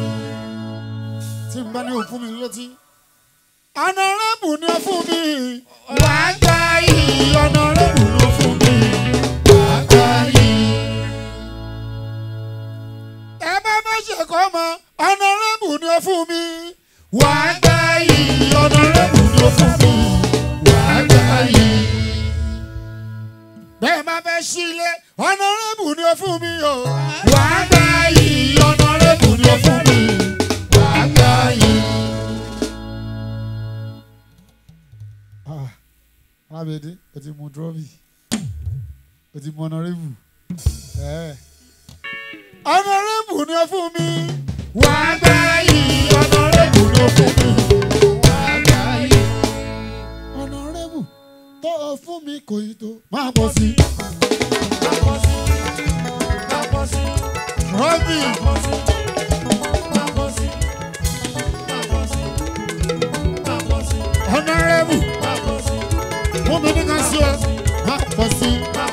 tí n bá ní òfun mi létí. honourable ni ó fún mi wàá gbà yìí honourable ló fún mi wàá gbà yìí. ẹ bá má ṣe kọ́ mọ honourable ni ó fún mi wàá gbà yìí honourable ló fún mi wàá gbà yìí bẹ́ẹ̀ máa fẹ́ sílé ọ̀nàrẹ́bù ni ó fún mi o. wà á gbà yìí ọ̀nàrẹ́bù ni ó fún mi. wà á gbà yìí. alábẹ́dé o ti mu trọ́bì o ti mu ọ̀nàrẹ́bù. ọ̀nàrẹ́bù ni ó fún mi. wà á gbà yìí ọ̀nàrẹ́bù ni ó fún mi. wà á gbà yìí. ọ̀nàrẹ́bù tó o fún mi kò yí tó máa bọ̀ sí. Rọ́bì. Honorable. Fún mi ní ká sí ọ. Máa bọ̀ sí.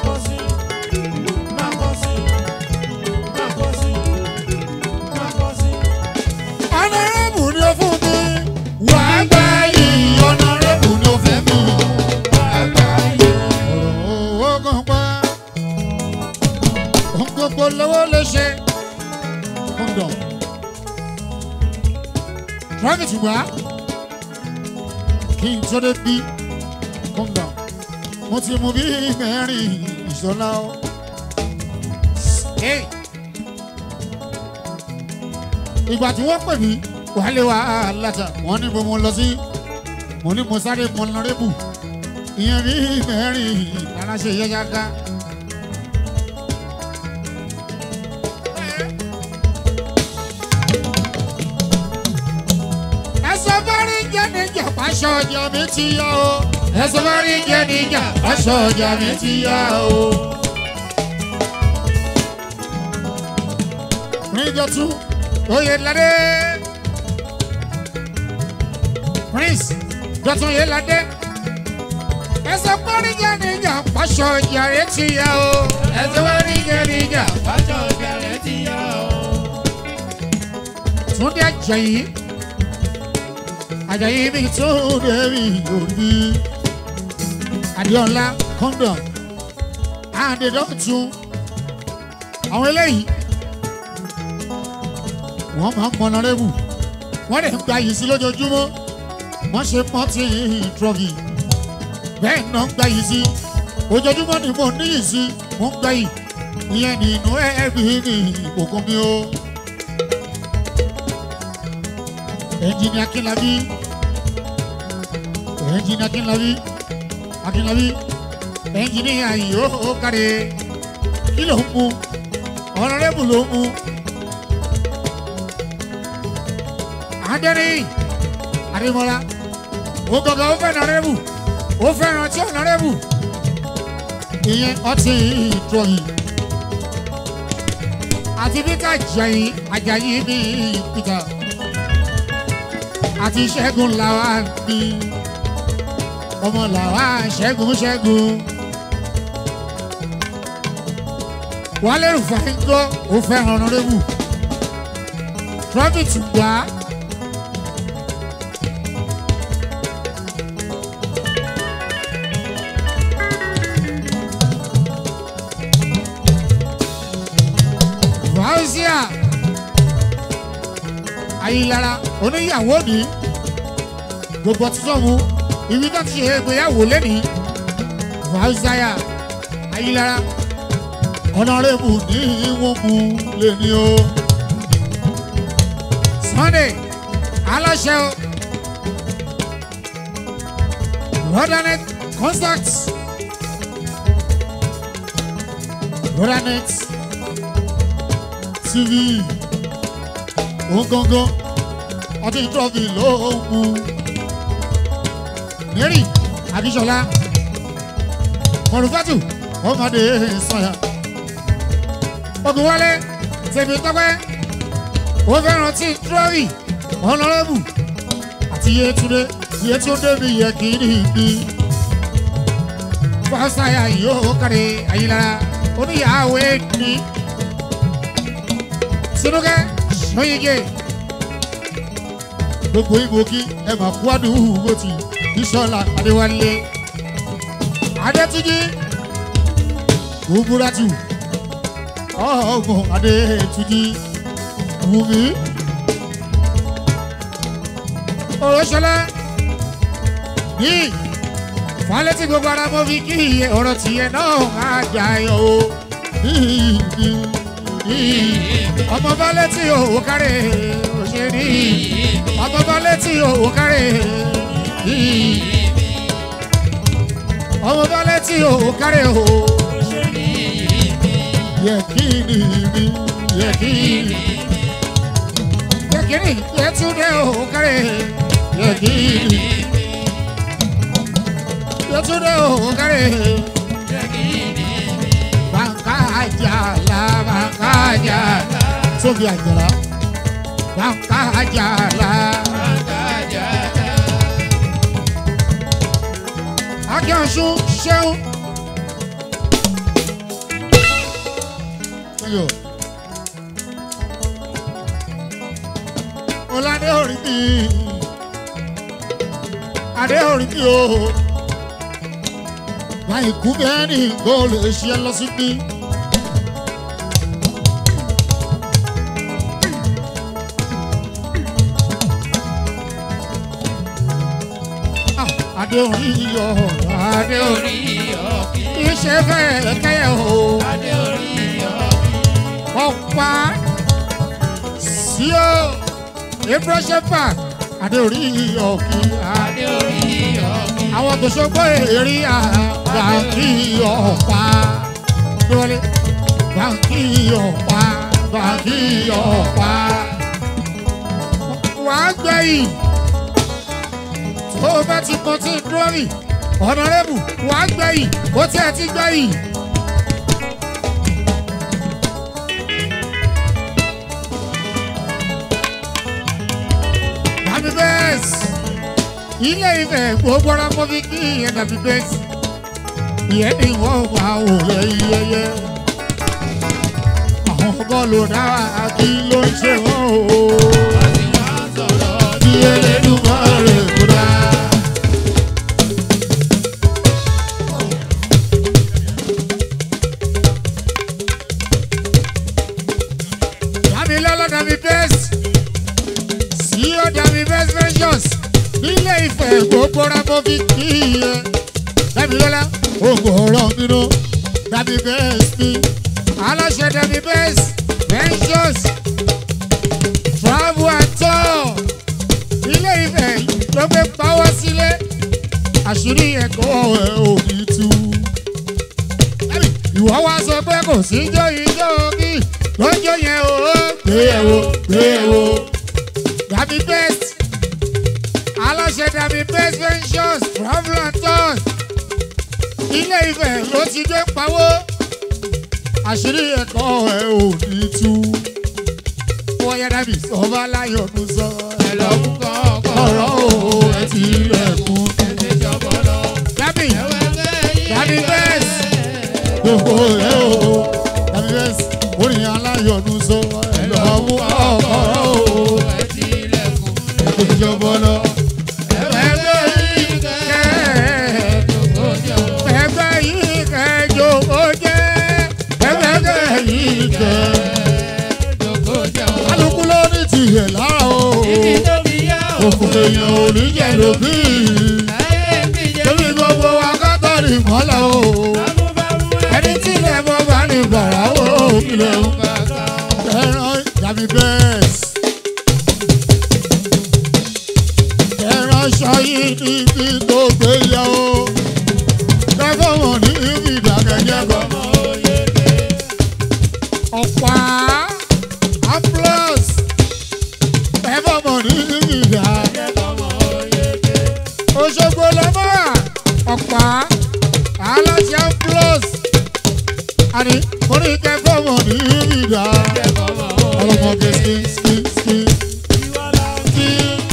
Honorable ni ó fún mi. Wà á gbà yìí. Honorable ni ó fún mi. Wà á gbà yìí. Ọ̀rọ̀ owó kan pa. Ohun gbogbo lówó lè ṣe. Kọ́ńdọ̀m. Traffic wá. Kí n tó dé bí. Kọ́ńdọ̀m. Mo ti mú bí mẹ́rin ìṣọ́lá o. Hey. Ìgbà tí wọ́n pè mí, wàhálẹ̀ wa láta, wọ́n ní mo lọ sí. Mo ní mo sáré mọ lọ́rẹ́bù. Ìyẹn bí mẹ́rin aláṣẹ yẹ́yá ká. ẹsẹ̀ bọ́rí jẹ́ níjà pàṣọ ọjà mi ti yá o. ẹsẹ̀ bọ́rí jẹ́ níjà pàṣọ ọjà mi ti yá o. Ríjọ́tú Oyèládé. Prince Dọ̀tun Oyèládé. ẹsẹ̀ bọ́rí jẹ́ níjà pàṣọ ọjà rẹ̀ ti yá o. ẹsẹ̀ bọ́rí jẹ́ níjà pàṣọ ọjà rẹ̀ ti yá o. Túndé Àjàyí. Àjàyí mi tó débi òbí. Adéọlá kọ́ńdọ̀m. Adédọ́tun. Àwọn eléyìí. Wọ́n máa ń mọ nọ́rẹ́bù. Wọ́n lè gba yìí sí lójoojúmọ́. Wọ́n ṣe pọ́ńtì trọ́fì. Bẹ́ẹ̀ náà ń gba yìí sí. Ojoojúmọ́ ni mo ní yìí sí. Mo ń gba yìí. Ìyẹn nínú ẹ̀ẹ́bí ní ìkòkò mi o. ẹnjìnì akínlábí ẹnjìnì akínlábí akínlábí ẹnjìnì ayò kárí kí ló ń mu ọ̀nàrẹ́bù ló ń mu adẹ́rì adémọlá ó gọ́gọ́ ó fẹ́ ọ̀nàrẹ́bù ó fẹ́ràn tí ọ̀nàrẹ́bù ìyẹn ọtí ìtọ́yìn àti peter ajayi ajayi bíi peter àti ṣẹ́gun làwa bí ọmọ làwa ṣẹ́gun ṣẹ́gun. wálé rúfáìngọ́ ó fẹ́ràn ọ̀nàrẹ́bù trọ́fìtì gbà á. Fausia Ayilara oníyàwó ni gbogbo títọ́ mu ibi tó ti ṣe ìgbéyàwó lẹ́nìí Fausia Ayilara ọ̀nàrẹ́bù ní wọ́n mú lẹ́ni o. Sunday aláṣẹ o Roderneth contact rodanet tv òǹgangan ọdún trophy ló ń mu mary abisola mọ̀rùfẹ́tù ọmọdé sọ̀yà ogunwálé tèmi tọ́pẹ́ ó fẹ́ràn tí trophy ọ̀nàrẹ́bù àti yétúndé yétúndé mi yẹ kí ní ìgbì fọ́sáyà yóò kárí ayélujára oníyàwó ní sinúkẹ́ lóyìnjẹ́ gbogbo ìgbòkí ẹ máa kú àdúgbò tí bísọ́lá adéwálé adétúnjì gbogboratù ọmọ adétúnjì wùmí òròṣọlá ní falẹ́tì gbogbo ara mọ́ fi kí ọ̀rọ̀ tiẹ̀ náà máa jà yọ o ọmọ falẹ́tì òwò kárẹ̀ òṣèré ọmọ falẹ́tì òwò kárẹ̀ ọmọ falẹ́tì òwò kárẹ̀ o yẹ kí ni mi yẹ kí ni yẹ kí ni yẹ tún dé òwò kárẹ̀ yẹ kí ni yẹ tún dé òwò kárẹ̀ bàǹkà àjàlá bàǹkà àjàlá sófì àjàlá bàǹkà àjàlá. akíyanṣu ṣeun. Yo. Ọládé orí mi, Adé orí mi o. Báyìí kú bẹ́ẹ̀ ni kò lè ṣe lọ sí bí. Adé orí yọ, Adé orí iṣẹ́ fẹ́ kẹ́yẹ̀ o. Ọ̀pá sí o, April Shepherd, Adé orí ọ̀kì. Àwọn tó ṣogbó èrè àgbàkì ọ̀pá. Lọ́lẹ̀ bàǹkì ọ̀pá, bàǹkì ọ̀pá. Wàá gbẹ̀yìn tó o bá ti kọ́ tí dúrọ́rì ọ̀nàrẹ́bù wà á gbẹ̀yìn ó tí ẹ ti gbẹ̀yìn. Dàbí bẹ́ẹ̀sì ilé ìfẹ́ gbogbo ara mọ́ fi kí ìyẹn dàbí bẹ́ẹ̀sì ìyẹn ni wọ́n wà ó lẹ́yìn yẹyẹ. Àwọn bọ́ọ̀lù náà kí ló ń ṣe wọ́n o. Bí Elédùmarè kúrò. Dàbí lọ́lọ́ dàbí bẹ́ẹ̀sì. Sí ó dàbí bẹ́ẹ̀sì ventures. Nílé ìfẹ́ gbogbo ra mo fi kí iye. Dàbí lọ́lá oògùn ọ̀rọ̀ nínú. Dàbí bẹ́ẹ̀sì mi. Aláṣẹ dàbí bẹ́ẹ̀sì ventures. Travel and tour. Ilé ìfẹ́ ló gbé pawọ́ sílé. Àṣírí ẹ̀kọ́ ẹ̀ ò ní tú ìwọ wá sọ pé kò sí ijó ijó kí lọ́jọ́ yẹn o. gbé e wo gbé e wo. dàbí best aláṣẹ dàbí best ventures travel and tours ilé ìfẹ́ ló ti dé pawó àṣírí ẹ̀kọ́ ẹ̀ ò ní tú. wọ́n yẹ dàbí sọ́ba láyọ̀ ló sọ ẹ̀ lọ́kùn ọ̀rọ̀ o ẹ̀ ti lẹ̀kùn. dàbí dàbí best gbogbo ẹ o dàbí bẹ́ẹ̀ orin aláyọ̀nù sọ ẹ lọ mú ọkọ̀rọ̀ o ẹgbẹ́ ìjọba lọ. ẹgbẹ́ yìí kẹ́ ẹgbẹ́ yìí kẹ́ jòkó jẹ́ ẹgbẹ́ yìí kẹ́ kálukú ló ní tìyẹ̀ lára o òkú èèyàn ò ní jẹ́ lóbi tóbi gbogbo wa kátó ní mọ́lá o ẹni tí ilẹ̀ mọ́ bá ní bàrà ó kílẹ̀ ń ẹran dàbí bẹ́ẹ̀s. ẹran ṣayí níbi tó gbé yẹ o ọlọ́mọge ski ski ski ski.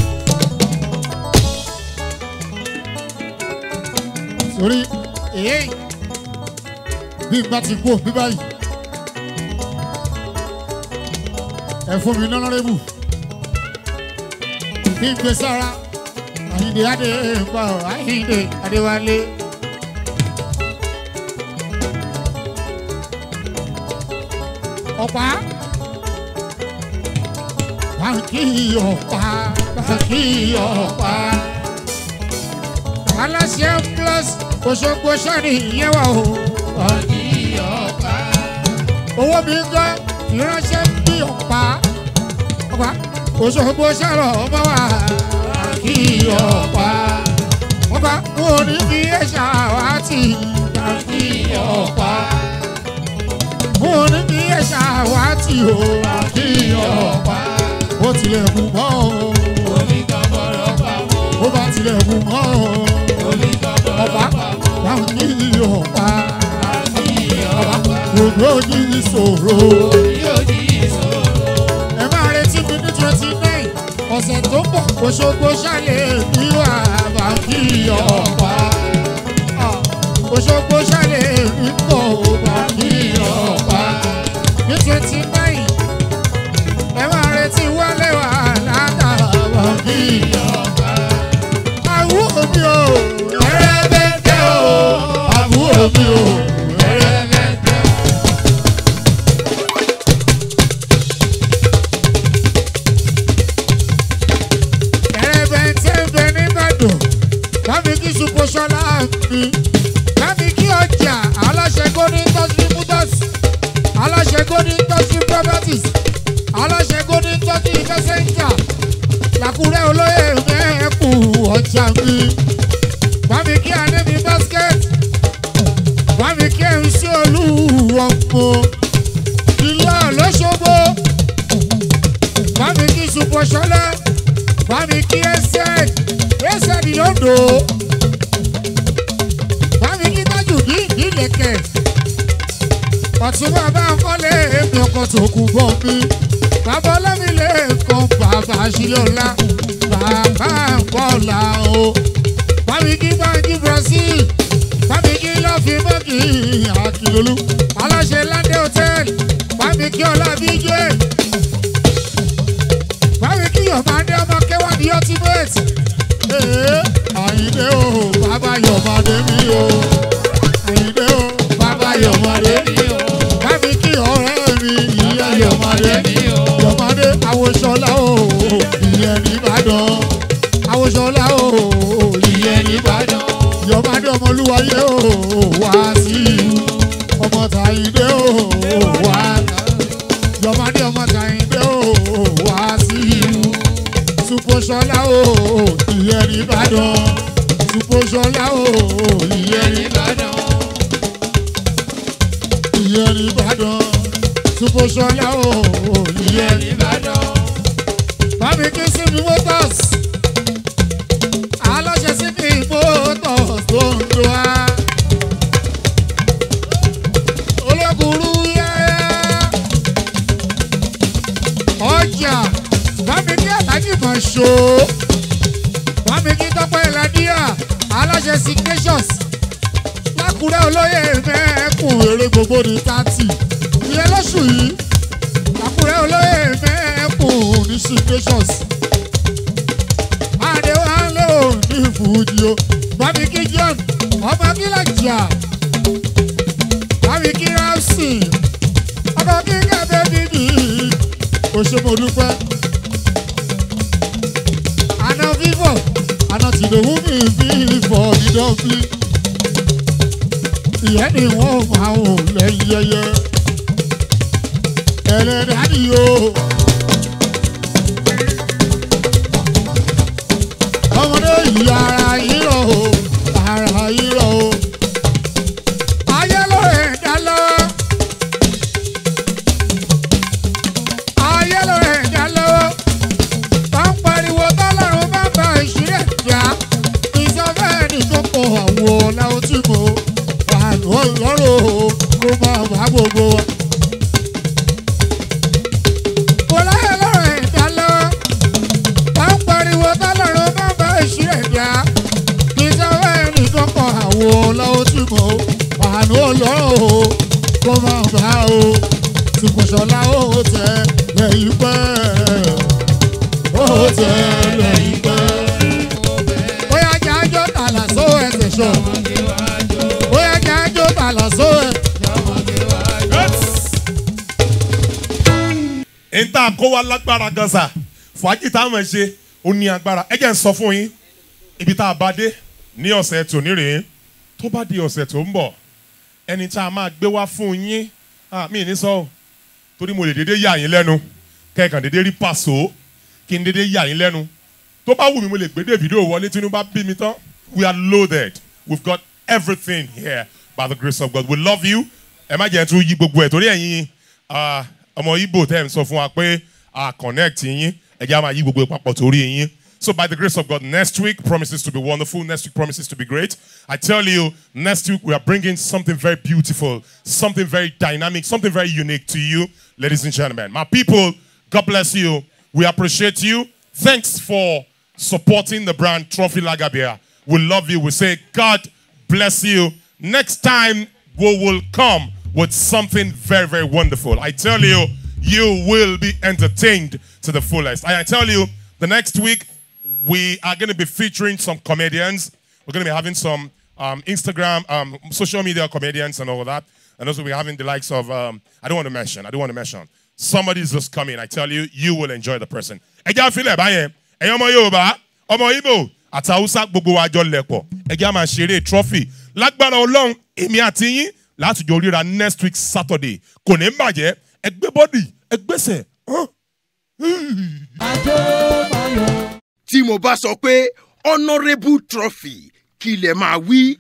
sórí èyí bí n bá ti kú bí báyìí ẹ fún mi nọ́nọ́rẹ́bù bí n gbé sára àyíǹde adé pa ọ àyíǹde adéwálé. ọ̀pá báńkì ọ̀pá báńkì ọ̀pá aláṣẹ plus Òṣogbo sani ìyẹn wà o. Ọ̀dí ọ̀pá. owó mi ń gbọ́ ìránṣẹ́ bí ọ̀pá ọ̀pá Òṣogbo sọ̀rọ̀ ọmọ wa kí ọ̀pá ọ̀pá mo ní bí ẹ̀ṣà wá tì kí ọ̀pá mo ní bí ẹ̀ṣà wá tì o kí ọ̀pá ó tilẹ̀ kù mọ́ o Omi kan bọ̀rọ̀ pamọ́. ó bá tilẹ̀ kù mọ́ o Omi kan bọ̀rọ̀ ọ̀pá pamọ́. báwọn ní ọ̀pá Kí ọ̀pá. gbogbo yìí ṣòro. Yóò di ìṣòro. ẹ máa retí mi ní twenty nine ọ̀sẹ̀ tó ń bọ̀ Òṣogbo ṣàlẹ̀ ní wà bá kí ọ̀pá Òṣogbo ṣàlẹ̀ ní pọ̀ bá kí ọ̀pá ní twenty nine ẹ máa retí wálé wà látà bá kí ọ̀pá. àwùjọ mi ò ẹrẹ́bẹ̀tẹ̀ o àwùjọ mi ò ẹrẹ́bẹ̀tẹ̀ o. ẹ̀rẹ̀bẹ̀ntẹ́ ń bẹ nìbàdàn kábí kí ṣùpọ̀ṣọ́lá mi kábí kí ọjà aláṣẹ golden industry motors aláṣẹ golden industry properties aláṣẹ golden industry fẹsẹ̀ǹjà làkúrẹ́ olóyè mẹ́ẹ̀kù ọjà mi kábí kí adébí basket kábí kí ẹ̀rí sí olú ọ̀pọ̀ ìlà lọ́sọ̀gbọ̀ kábí kí ṣùpọ̀ṣọ́lá bámi kí ẹsẹ̀ ẹsẹ̀ ní lódò bámi kí tájù ní ìdílẹ̀kẹ̀ ọ̀tún bàbá kọ́lé èmi ọkọ̀ tó kù bọ̀ mi bàbá ọlọ́mi lè kàn bàbá sílẹ̀ ọ̀la bàbá bọ́ọ̀là o bámi kí báńkì Brazil bámi kí lọ́ọ̀fì mọ́kì àkìlólú aláṣẹ ládé hòtẹ́ẹ̀lì bámi kí ọlá bíjẹ́ báwo kí yọ̀mádé ọmọ kẹwàá ní ultimate. Ee, Àyìndé o, bàbá yọ̀mádé mi o. Àyìndé o, bàbá yọ̀mádé mi o. Bámi kí ọ̀rẹ́ mi, ìyá yọ̀mádé mi o. Yọ̀mádé àwòṣọlá o, ìyẹn nìbàdàn. Àwòṣọlá o, ìyẹn nìbàdàn. Yọ̀mádé ọmọlúwayé o, wá sí i. Ọmọ tàyìndé o, wá yọmọdé ọmọ kàyìndé o wá sí ìlú supoṣọlá o ìyẹn nìbàdàn supoṣọlá o ìyẹn nìbàdàn ìyẹn nìbàdàn supoṣọlá o ìyẹn nìbàdàn. bámi kí síbi motors aláṣẹ síbi motors tó ń do wa olókùrú yẹ́yẹ́ ọjà bámi kí aláàjì kan ṣó bámi kí tọ́pẹ́ ìlàdíà aláṣẹ signations lákùrẹ́ olóyè mẹ́ẹ̀kùn èrè gbogbo ní tààtì ìyẹn lóṣù yìí lákùrẹ́ olóyè mẹ́ẹ̀kùn ní signations adéwálé ò ní fújì o bámi kí john ọmọ kílàjà bámi kí ramsey ọmọ kí kẹ́bẹ́ bíbí o ṣe mo dúpẹ́. Àná fífọ̀, àná tìdòwú mi fífọ̀ dídán bí. Ìyẹn ni wọ́n máa wò lẹ́yìn yẹyẹ. Ẹlẹ́dàá ni o. Ọmọdé yìí ara yìí rọ̀ o, ara yìí rọ̀ o. Ayé ló rẹ̀ dá lọ. ayé ló rẹ̀ dá lọ́wọ́. Bá ń pariwo tọ́lọ́run bá ba ìṣúrẹ̀ jà. Ìsọfẹ́ni tó kọ àwọ̀ ọ̀làwọ̀ tí mo wà lọ́rọ̀ kó máa bá gbogbo wa. àsìkò ṣọlá ó tẹ lẹ́yìn pẹ́ ó tẹ lẹ́yìn pẹ́. bóyá jájọ́ tàlà só ẹsẹ̀ ṣọ bóyá jájọ́ tàlà só ẹ. n ta kó wa lágbára gan sa fàájì tá a mọ̀ ṣe ó ní agbára ẹ jẹ́ n sọ fún yín ibi tá a bá dé ní ọ̀sẹ̀ tòní rèé tó bá di ọ̀sẹ̀ tó ń bọ̀ ẹni tá a máa gbé wá fún yín ah, mi ní sọ ọ́ torí mo lè dédé yà yín lẹ́nu kẹ́ẹ̀kan dédé rí pàṣọ kí n dédé yà yín lẹ́nu tó bá wù mí mo lè gbé Davido wọlé tí inú bá bí mi tán we are loaded we've got everything here by the grace of God we love you ẹ má jẹ́ tún yí gbogbo ẹ̀ torí ẹ̀yin ah, ọmọ Igbo tẹ́ ẹ̀ ń sọ fún wa pé a connect yín ẹ jẹ́ á máa yí gbogbo ẹ̀ papọ̀ torí yín. So by the grace of God, next week promises to be wonderful. Next week promises to be great. I tell you, next week we are bringing something very beautiful, something very dynamic, something very unique to you, ladies and gentlemen. My people, God bless you. We appreciate you. Thanks for supporting the brand Trophy Lagabia. We love you. We say God bless you. Next time we will come with something very, very wonderful. I tell you, you will be entertained to the fullest. I tell you, the next week we are going to be featuring some comedians. We're going to be having some um, Instagram, um, social media comedians and all of that. And also we're having the likes of, um, I don't want to mention, I don't want to mention. Somebody's just coming. I tell you, you will enjoy the person. Ẹ jẹ́ àfilẹ̀ báyẹn, ẹ̀yin ọmọ Yorùbá, ọmọ Igbo, àti Hausa gbogbo wa jọ lẹ̀pọ̀. Ẹ jẹ́ à máa ṣeré trophy. Lágbára Ọlọ́run, èmi àti yín láti jọ ríra next week Saturday. Kò ní bàjẹ́, ẹ gbé bọ́dì, ẹ gbèsè. tí mo bá sọ pé honourable trophy kí lè máa wí.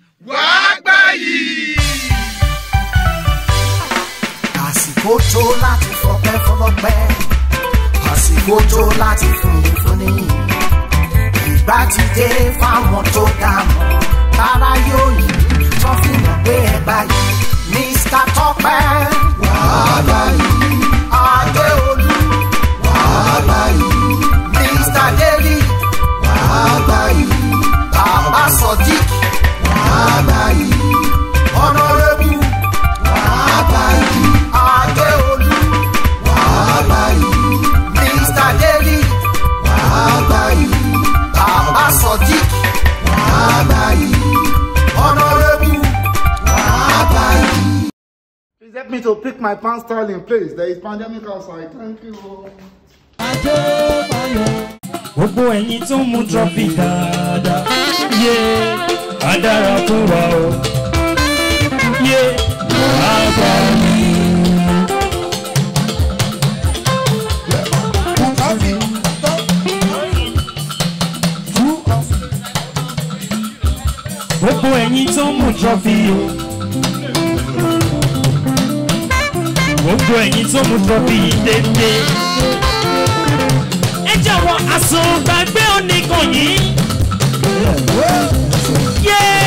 àsìkò tó láti fọpẹ́ fọlọ́pẹ́ àsìkò tó láti fúnni fúnni ìgbà ti dé fáwọn tó dá mọ́ tára yóò yí tó fi mọ̀ pé ẹ báyìí mr tọpẹ wàhálà yìí adéolú wàhálà yìí mr david wàhálà yìí bàbá sodiq wàhálà yìí honourable wàhálà yìí adéolú wàhálà yìí mr david wàhálà yìí bàbá sodiq wàhálà yìí honourable wàhálà yìí. Please help me to pick my pants style in place. There is pandemic outside. Thank you. gbogbo ẹ̀yin tó ń mu trọ́fì dáadáa yé á dára fún wa o yé á bá mi. gbogbo ẹ̀yin tó ń mu trọ́fì o gbogbo ẹ̀yin tó ń mu trọ́fì yìí dédé ẹ jọ̀wọ́ àsùngbàgbé oníkan yìí. yé